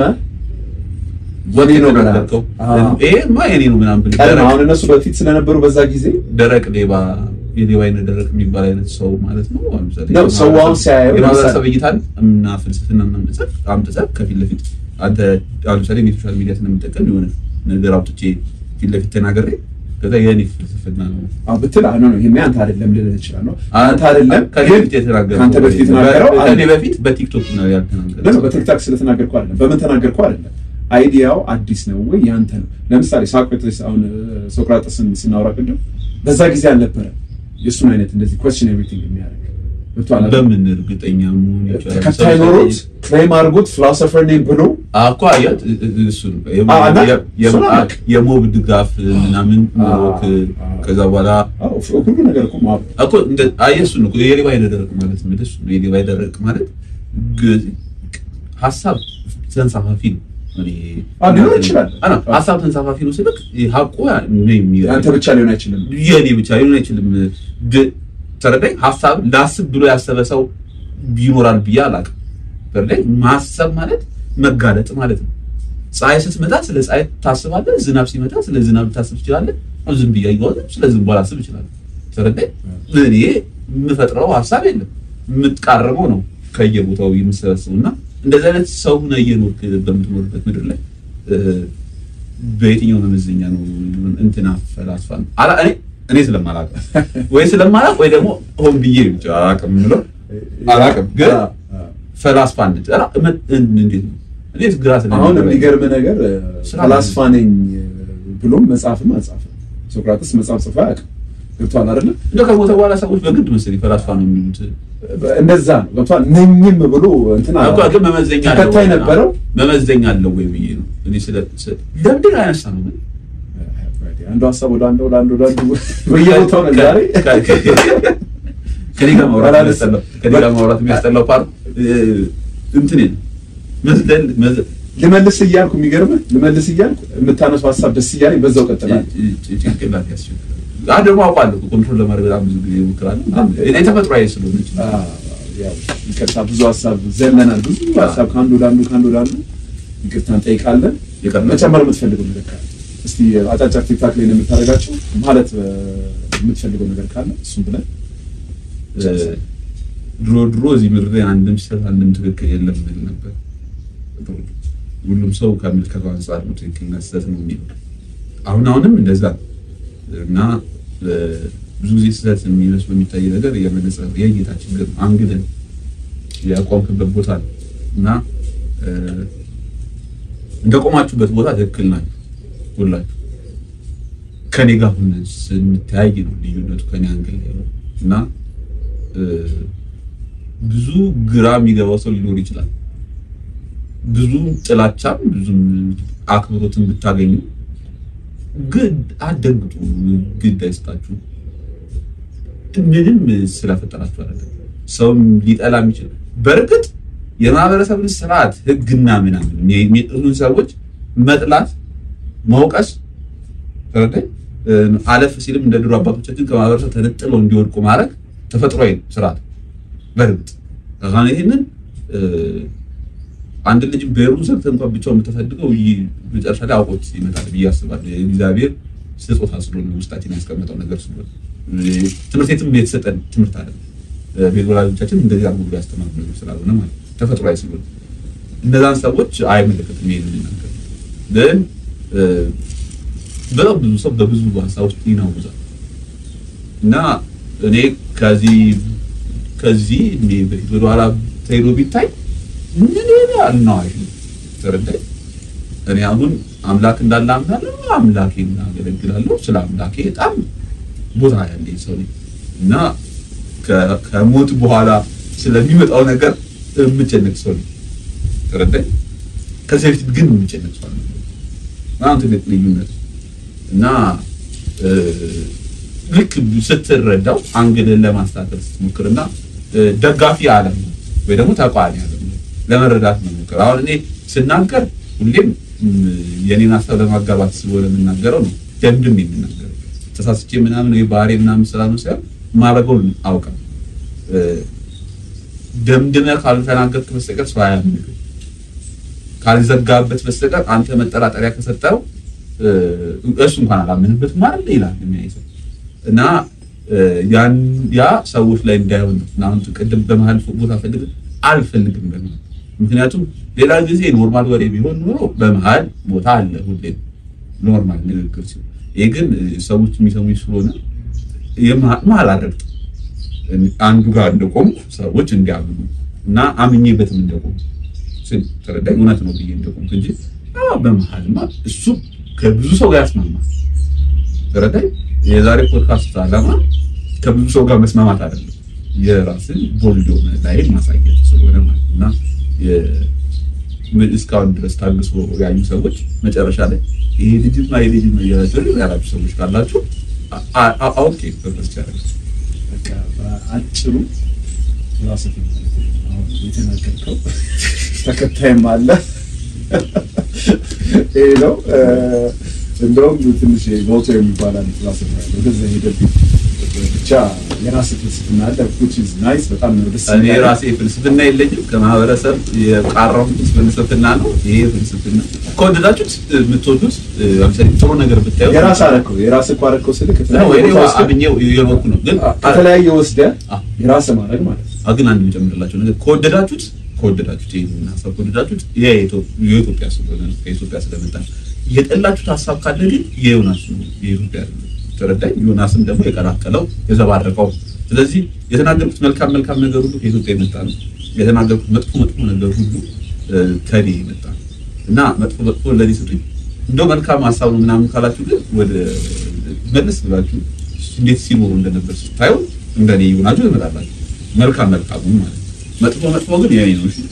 የኔ ነው ብለህ የተናገርከው አዎ። ይሄማ የኔ ነው ምናምን ብለህ ቀድመ ደረቅ አሁን እነሱ በፊት ስለነበሩ በዛ ጊዜ ደረቅ ሌባ የሌባ አይነት ደረቅ የሚባል አይነት ሰው ማለት ነው። አሁን ለምሳሌ ነው ሰው አሁን ሲያየው የማህበረሰብ እይታን እና ፍልስፍና እና መጽሐፍ አምጥተህ ከፊት ለፊት አንተ አሁን ለምሳሌ እኔ ሶሻል ሚዲያ ስለምጠቀም የሆነ ነገር አውጥቼ ፊት ለፊት ተናገሬ ከዛ የኔ ፍልስፍና ነው አዎ ብትል አይ ነው ይሄማ አንተ አይደለም ልልህ እችላለሁ። አንተ አይደለም ከኔ ግን በፊት የተናገረው ከአንተ በፊት የተናገረው ከኔ አይደለም። በፊት በቲክቶክ ነው ለምን ያልተናገረው። በቲክታክ ስለተናገርኩ አይደለም፣ በምን ተናገርኩ አይደለም። አይዲያው አዲስ ነው ወይ ያንተ ነው? ለምሳሌ ሶቅራጥስ አሁን ሶቅራጥስን ስናወራ ቅድም በዛ ጊዜ አልነበረ የእሱን አይነት እንደዚህ ኮስችን ኤቭሪቲንግ የሚያደርግ ገብቶሃል አይደል? በምን እርግጠኛ መሆን ይቻላል? ተከታይ ኖሮት ክሌም አድርጎት ፊሎሶፈር ነኝ ብሎ አኳ አያት እሱ ነው አዎ፣ እና የ- የ- እሱን አላውቅ። የሞብ ድጋፍ ምናምን ኖሮክ አዎ። ከዛ በኋላ አዎ ሁሉ ነገር እኮ ማብ እኮ እንደ አየህ እሱ ነው የሌባ አይደረቅ ማለት ምን እሱ ነው የሌባ አይደረቅ ማለት ግ- ሀሳብ ተንሳፋፊ ነው። እኔ አዎ፣ ሊሆን ይችላል። አና ሀሳብ ተንሳፋፊ ነው ስልክ ሀቁ ነው የሚገርም ያንተ ብቻ ሊሆን አይችልም። የኔ ብቻ ሊሆን አይችልም። ግ- ተረዳኝ። ሀሳብ ላስብ ብሎ ያሰበ ሰው ይኖራል ብዬ አላውቅም። ተረዳኝ። ማሰብ ማለት መጋለጥ ማለት ነው። ፀሐይ ስትመጣ ስለ ፀሐይ ታስባለህ። ዝናብ ሲመጣ ስለ ዝናብ ታስብ ትችላለህ። አሁን ዝም ብዬ አየኋት፣ ስለ ዝም ላስብ እችላለሁ። ተረዳኝ። እኔ የምፈጥረው ሀሳብ የለም፣ የምትቃረመው ነው ከየቦታው የምሰበስበው እና እንደዚህ አይነት ሰው ሆነህ እየኖርክ በምትኖርበት ምድር ላይ እ፣ በየትኛው መመዘኛ ነው እንትና ፈላስፋ ነው? አላ እኔ እኔ ስለማላውቅ ወይ ስለማላውቅ ወይ ደግሞ ሆን ብዬ ብቻ አላውቅም የምለው አላውቅም፣ ግን አዎ፣ አዎ። ፈላስፋነት ኧረ እመ- እንዴት ነው? እኔ ግራ አሁን ስለሚገባኝ የሚገርም ነገር ስራ ፈላስፋ ነኝ ብሎም መጽሐፍም አልጻፈም። ሶቅራጥስ መጽሐፍ ጽፎ አያውቅም። ገብቶሃል አይደለ? እንደው ከሞተ በኋላ ሰዎች በግድ መሰለኝ ፈላስፋ ነው የሚሉት። እንደዛ ነው። ገብቶሃል ነኝም ብሎ እንትን አላ- እኮ ግን መመዘኛ አለው ተከታይ ወይ? ነበረው። መመዘኛ አለው ወይ ብዬ ነው እኔ ስለ ስለ- ለምንድን ነው ያነሳ ነው ግን አንዱ ሀሳብ ወደ አንዱ ወደ አንዱ ወደ አንዱ በየቦታው ነው ዛሬ ከ- ከ- ከኔ ጋር ማውራት የሚያስጠላው ከኔ ጋር ማውራት የሚያስጠላው ፓርት እንትን ነው መዝለል መዝ- ልመልስ እያልኩ የሚገርምህ ልመልስ እያልኩ የምታነሳው ሀሳብ ደስ እያለኝ በዛው ቀጥላል። ጭ- ጭንቅላት ያስቸግራል። አሁን ደግሞ አውቃለሁ እኮ ኮንትሮል ለማድረግ በጣም ብዙ ጊዜ እሞክራለሁ። እኔ ተፈጥሯዊ ስለሆነች ያው ይቅርታ ብዙ ሀሳብ ዘለናል። ብዙ ሀሳብ ከአንዱ ወደ አንዱ ከአንዱ ወደ አንዱ ይቅርታ እንጠይቃለን። ይቅርታ። መጨመር የምትፈልገው ነገር ካለ እስቲ አጫጭር ቲክታክ ላይ ነው የምታደርጋቸው ማለት እ፣ የምትፈልገው ነገር ካለ እሱም ብለን ድሮ ድሮ እዚህ ምድር ላይ አንድም ስህተት አንድም ትክክል የለም ብል ነበር። ድሮ ድሮ ሁሉም ሰው ከምልከታው አንጻር ነው ትክክልና ስህተት ነው የሚለው። አሁን አሁንም እንደዛ ነው እና እ፣ ብዙ ጊዜ ስህተት የሚመስሉ የሚታይ ነገር የመነጽር የእይታ ችግር ነው። አንግልን ያቋምክበት ቦታ ነው እና እ፣ እንደቆማችሁበት ቦታ ትክክል ናችሁ ሁላችሁ። ከኔ ጋር ሁን ስንተያይ ነው ልዩነቱ ከኔ አንግል ላይ ነው እና እ፣ ብዙ ግራ የሚገባው ሰው ሊኖር ይችላል። ብዙ ጥላቻም ብዙም አክብሮትን ብታገኙ ግድ አትደንግጡ፣ ግድ አይስጣችሁ። ምንም ስለፈጠራችሁ አይደለም። ሰውም ሊጠላ የሚችል በእርግጥ የማህበረሰብን ስርዓት ህግና ምናምን የሚጥሉን ሰዎች መጥላት፣ መውቀስ ተረዳኝ። አለፍ ሲልም እንደ ድሮ አባቶቻችን ከማህበረሰብ ተነጥለው እንዲወድቁ ማድረግ ተፈጥሯዊ ስርዓት በእርግጥ አሁን ይሄንን አንድ ልጅ ብሔሩን ሰርተህ እንኳን ብቻውን የምታሳድገው መጨረሻ ላይ አውቆት ይመጣል ብዬ አስባለሁ። የእግዚአብሔር ስጦታ ስለሆነ ውስጣችን ያስቀመጠው ነገር ስለሆነ ትምህርት ቤትም የተሰጠን ትምህርት አለ። ቤት ወላጆቻችን እንደዚህ አድርጎ ያስተማሩ ነገር ስላልሆነ ማለት ተፈጥሯዊ ስለሆነ እነዛን ሰዎች አይመለከትም። ይሄንን ነገር ግን በጣም ብዙ ሰው በብዙ ሀሳብ ውስጥ ይናውዛል እና እኔ ከዚህ ከዚህ እኔ በፊት ወደኋላ ተሄዶ ቢታይ ምን ይላል ነው አይደል? ተረዳኝ። እኔ አሁን አምላክ እንዳለ አምናለሁ። አምላኬን አገለግላለሁ። ስለ አምላኬ በጣም ቦታ ያለኝ ሰው ነኝ እና ከሞት በኋላ ስለሚመጣው ነገር የምጨነቅ ሰው ነኝ። ተረዳኝ። ከዚህ በፊት ግን የምጨነቅ ሰው ነኝ። በጣም ትልቅ ልዩነት እና ልክ ስትረዳው አንግልን ለማስታጠር ስትሞክርና ደጋፊ አለም ወይ ደግሞ ተቃዋሚ አለም ለመረዳት መሞከር። አሁን እኔ ስናገር ሁሌም የኔን ሀሳብ ለማጋባት ስለሆነ የምናገረው ነው ደምድም የምናገረው ተሳስቼ ምናምን ወይ ባህሪ ምናምን ስላልሆነ ሳይሆን ማድረገውን አውቃለሁ። ደምድመህ ካልተናገርክ በስተቀር ሰው አያምንህም። ካልዘጋበት በስተቀር አንተ መጠራጠሪያ ከሰጠው እሱ እንኳን አላምንበትም አይደል ይላል የሚያይ ሰው እና ያ ሰዎች ላይ እንዳይሆን ነው። አሁን ቅድም በመሀል ቦታ ፈልግ አልፈልግም በሚል ምክንያቱም ሌላ ጊዜ ኖርማል ወሬ ቢሆን ኖሮ በመሀል ቦታ አለ ሁሌ ኖርማል ንግግር ሲሆን፣ ይሄ ግን ሰዎች የሚሰሙኝ ስለሆነ መሀል አደርግ አንዱ ጋር እንደቆምኩ ሰዎች እንዲያምኑ እና አምኜበትም እንደቆሙ ተረዳኝ። እውነት ነው ብዬ እንደቆምኩ እንጂ በመሀልማ እሱ ከብዙ ሰው ጋር ያስማማል። ተረዳኝ። የዛሬ ፖድካስት ዓላማ ከብዙ ሰው ጋር መስማማት አይደለም፣ የራስን ቦልድ የሆነ ላይ ማሳየት ስለሆነ ማለት እና እስካሁን ድረስ ታግሶ ያዩ ሰዎች መጨረሻ ላይ ይሄ ልጅማ ይሄ ልጅ ነው ያላችሁ ያላችሁ ሰዎች ካላችሁ አውቄ ፐርፐስ ያደረግ በቃ በአጭሩ ራስህ አሁን የተናገርከው ተከታይም አለ ይሄ ነው። እንደውም ትንሽ ቮቶ የሚባል አንድ ፍላስፍና ያለው ወደዛ ሄደብኝ። ብቻ የራስህ ፍልስፍና አለ which is nice በጣም ነው ደስ እኔ ራሴ ፍልስፍና የለኝም። ከማህበረሰብ የቃረም ፍልስፍና ነው ይሄ ፍልስፍና። ከወደዳችሁት የምትወዱት ለምሳሌ ጥሩ ነገር ብታዩ የራስህ አደረከው የራስህ እኮ አደረከው ስልህ ነው ከተለያየ ወይ ቦታ ወስደህ አብኜው የኖርኩ ነው ግን ከተለያየ ወስደህ አ- የራስህ ማድረግ ማለት ነው። አ- ግን አንድ የምጨምርላቸው ነገር ከወደዳችሁት ከወደዳችሁት ይሄን ሀሳብ ከወደዳችሁት ይሄ የኢትዮ- የኢትዮጵያ ስለሆነ ነው፣ ከኢትዮጵያ ስለመጣ ነው። የጠላችሁት ሀሳብ ካለ ግን የዮናስ ነው የኢትዮጵያ አይደለም። ተረዳኝ። ዮናስም ደግሞ የቀላቀለው የዘባረቀው። ስለዚህ የተናገርኩት መልካም መልካም ነገር ሁሉ ከኢትዮጵያ የመጣ ነው። የተናገርኩት መጥፎ መጥፎ ነገር ሁሉ እ፣ ከኔ የመጣ ነው እና መጥፎ መጥፎ ለኔ ስጡኝ። እንደው መልካም ሀሳብ ነው ምናምን ካላችሁ ግን ወደ መለስ ብላችሁ እንዴት ሲኖሩ እንደነበር ስታዩ እንደኔ ይሆናችሁ ትመጣላችሁ። መልካም መልካሙ ማለት ነው። መጥፎ መጥፎ ግን የኔ ነው። እሺ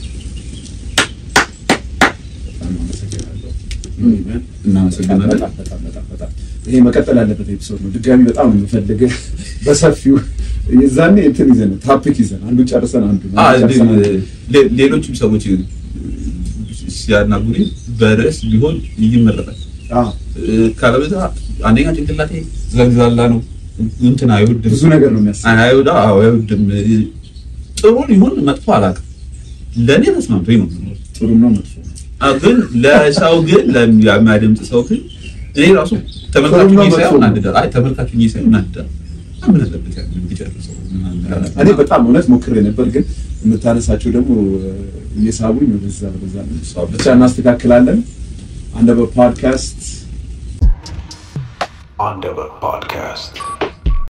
በጣም አመሰግናለሁ። እናመሰግናለን። በጣም በጣም በጣም በጣም ይሄ መቀጠል ያለበት ኤፒሶድ ነው። ድጋሚ በጣም ነው የምፈልግህ በሰፊው የዛኔ እንትን ይዘን ታፒክ ይዘን አንዱ ጨርሰን አንዱ አ፣ ሌ- ሌሎችም ሰዎች ሲያናግሩኝ በርዕስ ቢሆን ይመረጣል። እ፣ ካለበዛ አንደኛ ጭንቅላቴ ዘግዛላ ነው እንትን አይወድም ብዙ ነገር ነው የሚያስብ አይወዳ አዎ አይወድም። እ፣ ጥሩ ሊሆን መጥፎ አላውቅም። ለእኔ ተስማምቶኝ ነው የምኖረው። ጥሩ ነው መጥፎ ነው። አ፣ ግን ለሰው ግን ለሚያደምጥ ሰው ግን እኔ ራሱ ተመልካቹ ጥሩ ነው ሳይሆን መጥፎ ነው። እናድዳል። አይ ተመልካቹ ሳይሆን እናድዳል። ምን አለበት ያንን ቢጨርሰው ምናምን እላለሁ። እኔ በጣም እውነት ሞክሬ ነበር፣ ግን የምታነሳቸው ደግሞ እየሳቡኝ ወደዛ ወደዛ ነው። ብቻ እናስተካክላለን። አንደበት ፖድካስት Underwood Podcast.